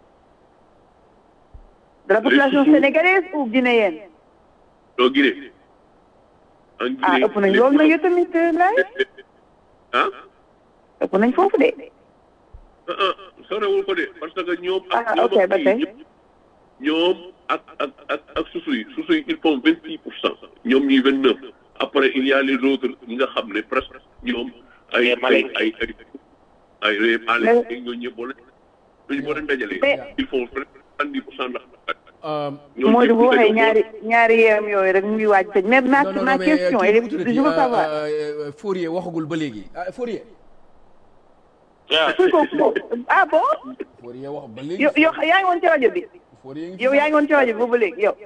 de la population Les- sénégalaise ou guinéenne doo Guinée. en Guinée ah ëpp nañ loolu nag yow tamit laay ah ëpp nañ foofu de ah ah sorewul ko de parce que ñoom. ak Ah, ñoom ok, ak ba kii tey. ñoom- ñoom ak ak ak ak susu yi susu yi ils font vingt six pour cent ñoom ñuy vingt neuf après il y a les autres ñi nga xam ne presque ñoom ay Les ay Malais. ay ay ay les Malais ak ñooñu ñëpp boo leen ñooñu boo leen dajalee Mais- ils font presque soixante-dix pour cent ndax Euh, ñoom moo di ñëpp bu waxee dañoo ñaari ñaari yeem yooyu rek mu ngi waaj tëj mais ma non non ma non mais question kii elle nu est mu tuddati, je veux euh, savoir euh, Fourier waxagul ba léegi ah Fourier waaw kuy ko ko ah bon Fourier wax ba léegi yow yow yaa ngi woon ci rajo bi Fourier ngi fi yow yaa ngi woon ci rajo bi boobu léegi yow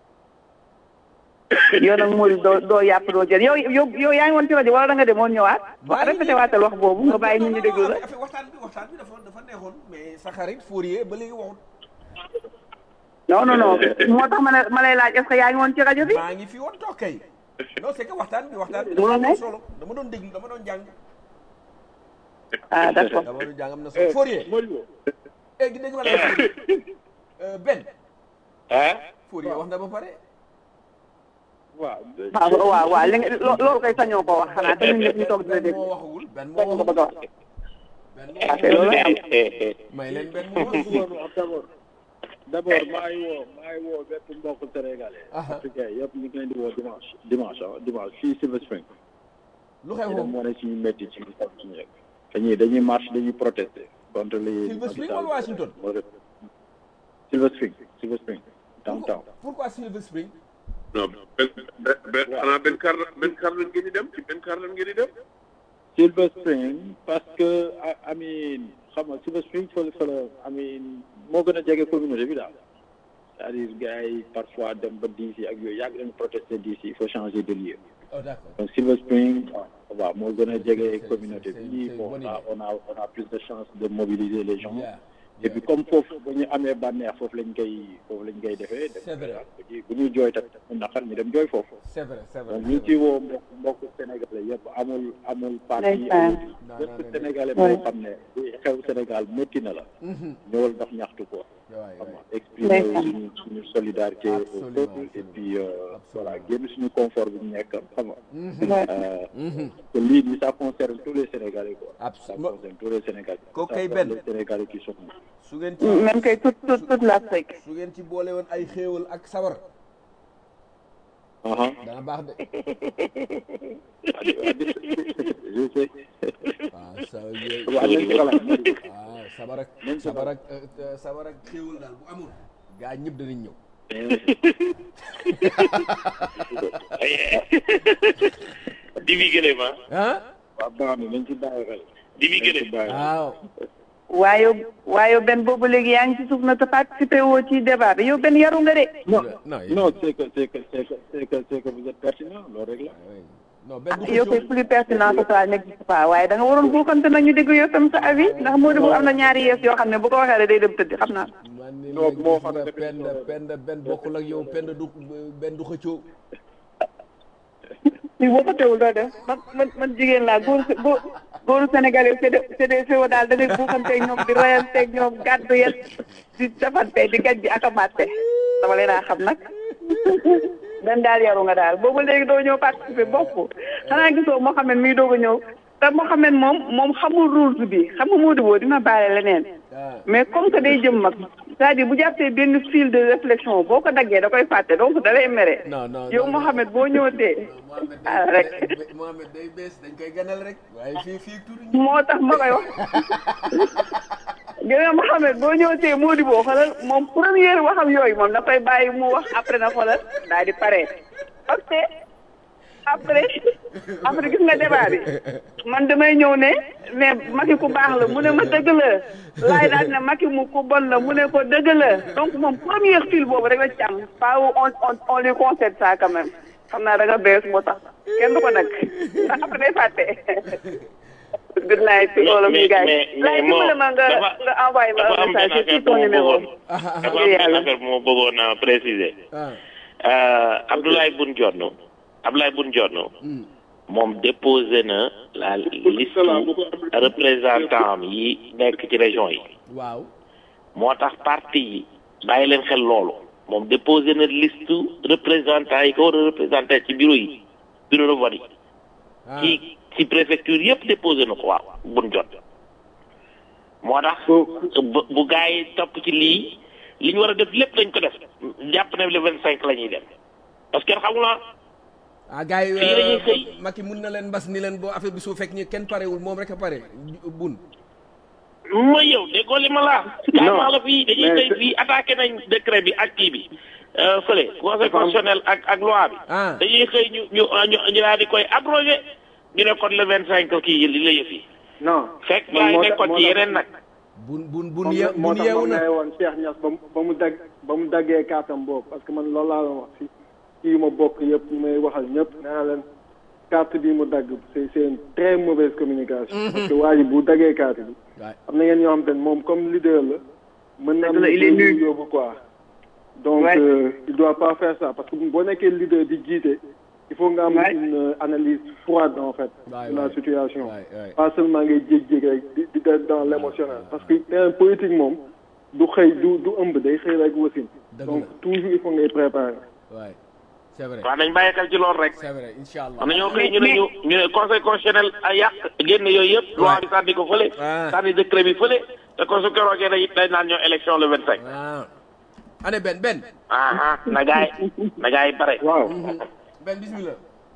yow nag moo di doo doo yàpp doo jël yow yow yow yaa ngi woon ci rajo wala da nga demoon ñëwaat wax répété waatal wax boobu nga bàyyi nit ñi déglu la affaire waxtaan bi waxtaan bi dafa dafa neexoon mais sa xarit Fourier ba léegi waxut non non non moo tax ma ne ma lay laaj est-ce que yaa ngi woon ci rajo bi maa ngi fi woon toog kay non c'est que waxtaan bi waxtaan bi Loolu dafa am nekk. solo dama doon déglu dama doon jàng ah d'accord dama doon jàng am na solo Fourier Modibo eh dégg nga la Fourier Euh, Ben ah Fourier wax na ba pare waaw waaw waaw waaw li nga loo- loolu koy sañoo ko wax xanaa te ñun ñëpp ñu toog di la Ben dégg moo waxagul Ben moo sañ nga ko bëgg a waxagul wax Ben moo ah waxagul te loolu lay am may leen Ben moo li waxagul bëggoon wax d'abord d'abord maa ngi woo maa ngi woo bépp mbokk sénégalais Aha. africain yëpp ñu ngi leen di woo dimanche dimanche ah dimanche fii Silver Spring lu xew ñu dem foofu wane suñu métti ci suñu yëg dañuy dañuy marche dañuy protester contre les Silver Spring wala Washington? moo def Silver Spring Silver Spring downtown pourquoi Silver Spring non benn benn benn xanaa benn kar benn kar lan ngeen di dem ci benn kar lan ngeen di dem. Silver Spring parce que I- I mean xam nga Silver Spring fa la fa la I mean moo gën a jege communauté bi daal c'est-à-dire gars yi parfois dem ba DC ak yooyu yàgg nañu protester DC il faut changer de lieu oh d'accord donc Silver Spring waaw moo gën a jege c'est- communauté c'est- bi c'est bon bonne on a idée. on a on a plus de chance de mobiliser les gens Yeah, et puis comme foofu bu ñu amee bànneex foofu lañ koy foofu lañ koy defee C'est vrai. dem bu ñuy jooy tamit mu naqar ñu dem jooy foofu c'est vrai c'est vrai donc ñu ngi ciy woo mbokk mbokk sénégalais yëpp amul amul parti Ndeysaan. amul Non, bépp non, non, sénégalais Ouais. boo xam ne li xew Sénégal métti na la Mhm. ñëwal ndax ñaxtu ko waay xam waay nga exprimer Ndeysaan. suñu suñu solidarité au Absolument, peuple et absolument. puis euh, Absolument. voilà génn suñu confort bi ñu nekk xam nga Ouais. Euh, Mhm. que lii nii ça concerne tous les Sénégalais quoi ça Absolument. concerne tous les Sénégalais Kooku Ça kay concerne benn. les Sénégalais qui sont su ngeen ci même kay toute toute toute l'Afrique su ngeen ci boole woon ay xéewal ak sabar ah dana baax de je sais waaw sa yooyu waaw nañ ci xalaat waaw sabar ak Même sabar. sabar ak euh, euh, sabar ak xéewal daal bu amul gaa ñëpp danañ ñëw di bi gële ma ah waaw baax na nañ ci bàyyi xel di bi nañ ci gële bàyyi xel waaw waaye waaye benn boobu léegi yaa ngi ci suuf na te participé woo ci débat bi yow benn yaru nga de non non non c'est que c'est que c'est que c'est que c'est que vous êtes pertinent loolu rek la oui. non benn du yow ko koy plus pertinent que ça n'existe pas waaye da nga waroon buuxante nag ñu dégg yow tam sa avis ndax moo di bu am na ñaari yees yoo xam ne bu ko waxee rek day dem tëdd xam naa man ni Non, la moo gis xam nga ne pend pend benn bokkul ak yow pend du benn du xëccoo li boo ko teewul doo def man man man jigéen laa góor góor góoru sénégalais c'est des c'est des féo daal da ngay buuxanteeg ñoom di royanteeg ñoom gàddu yet di defante di gaj ji ak a matte dama leen a xam nag dan daal yaru nga daal boobu léegi doo ñëw participer bokk xanaa gisoo Mohamed mii doog a ñëw te Mohamed moom moom xamul rules bi xam nga Modou Bo dina baale leneen mais comme que day jëm mag c'est-à-dire bu jàppee benn fil de réflexion boo ko daggee da koy fàtte donc da lay mere non non yow Mohamed boo ñëwatee ah rek Mohamed day bees dañ koy ganal rek waaye fii fii tur moo tax ma koy wax gis nga Mohamed boo ñëwatee Mody boo xoolal moom première waxam yooyu moom da koy bàyyi mu wax après na xoolal daal di pare parce que après après gis nga débat bi man damay ñëw ne ne Macky ku baax la mu ne ma dëgg la laay daal ne Macky mu ku bon la mu ne ko dëgg la donc moom première fil boobu rek la ci am pas on on on lui concède ça quand même xam naa da nga bees moo tax kenn du ko nag ndax après day fàtte. good night to all of you guys. laay dimbale ma nga nga envoyé ma un message ci ton numéro. dafa am benn affaire moo bëggoon a préciser. Abdoulaye Boun Dionne Abdoulaye Boun Dionne moom déposé na la liste représentant yi nekk ci région yi. waaw moo tax parti yi bàyyi leen xel loolu moom déposé na liste représentant yi ko war a représenté ci bureau yi bureau de vote yi. ci ci préfecture yëpp déposé na ko waaw Boun Dionne moo tax bu bu gars yi topp ci lii li ñu war a def lépp lañ ko def jàpp ne le vingt cinq la ñuy dem parce que xamul ah ah gars yi fii la ñuy xëy Macky mun na leen mbas ni leen boo affaire bi su fekk ñu kenn parewul moom rek a pare bun mooy yow déggoo li ma la maa la fii dañuy xëy fii attaqué nañ décret bi ak kii bi fële conseil constitutionnel ak ak loi bi dañuy xëy ñu ñu ñu ñu daal di koy abrogé ñu ne kon le vingt cinq kii li la yëf yi non fekk gaa yi nekkoon ci yeneen nag bun bun bun ye moo bun tax yeewu ma na ne woon Cheikh Niass ba mu ba mu dagg ba mu daggee kaatam boobu parce que man loolu laa doon wax si kii yu ma bokk yëpp ñu may waxal ñëpp nee naa leen carte bi mu dagg c'est c'est une très mauvaise communication parce que waa ji bu daggee carte bi waay am na ngeen ñoo xam te ne moom comme leader la mën na am Dëgg la, il est lu nul. yóbbu quoi donc Ouais. euh, il doit pas faire ça parce que boo nekkee leader di jiite il faut nga am Ouais. une euh, analyse froide en fait Ouais, de la ouais. situation waay waay pas seulement ngay jéeg-jéeg rek di di def dans l'émotionnel parce que terrain politique moom du xëy du du ëmb day xëy rek wasin Dëgg donc la. toujours il faut ngay préparer waay c'est vrai waaw nañ bàyyi xel ci loolu rek c'est vrai incha allah am na ñoo koy ñu ne ñu ñu ne conseil constitutionnel a yàq génn yooyu yëpp loi bi sànni ko fële Ah. sànni décret bi fële te kon su keroogee day day naan ñoo élection le vingt cinq ah ane benn benn ah ah na gaay na gaay bare waaw benn bismillah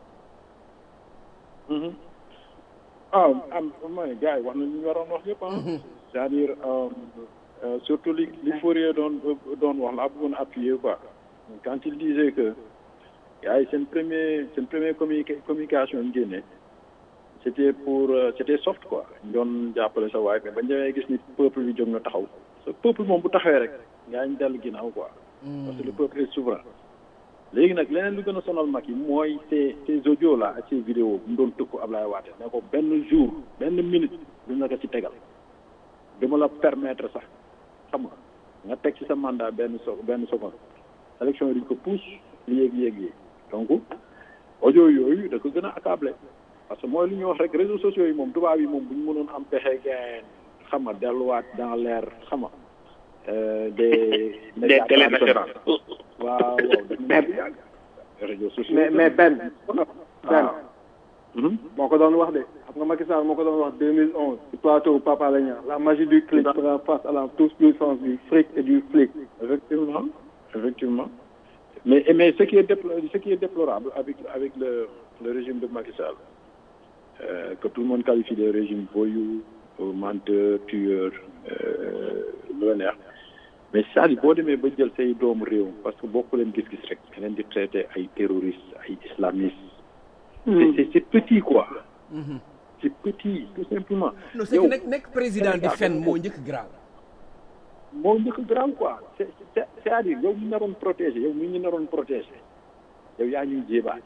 ah am mooy gars yi wax na li ñu waroon wax yëpp ah. c'est-à-dire euh, euh, surtout li li Fourier doon doon wax la bëggoon appuyer quoi quand il disait que gars yi seen premier seen premier communiqué communication ñu génne c'était pour euh, c'était soft quoi ñu doon jàppale sa waay mais bañ demee gis ni peuple bi jóg na taxaw sa peuple moom bu taxawee rek gars yi ñu dellu ginnaaw quoi. parce que le peuple est souverain. léegi nag leneen lu gën a sonal mag yi mooy ces ces audios là ak ces vidéos bu mu doon tëkku Ablaye Wade ne ko benn jour benn minute du na ko ci tegal dama la permettre sax xam nga nga teg ci sa mandat benn so benn seconde élection yi duñ ko pousse yéeg yéeg yéeg donc audio yooyu da ko gën a accablé parce que mooy lu ñuy wax rek réseaux sociaux yi moom tubaab yi moom bu ñu mënoon am pexe gain xam nga delluwaat dans l'air xam nga euh, des des télé nationales waaw waaw def nañ ko yàgg réseaux sociaux mais mais benn benn Mhm. moo ko doon wax de xam nga Macky Sall moo ko doon wax 2011 ci plateau Papa Alé Niang la magie du clic fera face à la toute puissance du fric et du flic effectivement effectivement mais mais ce qui est déplo- ce qui est déplorable avec avec le le régime de Macky Sall euh, que tout le monde qualifie de régime voyou euh, menteur tueur euh, lu la neex mais c'est-à-dire boo demee ba jël say doomu réew parce que bokku leen gis-gis rek nga leen di traité ay terroristes ay islamistes c'est c'est c'est petit quoi c'est petit tout simplement non c'est que nekk nekk président di fen moo njëkk graaw moo njëkk grand quoi c'est c'est c'est-à-dire yow mi naroon protéger yow mi ñu naroon protéger yow yaa ñuy jébaane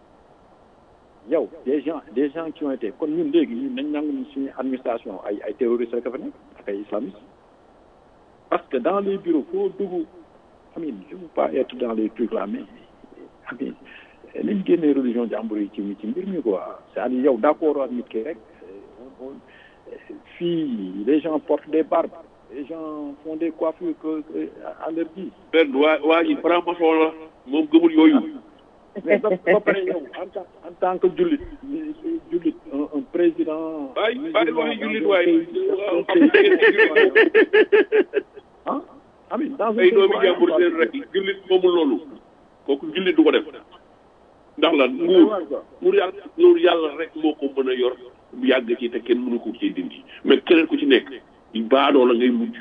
yow des gens des gens qui ont été kon ñun léegi ñun nañ nangu ñu suñu administration ay ay terroristes rek a fa nekk ak ay islamistes parce que dans les bureaux foo dugg amin je veux pas être dans les trucs là mais amin nañ génnee religion jàmbur yi ci ci mbir mi quoi c'est-à-dire yow d'accord ak nit ki rek on- on- fii les gens portent des barbes les gens font des coiffures que, que à leur guise benn waa waa ji franc-maçon la moom gëmul yooyu mais ba ba pare yow en tant en tant que jullit jullit un un président dans. Bàyyi bàyyi waxi jullit waay. ah Amin dans un ay pays doomi croyant, jàmbur quoi. seen rek jullit moomul loolu kooku jullit du ko def ndax lan nguur nguur yàlla nguur yàlla rek moo ko mën a yor yàgg ci te kenn mënu ko ci dindi mais keneen ku ci nekk baadoo la ngay mujj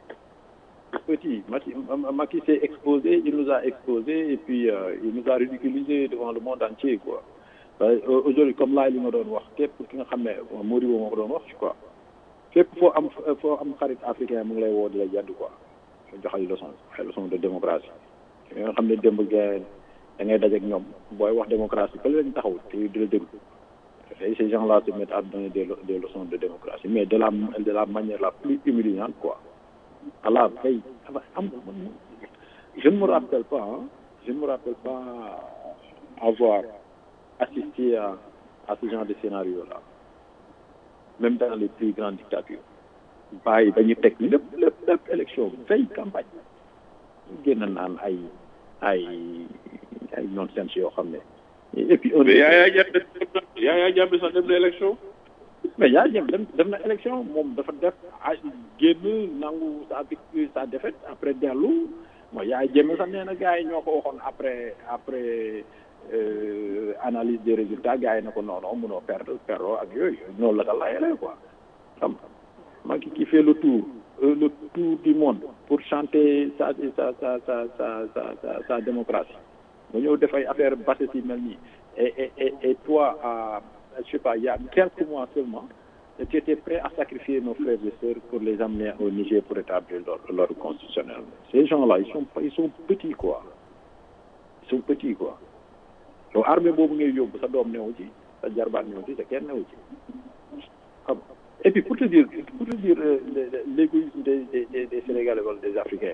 petit. Macky, Macky s'est exposé, il nous a exposé et puis euh, il nous a ridiculisé devant le monde entier quoi. Euh, Aujourd'hui comme laay li nga doon wax képp ki nga xam ne Modibo moo ko doon wax quoi fépp foo am foo am xarit africain mu ngi lay woo di la yedd quoi jox ay leçon ay leçon de démocratie yi nga xam ne démb gaay da ngay dajeek ñoom booy wax démocratie ba leen taxaw te di la déglu et ces gens là se mettent à donner des, le- des leçons de démocratie mais de la de la manière la plus humiliante quoi à la veille am je ne me rappelle pas hein, je ne me rappelle pas avoir assisté à, à ce genre de scénario là même dans les plus grandes dictatures bàyyi dañu teg lépp lépp lépp élection veille campagne génn naan ay ay ay nonsense yoo xam ne et puis un mais Yaya Jammeh Yaya Jammeh sax dem na élection mais yaa jëm dem def na élection moom dafa def ay génn nangu sa victoire sa défaite après dellu mooy yaa jëme sax nee na gars yi ñoo ko waxoon après après euh, analyse des résultats gars yi na ko non non mënoo perdre perdre ak yooyu noonu la ko layalee quoi xam nga Macky qui fait le tour euh, le tour du monde pour chanter sa sa sa sa sa sa sa, sa démocratie nga ñëw def ay affaire basse si mel nii et et et et toi à je sais pas il y a quelques mois seulement tu étais prêt à sacrifier nos frères et sœurs pour les amener au Niger pour établir l'ordre l'ordre constitutionnel ces gens-là ils sont ils sont petits quoi ils sont petits quoi donc armée boobu ngay yóbbu sa doom newu ci sa jarbaat newu ci sa kenn newu ci xam nga et puis pour te dire pour te dire euh, le- le- l'égoïsme des des des des Sénégalais wala des Africains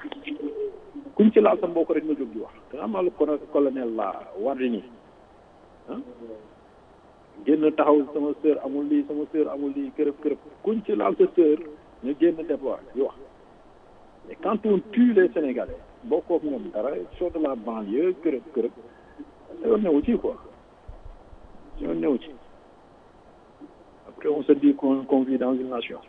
kuñ ci laal sa mbokk rek nga jóg di wax da nga amal colonel la Wardini ah génn taxaw sama sœur amul lii sama sœur amul lii kërëb kërëb kuñ ci laal sa sœur ñu génn débat di wax mais quand on tue les Sénégalais bokkoo ak ñoom dara soo de la banlieue kërëb kërëb yoon newu ci quoi yoon newu ci après on se dit qu'on qu'on vit dans une nation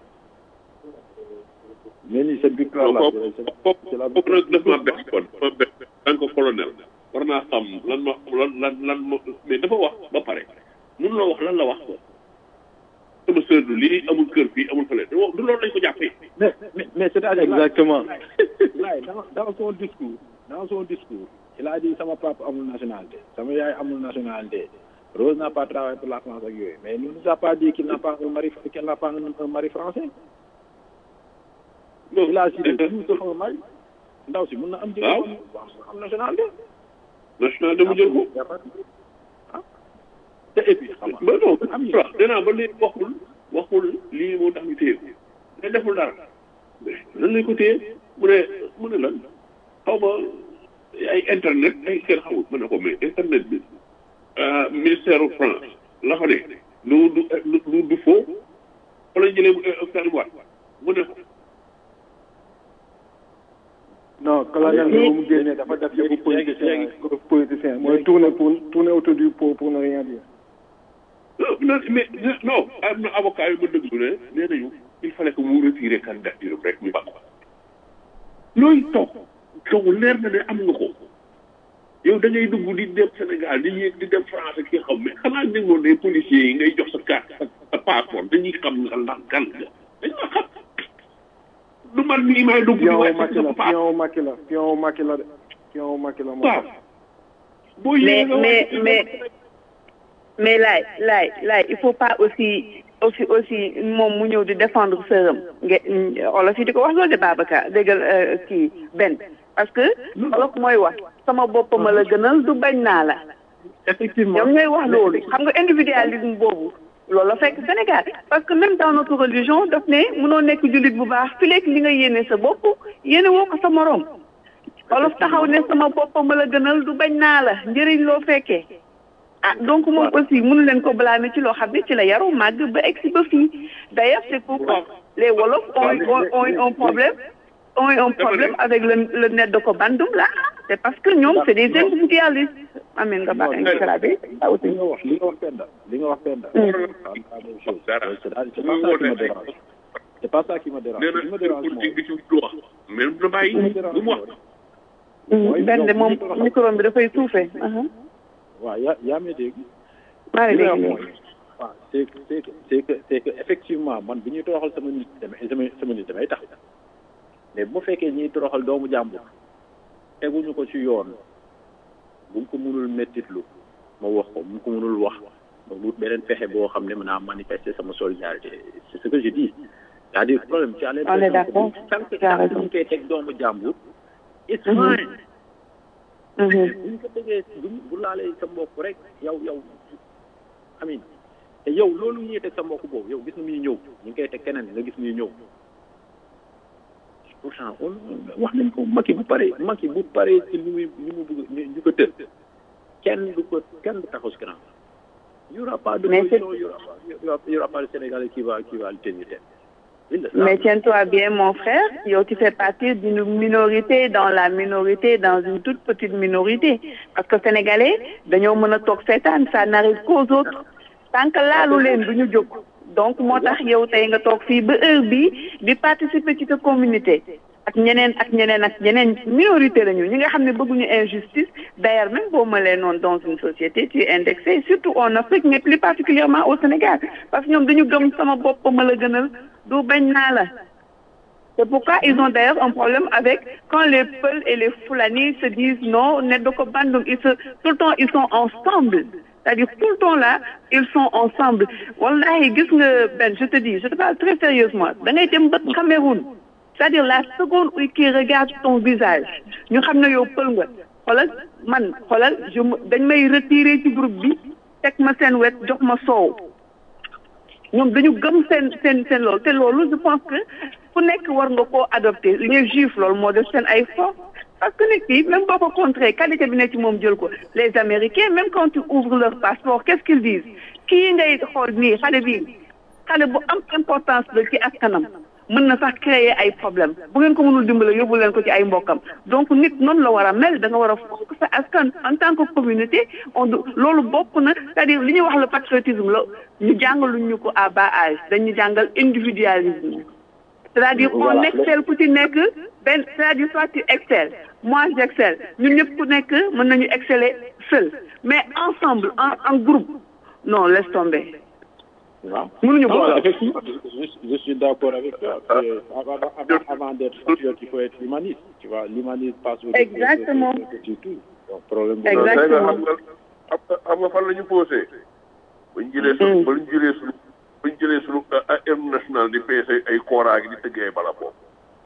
mais ni cette victoire là kooku c'est kooku c'est la kooku nag daf maa bett kon ma bett tant que colonel war naa xam lan ma lan lan lan ma mais dafa wax ba pare mun la wax lan la wax ko sama sœur du lii amul kër fii amul fële du du loolu lañ ko jàppee mais mais mais c'est-à-dire Exactement. Laye dans dans son discours dans son discours il a dit sama papa amul nationalité sama yaay amul nationalité Rose n'a pas travaillé pour la France ak yooyu mais il nous a pas dit qu'il n'a pas un mari qu'il n'a pas un, un mari français il a cité tout sauf un mari ndaw si mun na am Waaw. am nationalité national dama jël ko ah te et puis xam nga ba non am yi wax danaa ba léegi waxul waxul lii moo tax ñu téye ko mais deful dara mais lan lañ ko téye mu ne mu ne lan xaw ma ay internet ay kenn xamul mu ne ko mais internet bi ah, ministère u France la fa ne lu du lu du faux fa la jëlee mu Karim Wade mu ne ko non colonel bi ba mu génnee dafa def yëfu politicien politicien mooy tourner pour tourner autour du pot pour ne rien dire. non non mais non am na avocat yu ma déglu ne nee nañu il fallait que mu retirer candidature am rek ñu bàq looy toog toog leer na ne am nga ko yow da ngay dugg di dem Sénégal di yéeg di dem France ki xam mais xanaa déggoon ne policiers yi ngay jox sa carte sa sa passeport dañuy xam nga ndax gan nga dañ ma xam du man mii may dugg di pion wu wàcc Macky sa la passeport pion wu Macky la pion wu Macky la de pion wu Macky la moo waaw tax. boo mais yéegee nga mais wàcc mais mais laay laay laay il faut pas aussi aussi aussi moom mu ñëw di défendre sëram nga olof yi di ko wax loolu de Babacar déggal euh, kii benn parce que olof mooy wax sama bopp ma la gënal du bañ naa la effectivement ñoom ñooy wax loolu xam nga individualisme boobu loolu la fekk Sénégal parce que même dans notre religion daf ne mënoo nekk jullit bu baax fi lekk li nga yéene sa bopp yéene woo ko sa morom olof taxaw ne sama bopp ma la gënal du bañ naa la njëriñ loo fekkee ah donc moom aussi mënu leen ko blâmer ci loo xam ne ci la yaru màgg ba egsi ba fii d'ailleurs c'est pourquoi les wolof ont ont ont un problème ont un problème avec le le net de ko bandum là c'est parce que ñoom c'est des individualistes amin nga baax nga grabé ah aussi li nga wax li nga wax Penda li nga wax Penda c'est la même chose c'est c'est pas ça qui me dérange c'est pas ça qui me dérange nee li na ma dérange pour mooy dégg ci lu wax mais na bàyyi bu mu wax benn de moom micro bi dafay suufee waaw yaa yaa may dégg maa ngi li nga dégg wax mooy waaw c'est que c'est que c'est que c'est que effectivement man bu ñuy toroxal sama nit damay sama sama nit damay tax mais bu ma fekkee ñuy toroxal doomu jàmbur teguñu ko ci yoon bu mu ko mënul mettitlu ma wax ko bu mu ko mënul wax ma wut beneen pexe boo xam ne mën naa manifester sama solidarité c'est ce que je dis c'est-à-dire problème ci àll On est d'accord. tant que Tu as tant que raison. ñu koy teg doomu jàmbur it's fine Mhm. bu ñu ko tegee bu ñu bu laalee sa mbokk rek yow yow amin te yow loolu ñuy teg sa mbokk boobu yow gis nga muy ñëw ñu ngi koy teg keneen nga gis muy ñëw pourtant on wax nañ ko Macky bu paree Macky bu paree ci li muy li mu bëgg ñu ñu ko tëdd kenn du ko kenn du taxaw si kanam y aura pas de Mais c'est- position y aura pas y aura- y aura pas de Sénégalais qui va qui va le tenir tête il le savent. Mais tiens-toi bien, mon frère, yow, tu fais partie d'une minorité dans la minorité, dans une toute petite minorité. Parce que Sénégalais, dañoo mën a toog seetaan, ça n'arrive qu'aux autres. Tant que laalu leen du ñu jóg. Donc moo tax yow tey nga toog fii ba heure bi di participer ci sa communauté. ak ñeneen ak ñeneen ak ñeneen minorité lañu ñi nga xam ne bëgguñu injustice d'ailleurs même boo mëlee noonu dans une société tu es indexé surtout en Afrique mais plus particulièrement au Sénégal parce que ñoom dañu gëm sama bopp ma la gënal du bañ naa la c'est pourquoi ils ont d'ailleurs un problème avec quand les Peuls et les Fulani se disent non neddo ko bandum ils se tout le temps ils sont ensemble c'est-à-dire tout le temps là ils sont ensemble wallahi gis nga Ben je te dis je te parle très sérieusement da ngay dem ba Cameroun c'est-à-dire la seconde où qui regarde ton visage ñu xam ne yow pël nga xoolal man xoolal je me dañ may retirer ci groupe bi teg ma seen wet jox ma soow ñoom dañu gëm seen seen seen loolu te loolu je pense que fu nekk war nga koo adopté les juifs loolu moo def seen ay force parce que nit ki même boo ko contré qualité bi ne ci moom jël ko les américains même quand tu ouvres leur passeport qu'est-ce qu'ils disent kii ngay xool nii xale bi xale bu am importance la ci askanam mën na sax créer ay problème bu ngeen ko mënul dimbale yóbbu leen ko ci ay mbokkam donc nit noonu la war a mel da nga war a fonk sa askan en tant que communauté on do- loolu bokk na c'est-à-dire li ñuy wax le patriotisme la ñu jàngaluñ ñu ko à bas âge dañu jàngal individualisme c'est-à-dire on Voilà. excelle ku ci nekk benn c'est-à-dire soit tu excelles moi j'excelle ñun ñëpp ku nekk mën nañu exceller seul mais ensemble en en groupe non laisse tomber waaw mënuñu Non, booloo effectivement, je, je suis d'accord avec toi. C'est- Avant, avant, avant d'être patriote, il faut être humaniste. Tu vois, l'humanisme passe au Exactement. du tout. Donc, problème Exact. tey nga Exactement. xam nga xam nga xam nga fan la ñu posé ba ñu jëlee suñu ba ñu jëlee suñu ba ñu jëlee suñu hymne national di peese ay kooraa gi di tëggee ay bala boobu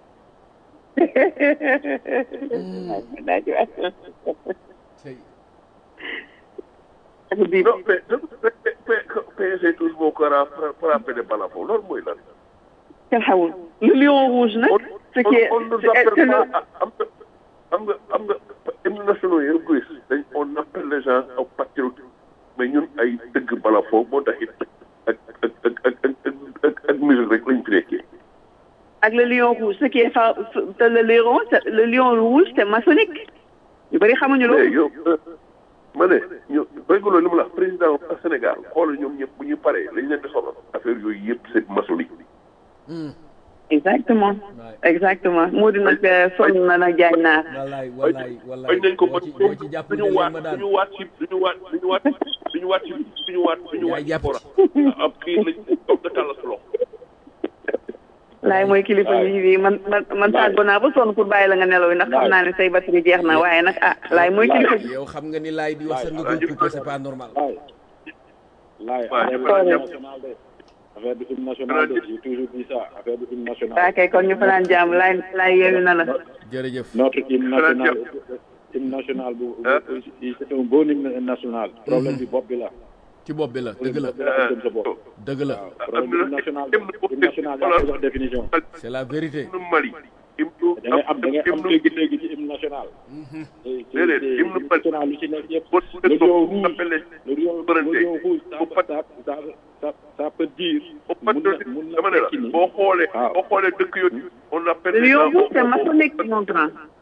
non mais peese tous boo kooraa frappé de bala foofu loolu mooy lan kenn xamul le lion rouge nag ce qui est on nous c'est- c'est appelle le- pas am nga am nga am nga hymne nationaux yi yëpp gis dañ on appelle les gens aux patriotes mais ñun ay dëgg bala foofu moo tax it ak ak ak ak ak ak ak musique rek lañ fi nekkee ak le lion rouge ce qui est fa te le lion c'est- le lion rouge c'est maçonnique ñu bëri xamuñu mais loolu yow ma ne ñu régulo li mu la wax président Sénégal xoolal ñoom ñëpp bu ñu paree lañ leen di sonal affaire yooyu yëpp c'est maçonnique exactement exactement moo di nag sonn na nag jaañ naar wallaay wallaay wallaay bañ nañ ko boo ba ci boo ci jàpp duñu ne waat ma daan duñu waat ci duñu waat duñu waat duñu waat ci duñu waat duñu waat Yaay ci jàpp fora ab kii lañ toog nga tàll sa loxo laay mooy kilifa yi bi man man man tàggoo naa ba sonn pour bàyyi la nga nelaw yi ndax xam naa ne say batterie jeex na waaye nag ah laay mooy kilifa gi yow xam nga ni laay di wax sa nga koy coupé c'est pas normal Laay, laay, Ouais, affaire ouais. du hymne national de. Affaire du hymne national de, j'ai toujours dit ça, affaire du hymne national. waa kay kon ñu fanaan jàmm laay laay yeewu na la jërëjëf Notre hymne Xanaa national, hymne national, bu- bu- c'est un bon hymne national. Problème bi bopp bi la. ci bopp bi la dëgg la Bopp bi la, gëm sa bopp. dëgg la Waaw, problème bi hymne national, hymne national yaa koy wax définition. c'est la vérité hymne Mali hymne da ngay am da ngay am hymne dégg-dégg ci hymne national. Déedéet, hymne Mali. national lu ci nekk yëpp. boo Le lion ko rouge, appelé le lion, le Souveraineté. lion rouge, ça, Au pat- ça, ça, ça, ça peut dire. au mun na patriotisme mun na dama ne la tekki ni. boo xoolee waaw. boo xoolee dëkk yooyu on appelle le les lion gens rouge c'est maçonnique mon grand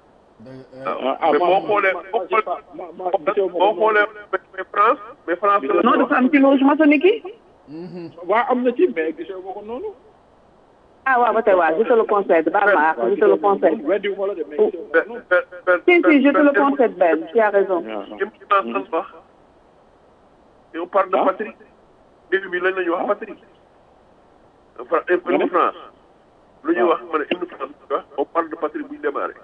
mais boo xoolee boo xoolee boo xoolee mais France mais France la non dafa am ci loge maçonnique yi waaw am na ci mais gisee ma ko noonu ah waaw ba tey waaw je te le concède baal ma je te le concède weddi ma la de mais gisee ma ko noonu si si je te le concède Ben tu as raison France wax et on parle de patrie début bi lañ la ñuy wax patrie hymne France lu ñuy wax ma ne hymne France wax on parle de patrie buy démarré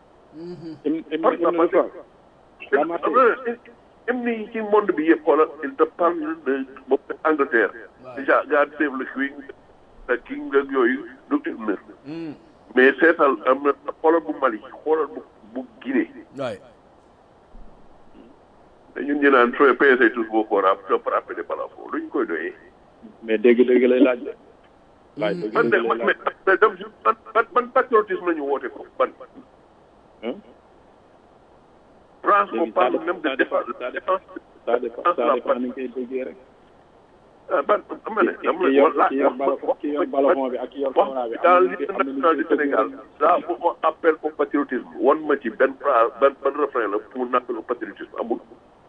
hymne yi ci monde bi yëpp xoolal il te parle de bopp Angleterre déjà God save the Queen the King ak yooyu du hymne mais seetal am na xoolal bu Mali xoolal bu bu Guinée waay te ñun ñu naan sooy peese tous boo ko raap soo frappé de balafoo luñ koy doyee. mais dégg-dégg lay laaj de. laaj man de dégg-dégg man lay laaj. mais dem ban ban ban patriotisme la ñu woote ko ban. France on parle même de défense ça défense ça dépend ça dépend ni nga koy déggee rek. ah ban am na ne am ki yor na ki yor balafon ki yor balafon bi ak ki yor camara bi. dans am na l'hymne am na national du Sénégal là bu on appelle au patriotisme wan ma ci benn phrase benn benn refrain la pour nappel au patriotisme amul.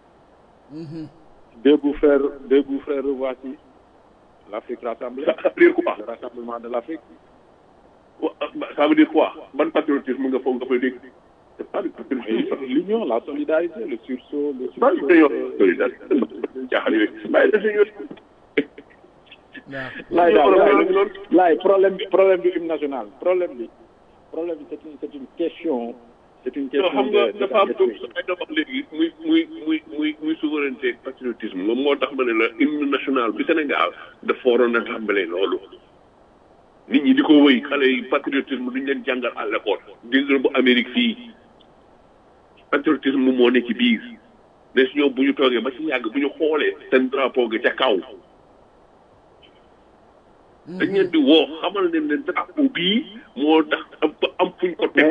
Debout frère, debout frère, voici l'Afrique rassemblée. ça ça veut dire quoi Le rassemblement de l'Afrique. Wa- ça veut dire quoi ban patriotisme nga foog nga fay dégg c'est pas du Et patriotisme. L'union, la solidarité, le sursaut, le Ban sursaut. union euh, solidarité jaaxal yooyu bàyyi la suñu laay Union daal européenne laay laay problème bi problème du hymne national problème bi problème bi c'est une c'est une question c'est une non question xam nga de- dafa am d'état lu d'esprit. ay wax léegi muy muy muy muy muy souveraineté ak patriotisme moom moo tax ma ne la hymne national bi Sénégal dafa waroon a tàmbalee loolu nit ñi di ko wëy xale yi patriotisme duñ leen jàngal à l'école gis nga bu Amérique fii patriotisme moo nekk ci biir ne si ñoom bu ñu toogee ba ci yàgg bu ñu xoolee seen drapeau ga ca kaw dañ leen di woo xamal ne leen drapeau bii moo tax am am fuñ ko teg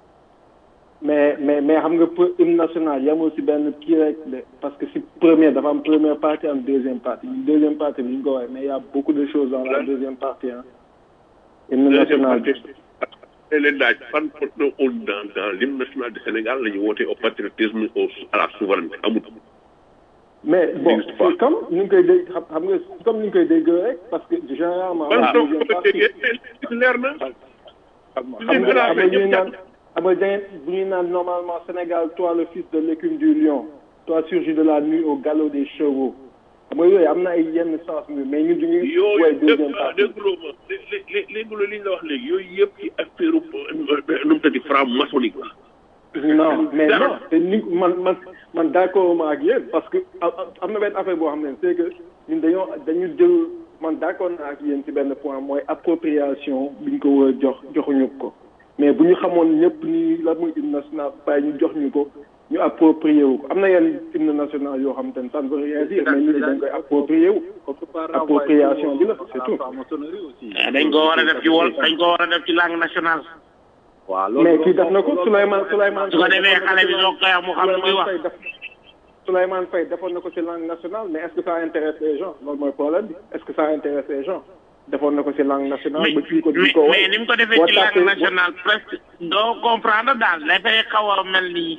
mais mais mais xam nga pour hymne national yamul si benn kii rek de parce que si première dafa am première partie am deuxième partie deuxième partie bi ñu ko waxee mais y a beaucoup de choses dans la deuxième partie hein hymne deuxième national partie tey leen laaj fan on dans dans l'hymne national du Sénégal la ñu woote au patriotisme au à la souveraineté amul mais bon N'existe pas. c'est comme ni ñu koy dégg xam xam nga comme ni ñu koy dégg rek parce que généralement ban la soo deuxième ko partie déggee leer na xam nga xam nga ñuy naan xam nga dangeen bu ñuy naan normalement Sénégal toi le fils de l'écume du lion toi surgis de la nuit au galop des chevaux xam nga yooyu am na ay yenn sens mi mais ñun duñuy yooyu woy dégg deuxième partie dégguloo ma lé- lé- lé- léegi li ñu la wax léegi yooyu yëpp ci affaire nu mu tëddi franc maçonnique la non mais Dara. non te ni man man man d'accord ma ak yéen parce que a- a- am na benn affaire boo xam ne c'est que ñun dañoo dañu jël man d'accord naa ak yéen ci benn point mooy appropriation bi ñu ko war a jox joxuñu ko mais bu ñu xamoon ñëpp ni la muy hymne national bàyyi ñu jox ñu ko ñu approprié wu ko am na yenn hymne national yoo xam te ne ça ne veut rien dire mais ñu dañ koy approprié wu appropriation bi la c'est tout dañ ko war a def ci wol dañ ko war a def ci langue nationale waaw loolu mais kii def na ko Souleymane Souleymane su ko defee xale bi soo koy wax mu xam lu muy wax Souleymane Faye def Souleymane Faye defoon na ko ci langue nationale mais est-ce que ça intéresse les gens loolu mooy problème bi est-ce que ça intéresse les gens defoon na ko ci langue nationale mais ba kii ko di mais ko mais ni mu ko defee ci langue nationale presque doo comprendre daal dafay xaw a mel ni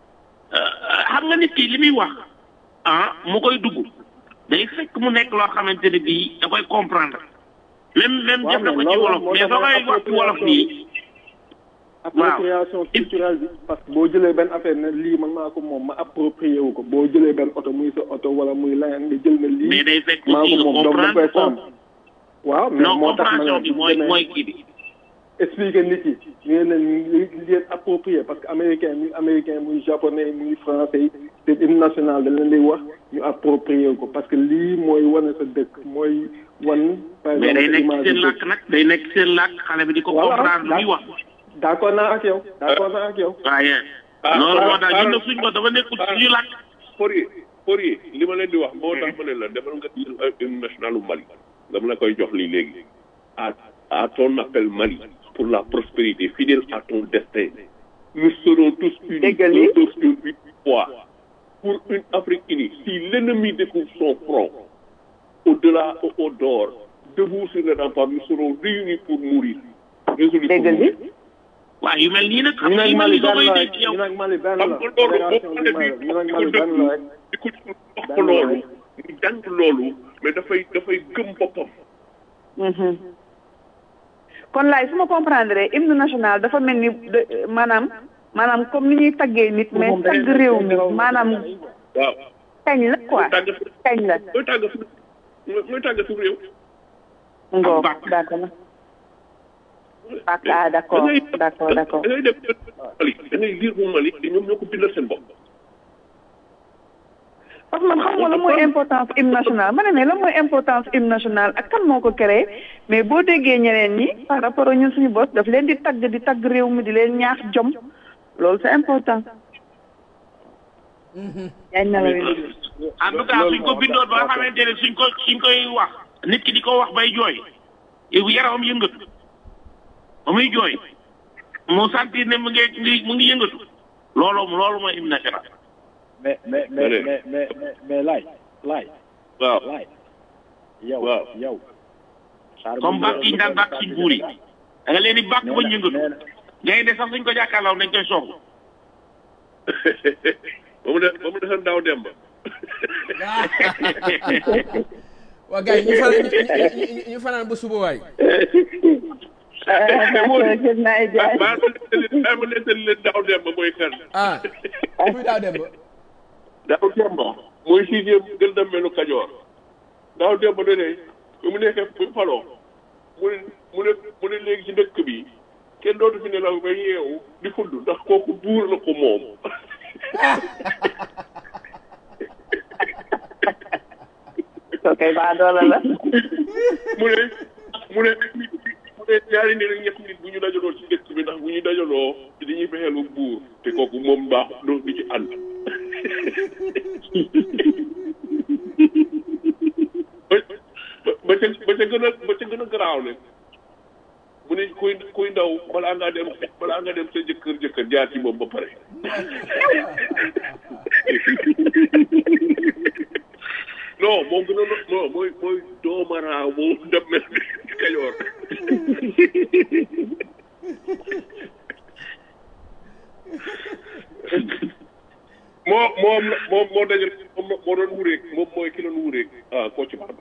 xam nga nit ki li muy wax ah mu koy dugg day fekk mu nekk loo xamante ne bii da koy comprendre même même Waaw, def na ko mais ci loolu wolof moo mais tax soo koy wax ci wolof nii appropriation culturelle bi parce que boo jëlee benn affaire ne lii man maa ko moom ma approprié wu ko boo jëlee benn oto muy sa oto wala muy leneen nga jël na lii mais day fekk maa aussi ko nga moom donc da koy comprendre ko sàmm waaw mais non moo tax ma compréhension ne bi mooy demee- mooy kii bi expliquer nit yi ngeen leen li leen approprié parce que américain muy américain muy japonais muy français yi te hymne national da leen di wax ñu approprié ko parce que lii mooy wane sa dëkk mooy wan par mais day nekk image ci seen du làkk nag day nekk ci seen làkk xale bi di ko Voilà, comprendre lu muy d'accord. wax d'accord naa ak yow d'accord naa ak yow waaye Ah, loolu ah, moo tax ah, ñun nag suñ ko dafa nekkul ah. suñu làkk Fourier Fourier li ma leen di wax moo tax ma ne la demal nga jël hymne national u Mali dama la koy jox lii léegi à à ton appel Mali pour la prospérité fidèle à ton destin nous serons tous unis Déggal li. tous sur une foi pour une Afrique unie si l'ennemi découvre son front au-delà au au dehors debout sur les remparts nous serons réunis pour mourir résolus pour déggal li mourir waaw yu mel nii nag xam ñu nga nag yu mel Mali nii soo benn koy la dégg rek yow ñu nag Mali benn la xam nga loolu boo fédération xoolee du bi Mali ñu nag di Mali ko benn la rek di ko wax ko loolu mu jàng loolu mais dafay dafay gëm boppam Mhm. kon laay su ma comprendre hymne national dafa mel ni de- maanaam maanaam comme ni ñuy taggee nit mais tagg réew mi maanaam waaw kañ la quoi tàgg kañ la mooy tàgg su mooy tàgg su réew ngoo d'accord na ah ah d'accord d'accord d'accord da ngay dem Mali da ngay lire bu Mali te ñoom ñoo ko bindal seen bopp parce que man xam nga la mooy importance hymne national ma ne mais la mooy importance hymne national ak kan moo ko créé mais boo déggee ñeneen ñi par rapport ak ñun suñu boss daf leen di tagg di tagg réew mi di leen ñaax jom loolu c'est important. yaa ngi nelaw yi en tout cas suñ ko bindoon ba nga xamante ne suñ ko suñ koy wax nit ki di ko wax bay jooy yow yaramam yëngatu ba muy jooy mu sentir ne mu ngi ngi mu ngi yëngatu loolu loolu mooy hymne national mais mais mais mais mais mais mais laay laay waaw laay yow waaw. yow xaar comme bàq yi ñu daan bàq suñ buur yi da nga leen di bàq ba ñu yëngatu ngay de sax suñ ko jàkkaarloo dañ koy song ba mu de ba mu defoon daaw demba waa gars yi ñu fanaan ñu- ñu- ñu fanaan ba suba waay gis naa ay jaay maa ma nettali maa ma nettali leen daaw demba mooy kan ah kuy daaw dem ba daaw demba mooy sixième gën dem melu kajoor daaw demba da ne ba mu nekkee bu faloo mu ne mu ne mu ne léegi ci dëkk bi kenn dootu fi nelaw ba yeewu di fudd ndax kooku buur la ko moom soo koy baa doola la mu ne mu ne nit mu ne ñaari nit ak ñetti nit bu ñu dajaloo ci dëkk bi ndax bu ñu dajaloo dañuy fexeel ba buur te kooku moom baax doo di ci ànd ba ba ca ba ca gën a ba ca gën a garaaw ne mu ne kuy kuy ndaw balaa ngaa dem balaa nga dem sa jëkkër jëkkër jaar ci moom ba pare non moom gën a non mooy mooy doomaraaw moom dem mel ni kajoor moo moom la moom moo dajal moom moo doon wureeg moom mooy ki doon wureeg ah koo ci barba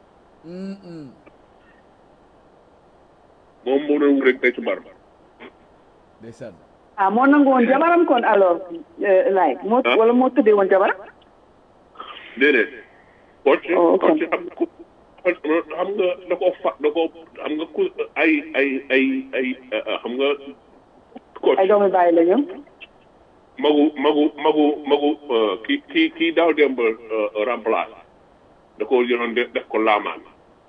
moom moo doon wureeg tey ci barba ndeysaan ah moo nangu woon jabaram kon alors laay moo Ah. wala moo tëddee woon jabaram déedéet koo ci Oh, ok. koo ci xam nga ku xam nga da koo fa da koo xam nga ku ay ay ay ay ah, xam nga koo ay doomu bàyyi la ñu magu magu magu magu euh, ki ki kii daaw démb euh, remplace da ko yoroon def def ko laamaan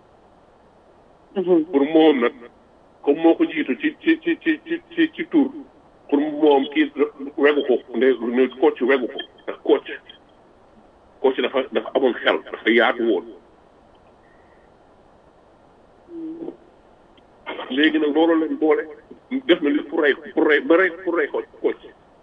pour moom nag comme moo ko jiitu ci ci ci ci ci ci ci tur pour moom kii wegu ko nde ne coach wegu ko ndax coach coach dafa dafa amoon xel dafa yaatu woon léegi nag loolu lañ boole def na li pour rey pour rey ba rey pour rey coach coach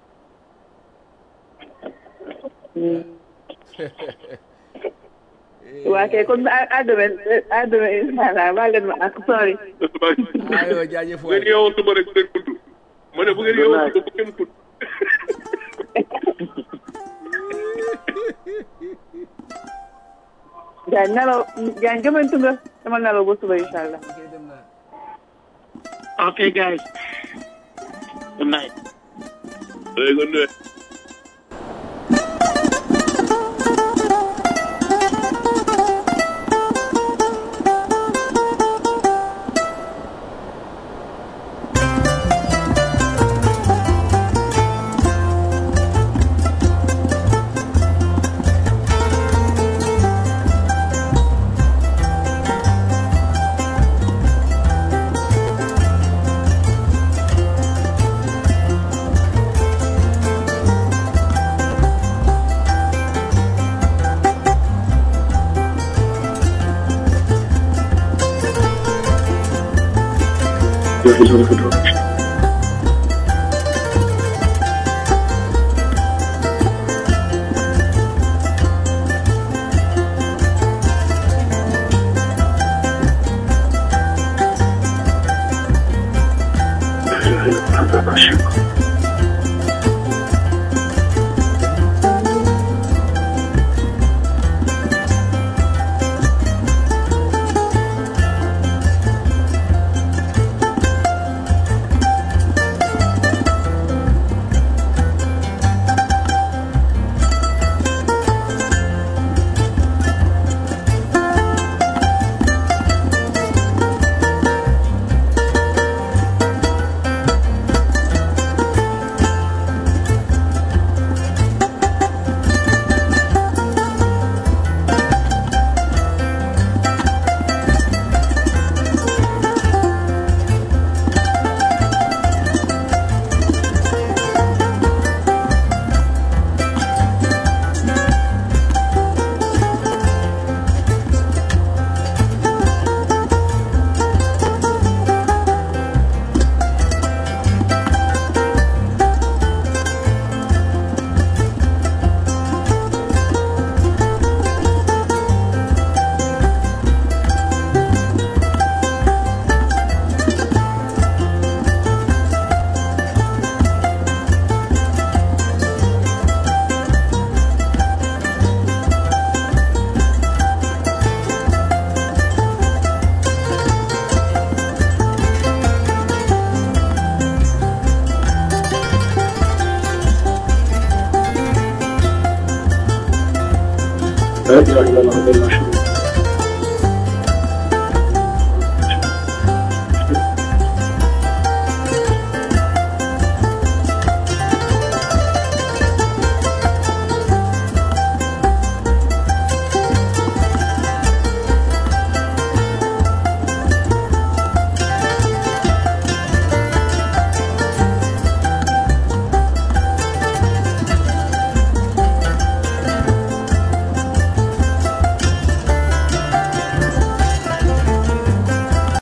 waa kay kon à à demain à demain incha allah baal leen ma ak sorry aywa jaajëf bu ngeen waay yeewoon suba rek ngeen tudd ma ne bu ngeen yeewoon suba bu ngeen tudd Jaañ nelaw Jaañ gëmantu nga dama nelaw ba suba incha allah okay guys good night léegi nga nuyu prochaine.